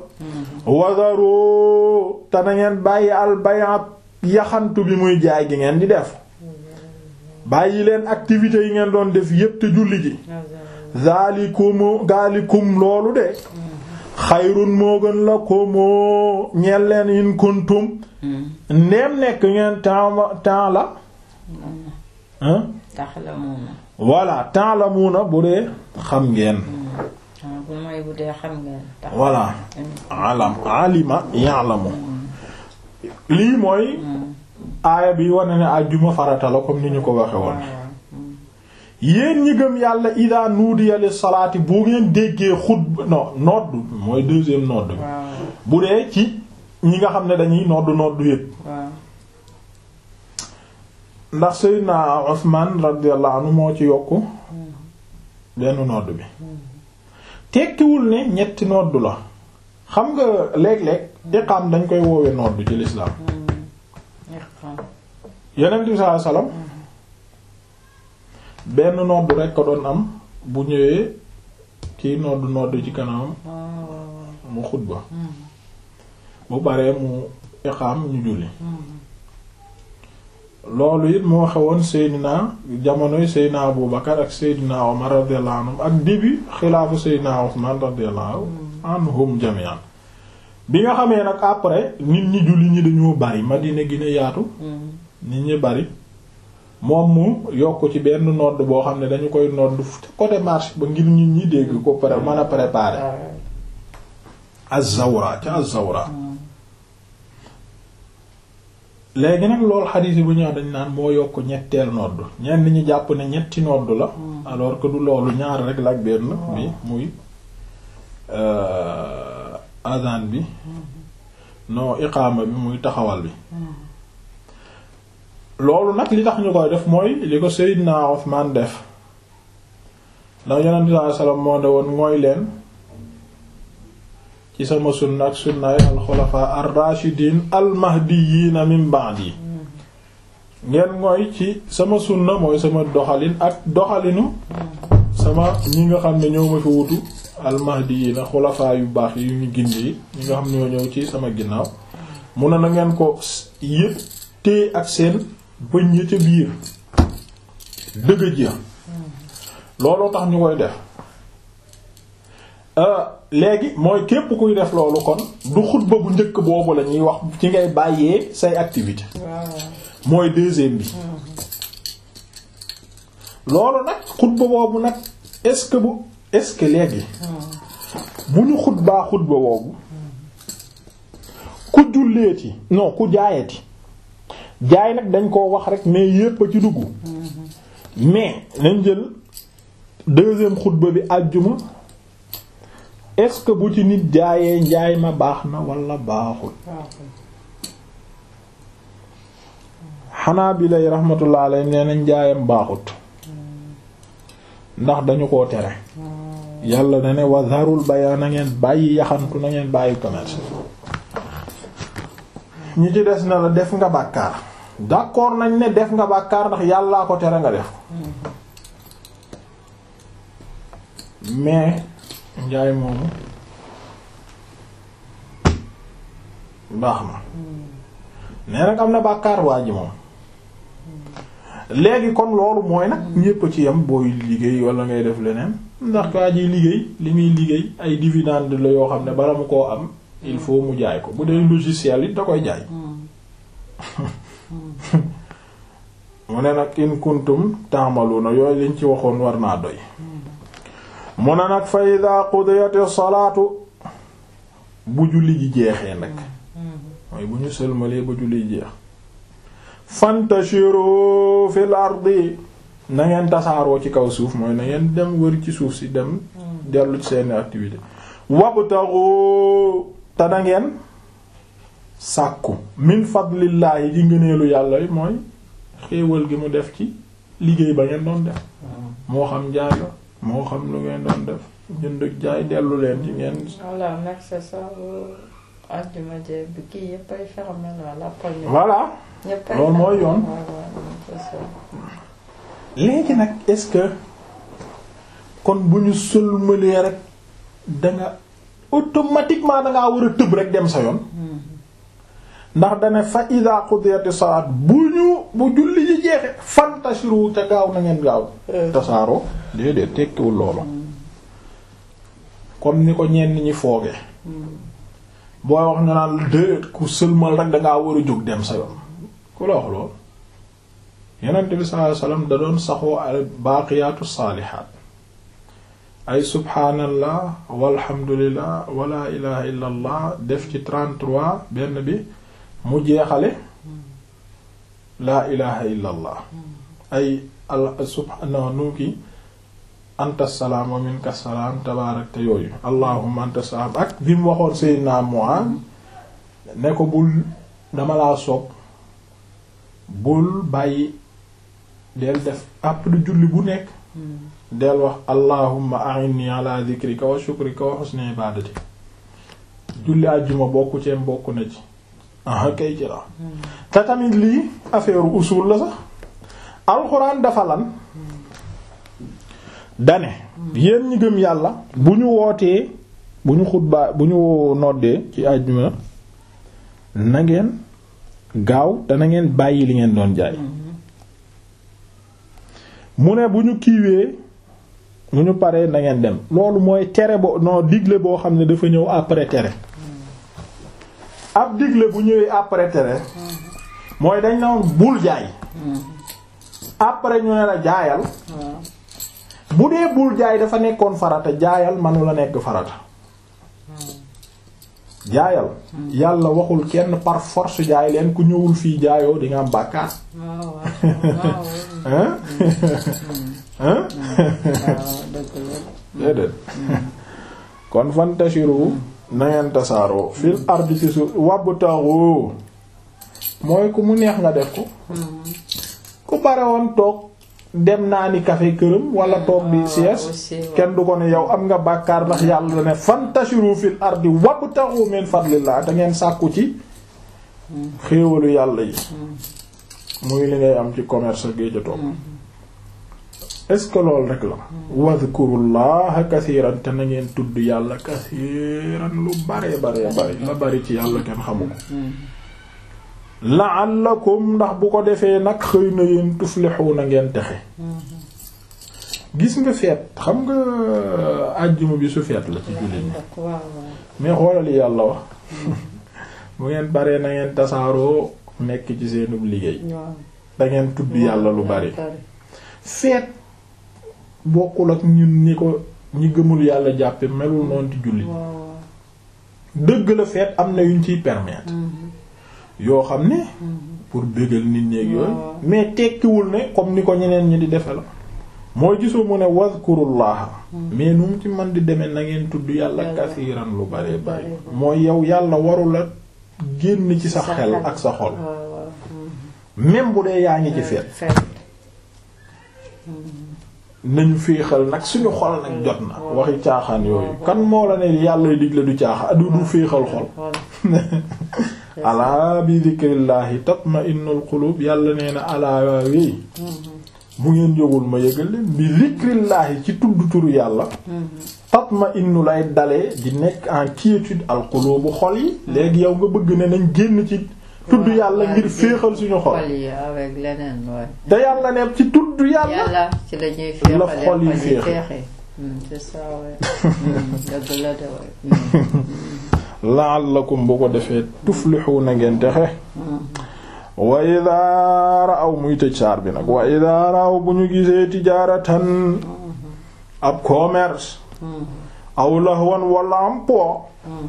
wazaro te na ngeen bàyyi albayat yaxantu bi muy jaay gi ngeen di def bàyyi leen activités yi ngeen doon def yépp te julli ji zalikum zalikum loolu de xayrun moo gën la ko moo ñeel leen in kuntum ndeem nekk ngeen temps temps la hein taxlamuuna voilà temps la muuna bu dee xam ngeen bu mooy bu dee xam ngeen tax voilà alam alima ya'lamu lii mooy aaya bi wane ne àjjuma farata la comme ni ñu ko waxe woon yéen ñi gëm yàlla ida nuudiya lis salaati bu ngeen déggee xutba non nodd mooy deuxième nodd bi bu dee ci ñi nga xam ne dañuy nodd nodd yépp ndax Seydina Usman radiyallahu anhu moo ci yokk benn nodd bi tekkiwul ne ñetti nodd la xam nga léeg-léeg iqaam dañ koy woowe nodd ci lislaam Yonent bi sallallahu alayhi wasallam benn nodd rekk ko doon am bu ñëwee kii nodd nodd ci kanamam mu xutba bu baree mu iqaam ñu julli loolu it moo xewoon Seydina jamonoy Seydina Abu Bakar ak Seydina Omar radiyallahu anhum ak début xilaafu Seydina Usman radiyallahu anhum jami'an bi nga xamee nag après nit ñi julli ñi dañoo bari Madina gi ne yaatu nit ñi bari moom mu yokk ci benn nodd boo xam ne dañu koy nodd côté marché ba ngir nit ñi dégg ko pare mën a préparer az-zawra ca az-zawra léegi nag loolu xadiis yi bu ñëw dañ naan moo yokk ñetteel nodd ñenn ñi jàpp ne ñetti nodd la alors que du loolu ñaar rek la ak benn bi muy azan bi non iqaama bi muy taxawal bi loolu nag li tax ñu koy def mooy li ko Seydina Usmaan def ndax Yonent bi sallallahu alayhi wasallam moo ne woon mooy leen ci sama sunna ak sunnaay alxulafa ar-rashidin al-mahdiyyin min ba'di ngeen mooy ci sama sunna mooy sama doxalin ak doxalinu sama ñi nga xam ne ñoo ma fi wutu al-mahdiyyin xulafa yu baax yi ñu gindi yi ñi nga xam ne ñoo ñëw ci sama ginnaaw mun na na ngeen ko yëpp téye ak seen bëñ ya ca biir dëgg ji looloo tax ñu koy def léegi mooy képp kuy def loolu kon du xutba bu njëkk boobu la ñuy wax ci ngay bàyyee say activité mooy deuxième bi loolu nag xutba boobu nag est-ce que bu est-ce que léegi bu ñu xutbaa xutba boobu ku julleeti non ku jaayati jaay nag dañ koo wax rek mais yépp a ci dugg mais nañ jël deuxième xutba bi àjjuma est-ce que bu ci nit jaayee njaay ma baax na wala baaxul xanaa bi lay rahmatullah alayhi nee na njaayam baaxut ndax dañu koo tere yàlla na ne wa zarul baya na ngeen bàyyi yaxantu na ngeen bàyyi commerce ñi ci des na la def nga bàkkaar d'accord nañ ne def nga bàkkaar ndax yàllaa ko tere nga def mais njaay moomu baax na nee nag am na bàkkaar waa ji moom léegi kon loolu mooy nag ñépp ci yam booy liggéey wala ngay def leneen ndax waa ji liggéey li muy liggéey ay dividende la yoo xam ne bala mu koo am il faut mu jaay ko bu dee logiciel it da koy jaay mu ne nag in kuntum ta'maluna yooyu liñ ci waxoon war naa doy mu ne nag fa ida qudiyati salaatu bu julli ji jeexee nag mooy bu ñu sëlmalee ba julli ji jeex fantashiru fil ardi na ngeen tasaaroo ci kaw suuf mooy na ngeen dem wër ci suuf si dem dellu ci seeni activité wabtaxu te na ngeen sàkku min fadlillaahi ji ngëneelu yàlla yi mooy xéewal gi mu def ci liggéey ba ngeen doon def moo xam jaay la moo xam lu ngeen doon def jënd ak jaay dellu leen ci ngeen voilà nag c'est ça àjjuma jeeg bi kii yëpp ay fermé la après ñu voilà ñëpp ay loolu mooy yoon waaw waaw c'est ça léegi nag est-ce que kon bu ñu sëlmalee rek danga automatiquement dangaa war a tëb rek dem sa yoon ndax dane fa ida qudiyati salaat bu ñu bu julli ji jeexe fantashiru te gaaw na ngeen gaaw tasaaroo déedéet tekkiwul loolu comme ni ko ñenn ñi fooge booy wax ñu naan déedéet ku sëlmal rek dangaa war a jóg dem sa yoon ku la wax loolu yonent bi sallallahu alayhi wasallam da doon saxoo al baaqiyaatu saalihaat ay subhaanallah walhamdulillah wala ilaha illa allah def ci 33 benn bi mu jeexale laa ilaha illa allah ay al subhaana nu ki anta salaam wa minka salaam tabaarakta yooyu allahumma anta salaam ak bi mu waxoon sayyidina Mu'aaz ne ko bul dama laa sopp bul bàyyi del def après julli bu nekk del wax allahumma a'inni ala dhikrika wa shukrika wa husni ibadati julli àjjuma bokku ceem bokk na ci aha kay ci la te tamit lii affaire usul la sax alxuraan dafa lan dane yéen ñi gëm yàlla bu ñu wootee bu ñu xutbaa bu ñu noddee ci àjjuma na ngeen gaaw te na ngeen bàyyi li ngeen doon jaay mu ne bu ñu kiiwee bu ñu paree na ngeen dem loolu mooy tere bo non digle boo xam ne dafa ñëw après tere ab digle bu ñëwee après tere mooy dañ na woon bul jaay après ñu ne la jaayal bu dee bul jaay dafa nekkoon farata jaayal manu la nekk farata jaayal yàlla waxul kenn par force jaay leen ku ñëwul fii jaayoo di nga am bàkkaar hein hein déedéet kon fantashiru na ngeen tasaaroo fil ardi ci suuf wabtaru mooy ku mu neex nga def ko ku bare woon toog dem naa ni café këram wala toog di sieste kenn du ko ne yow am nga bàkkaar ndax yàlla ne fantashiru fil ardi wabtaru min fadlillah te ngeen sàkku ci xéewalu yàlla yi muy li ngay am ci commerce géej a toog est-ce que loolu rek la wadhkurullaha kasiiran te na ngeen tudd yàlla kasiiran lu bare bare bare la bari ci yàlla kenn xamu ko la'allakum ndax bu ko defee nag xëy na yéen tuflixuuna ngeen texe gis nga feet xam nga àjjuma bi su feet la ci jullit ñi mais xoolal yàlla wax bu ngeen baree na ngeen tasaaroo nekk ci seenub liggéey da ngeen tudd yàlla lu bari feet bokkul ak ñun ñi ko ñi gëmul yàlla jàppe melul noonu ci jullit dëgg la feet am na yuñ ciy permettre yoo xam ne pour bégal nit ñeeg yooyu mais tekkiwul ne comme ni ko ñeneen ñi di defe la mooy gisoo mu ne wazkurullaha mais nu mu ci man di demee na ngeen tudd yàlla kasiiran lu bare bare mooy yow yàlla waru la génn ci sa xel ak sa xol même bu dee yaa ngi ci feet nañu féexal nag suñu xol nag jot na waxi caaxaan yooyu kan moo la ne yàlla digle du caaxaan du du féexal xol alaa bi zikrillahi tatma'innul qulub yàlla nee na alaa wéy bu ngeen jógul ma yëgal leen bi zikrillahi ci tudd turu yàlla tatma'innu lay dalee di nekk en quiétude al qulubu xol yi léegi yow nga bëgg ne nañ génn ci tudd yàlla ngir féexal suñu xol avec leneen waay te yàlla ne ci tudd yàlla yàlla ci la ñuy la xol yi féexe c'est ça waay dëgg la de waay la'allakum bu ko defee tuflixuuna ngeen texe wa idaa ra'aw muy tëj saar bi nag wa idaa ra'aw bu ñu gisee tijaaratan ab commerce aw lahwan wala am po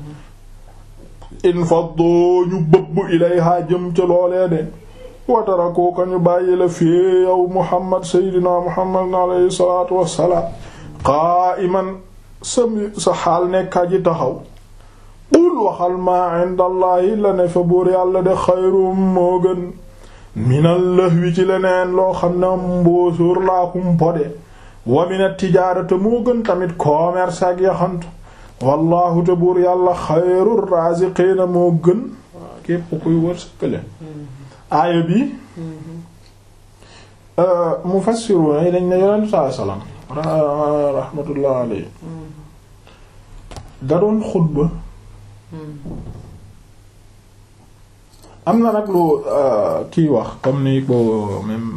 in faddu ñu bëbb ilayha jëm ca loolee de wataraku ko ñu bàyyi la fii yow muhammad seydina muhammad alayhi salaatu wassalaam qa'iman sa sa xaal nekkaa ji taxaw qul waxal maa indallahi la ne fa buur yàlla de xayrum moo gën minal lahwi ci leneen loo xam ne mbóosóor laakum pode wa min at-tijaarati moo gën tamit commerce ak yaxantu wallahu te buur yàlla xayrur raziqiina moo gën képp kuy wër sëkkale aaya bi mufassiruna yi dañ ne yonent saa salaam rahmatullah alayhi da doon xutba am na nag lu kii wax comme ni ko même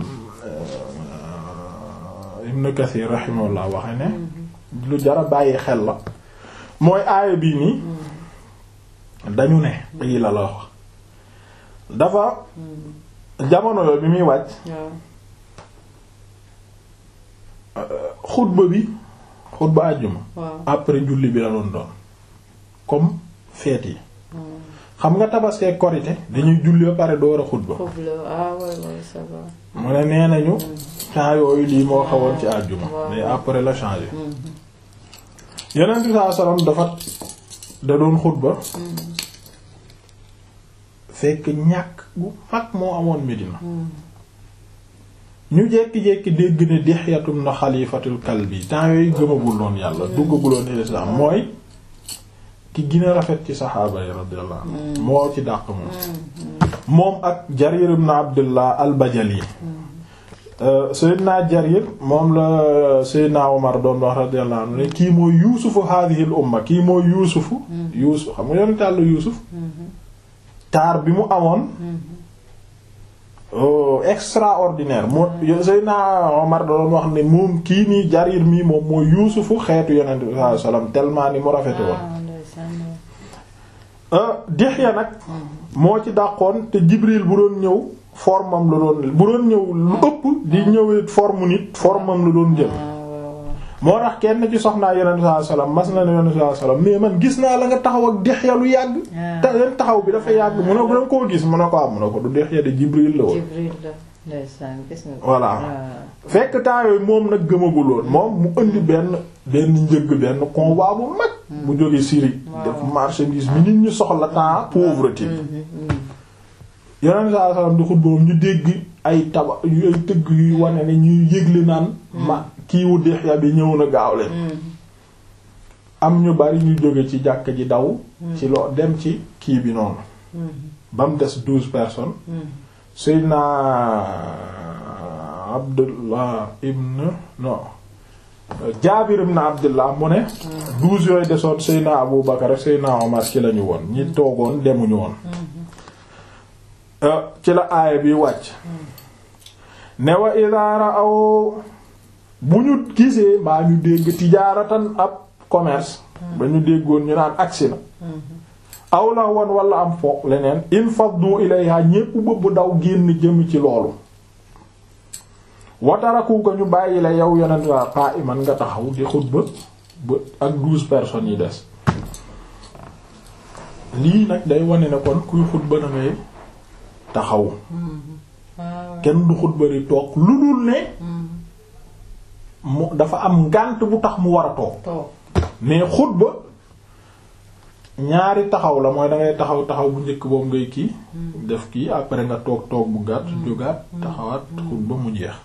Ibn Kathir rahimahullah waxe ne lu jara bàyyi xel la mooy aaya bii nii dañu ne ii la la wax dafa jamono yo bi muy wàcc xutba bi xutba àjjuma après julli bi la doon doon comme fête yi xam nga tabaskee korite dañuy julli ba pare door a xutba mu ne nee nañu temps yooyu lii moo xawoon ci àjjuma mais après la changé yeneen bi saa salaam dafa da doon xutba fekk ñàkk bu mag moo amoon Medina ñu jékki-jékki dégg ne Dihyatum na xalifatul kalbi temps yooyu gëmagul loon yàlla duggaguloon islam mooy ki gën a rafet ci saxaaba yi radiyallahu anhu moo ci dàq moom moom ak Jarir ibn Abdullah al-Bajali Seydina Jarir moom la Seydina Omar doon wax radiyallahu anhu ne kii mooy yuusufu hadhihi al-umma kii mooy yuusufu yuusuf xam nga yoon tàll yuusuf taar bi mu amoon extraordinaire moo Seydina Omar doon wax ne moom kii nii Jarir mii moom mooy yuusufu xeetu yonent bi sallallahu alayhi wasallam tellement ni mu rafete woon Dihya nag moo ci dàqoon te Jibril bu doon ñëw formam la doon bu doon ñëw lu ëpp di ñëwee forme nit formam la doon jël moo tax kenn ci soxnaa yonent sallallahu alayhi wasallam mas na ne yonent sallallahu alayhi wasallam mais man gis naa la nga taxaw ak Dihya lu yàgg te leen taxaw bi dafa yàgg mu ne ko danga koo gis mu ne ko am mu ne ko du Dihya de Jibril la woon voilà fekk temps yooyu moom nag gëmagul woon moom mu indi benn benn njëgg benn convoi bu mag bu jóge Syrie def marchandise mi nit ñu soxla temps pauvreté bi yonent sallallahu alayhi wasallam di xutba ñu dégg ay taba ay tëgg yuy wane ne ñuy yëgle naan ma kiiwu Dihya bi ñëw na gaaw leen am ñu bari ñu jóge ci jàkk ji daw ci loo dem ci kii bi noonu ba mu des douze personnes Seydina Abdullah ibn non Jaabir ibn Abdullah mu ne douze yooyu desoon Seydina Abu Bakar ak Seydina Omar ci lañu woon ñi toogoon demuñu woon ci la aaya bi wàcc ne wa idha ra'aw bu ñu gisee mbaa ñu dégg tijaaratan ab commerce ba ñu déggoon ñu naan agsi na aw la woon wala am foog leneen in faddu ilayha ñépp bëbb daw génn jëm ci loolu wataraku ko ñu bàyyi la yow yonent waa paa iman nga taxaw di xutba ba ak douze personnes yi des lii nag day wane ne kon kuy xutba na ngay taxaw kenn du xutba di toog lu dul ne mu dafa am ngànt bu tax mu war a toog mais xutba ñaari taxaw la mooy da ngay taxaw taxaw bu njëkk boobu ngay kii def kii après nga toog toog bu gàtt jógaat taxawaat xutba mu jeex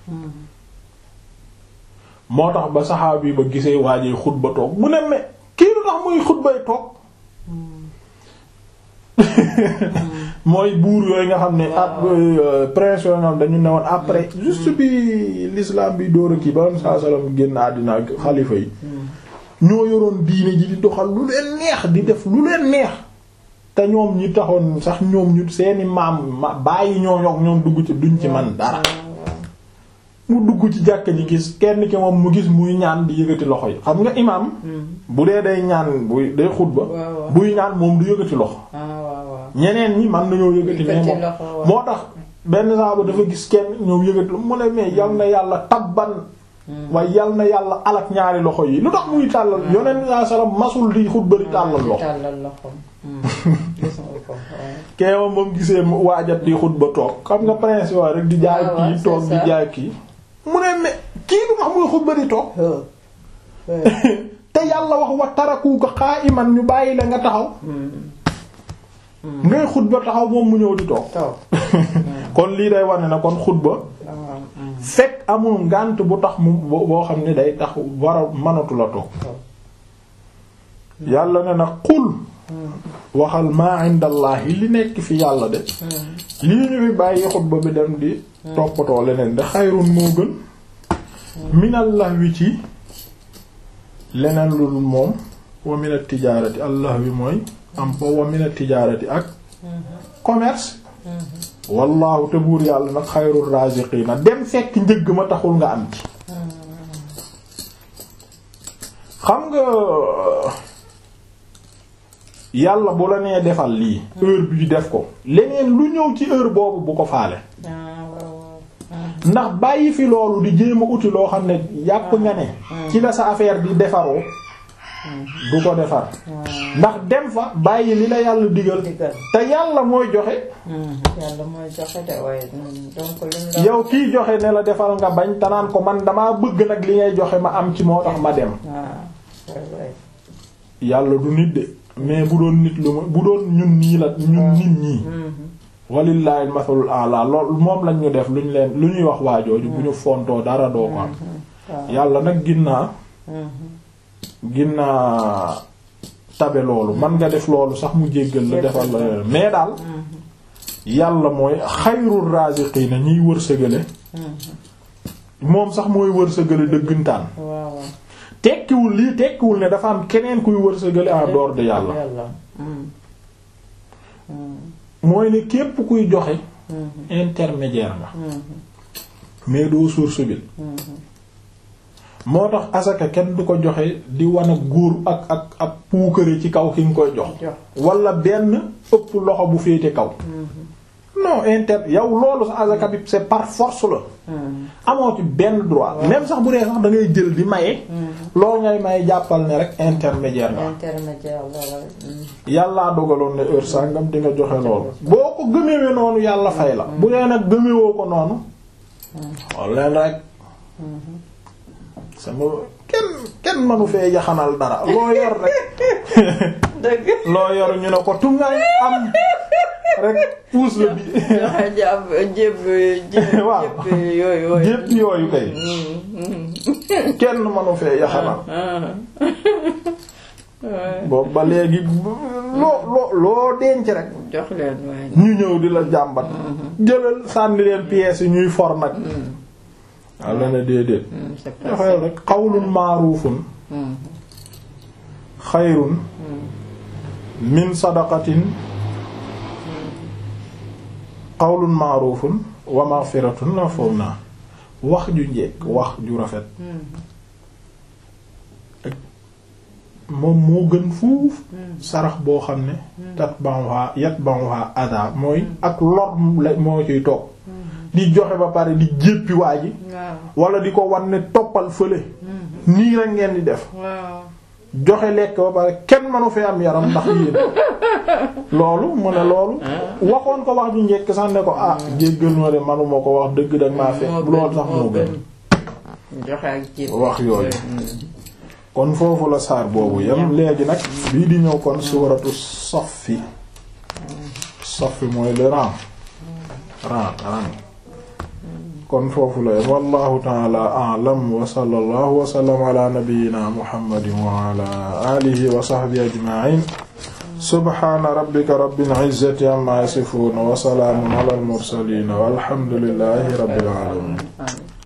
moo tax ba saxaaba bi ba gisee waajee xutba toog mu ne mais kii lu tax muy xutbay toog mooy buur yooyu nga xam ne ab prince yooyu nga xam dañu ne woon après juste bi l'islam bi dóor a kii ba saa salaam génn àddina ak xalifa yi ñoo yoroon diine ji di doxal lu leen neex di def lu leen neex te ñoom ñi taxoon sax ñoom ñu seeni maam ma bàyyi ñoo yokk ñoom dugg ci duñ ci man dara mu dugg ci jàkka ji gis kenn ki moom mu gis muy ñaan di yëgati loxo yi xam nga imaam bu dee day ñaan buy day xutba buy ñaan moom du yëgati loxo ñeneen ñi man nañoo yëgati mais moom moo tax benn saaba dafa gis kenn ñoom yëgati mu ne mais yal na yàlla tabban waaye yal na yàlla alak ñaari loxo yi lu tax muy tàllal yoneen saa salaam masul di xutba di tàllal loxo keewam moom gisee waajat di xutba toog xam nga prince waa rek di jaay kii toog di jaay kii mu ne mais kii lu tax muy xutba di toog te yàlla wax wa taraku ko qa'iman ñu bàyyi la nga taxaw ngay xutba taxaw moom mu ñëw di toog kon lii day wane na kon xutba fekk amul ngànt bu tax mu boo xam ne day tax war a mënatu la toog yàlla ne na qul waxal maa indallahi li nekk fi yàlla de lii ñu fi bàyyi xutba bi dem di toppatoo leneen de xayrun moo gën minallah wi ci leneen lu dul moom wa minat tijaarati allah wi mooy am po wa minat tijaarati ak commerce wallaahu te buur yàlla nag xayrul raziqina dem fekk njëgg ma taxul nga am ci xam nga yàlla bu la nee defal lii heure bi def ko leneen lu ñëw ci heure boobu bu ko faale ndax bàyyi fi loolu di jéem a uti loo xam ne yàpp nga ne ci la sa affaire di defaroo du ko defar ndax dem fa bàyyi li la yàlla digal te yàlla mooy joxe yàlla mooy joxe de waaye donc lim yow kiy joxe ne la defal nga bañ te naan ko man damaa bëgg nag li ngay joxe ma am ci moo tax ma dem yàlla du nit de mais bu doon nit lu ma bu doon ñun nii la ñun nit ñii walillahi masalul ala lool moom lañ ñu def lu ñu leen lu ñuy wax waajooju bu ñu fontoo dara doo ko am yàlla nag ginnaa ginnaa tabe loolu man nga def loolu sax mu jéggal la defal la mais daal yàlla mooy xayrul raziqina ñiy wërsëgale moom sax mooy wërsëgale dëggantaan tekkiwul lii tekkiwul ne dafa am keneen kuy wërsëgale en dehors de yàlla mooy ne képp kuy joxe intermédiaire nga mais doo source bi moo tax asaka kenn du ko joxe di wan ak góor ak ak ak puukare ci kaw ki nga koy jox wala benn ëpp loxo bu féete kaw non inter yow loolu sa asaka bi c'est par force la amoo ci benn droit même sax bu dee sax da ngay jël di maye loolu ngay maye jàppal ne rek intermédiaire nga intermédiaire yàllaa dogaloon ne heure sàngam di nga joxe loolu boo ko gëmewee noonu yàlla fay la bu dee nag gëmewoo ko noonu xool leen rek sama kenn kenn manu fee yaxanal dara loo yor rek loo yor ñu ne ko tungaay am rek puus la bi jéb jéb waaw yooyu jépp yooyu kay kenn manu fee yaxanal boobu ba léegi loo loo loo denc rek jox leen waaye ñu ñëw di la jàmbat jëlal sànni leen pièces yi ñuy for nag walla na déedéet joxeel rek qawlun ma'rufun xayrun min sadaqatin qawlun ma'rufun wa maghfiratun la foofu naa wax ju njekk wax ju rafet moom moo gën fuuf sarax boo xam ne tatba'uha yatba'uha ada mooy ak lor la moo ciy toog di joxe ba pare di jéppi waa ji wala di ko wan ne toppal fële nii rek ngeen di def joxe lekk ba pare kenn manu fee am yaram ndax yéen loolu mu ne loolu waxoon ko wax ju njekk sax ne ko ah jéggal ma de manuma ko wax dëgg dag maa fekk loolu sax moo gën joxe ak jéb wax yooyu kon foofu la saar boobu yam léegi nag bii di ñëw kon suuratu Saffi Saffi mooy le rang rang rang kon foofu la yam wallahu ta'ala a'lam wa sallallahu wa sallam ala nabiyyina muhammadin wa ala alihi wa sahbihi ajma'in subhana rabbika rabbil izzati amma yasifun wa salamun ala al mursalin walhamdulillahi rabbil alamin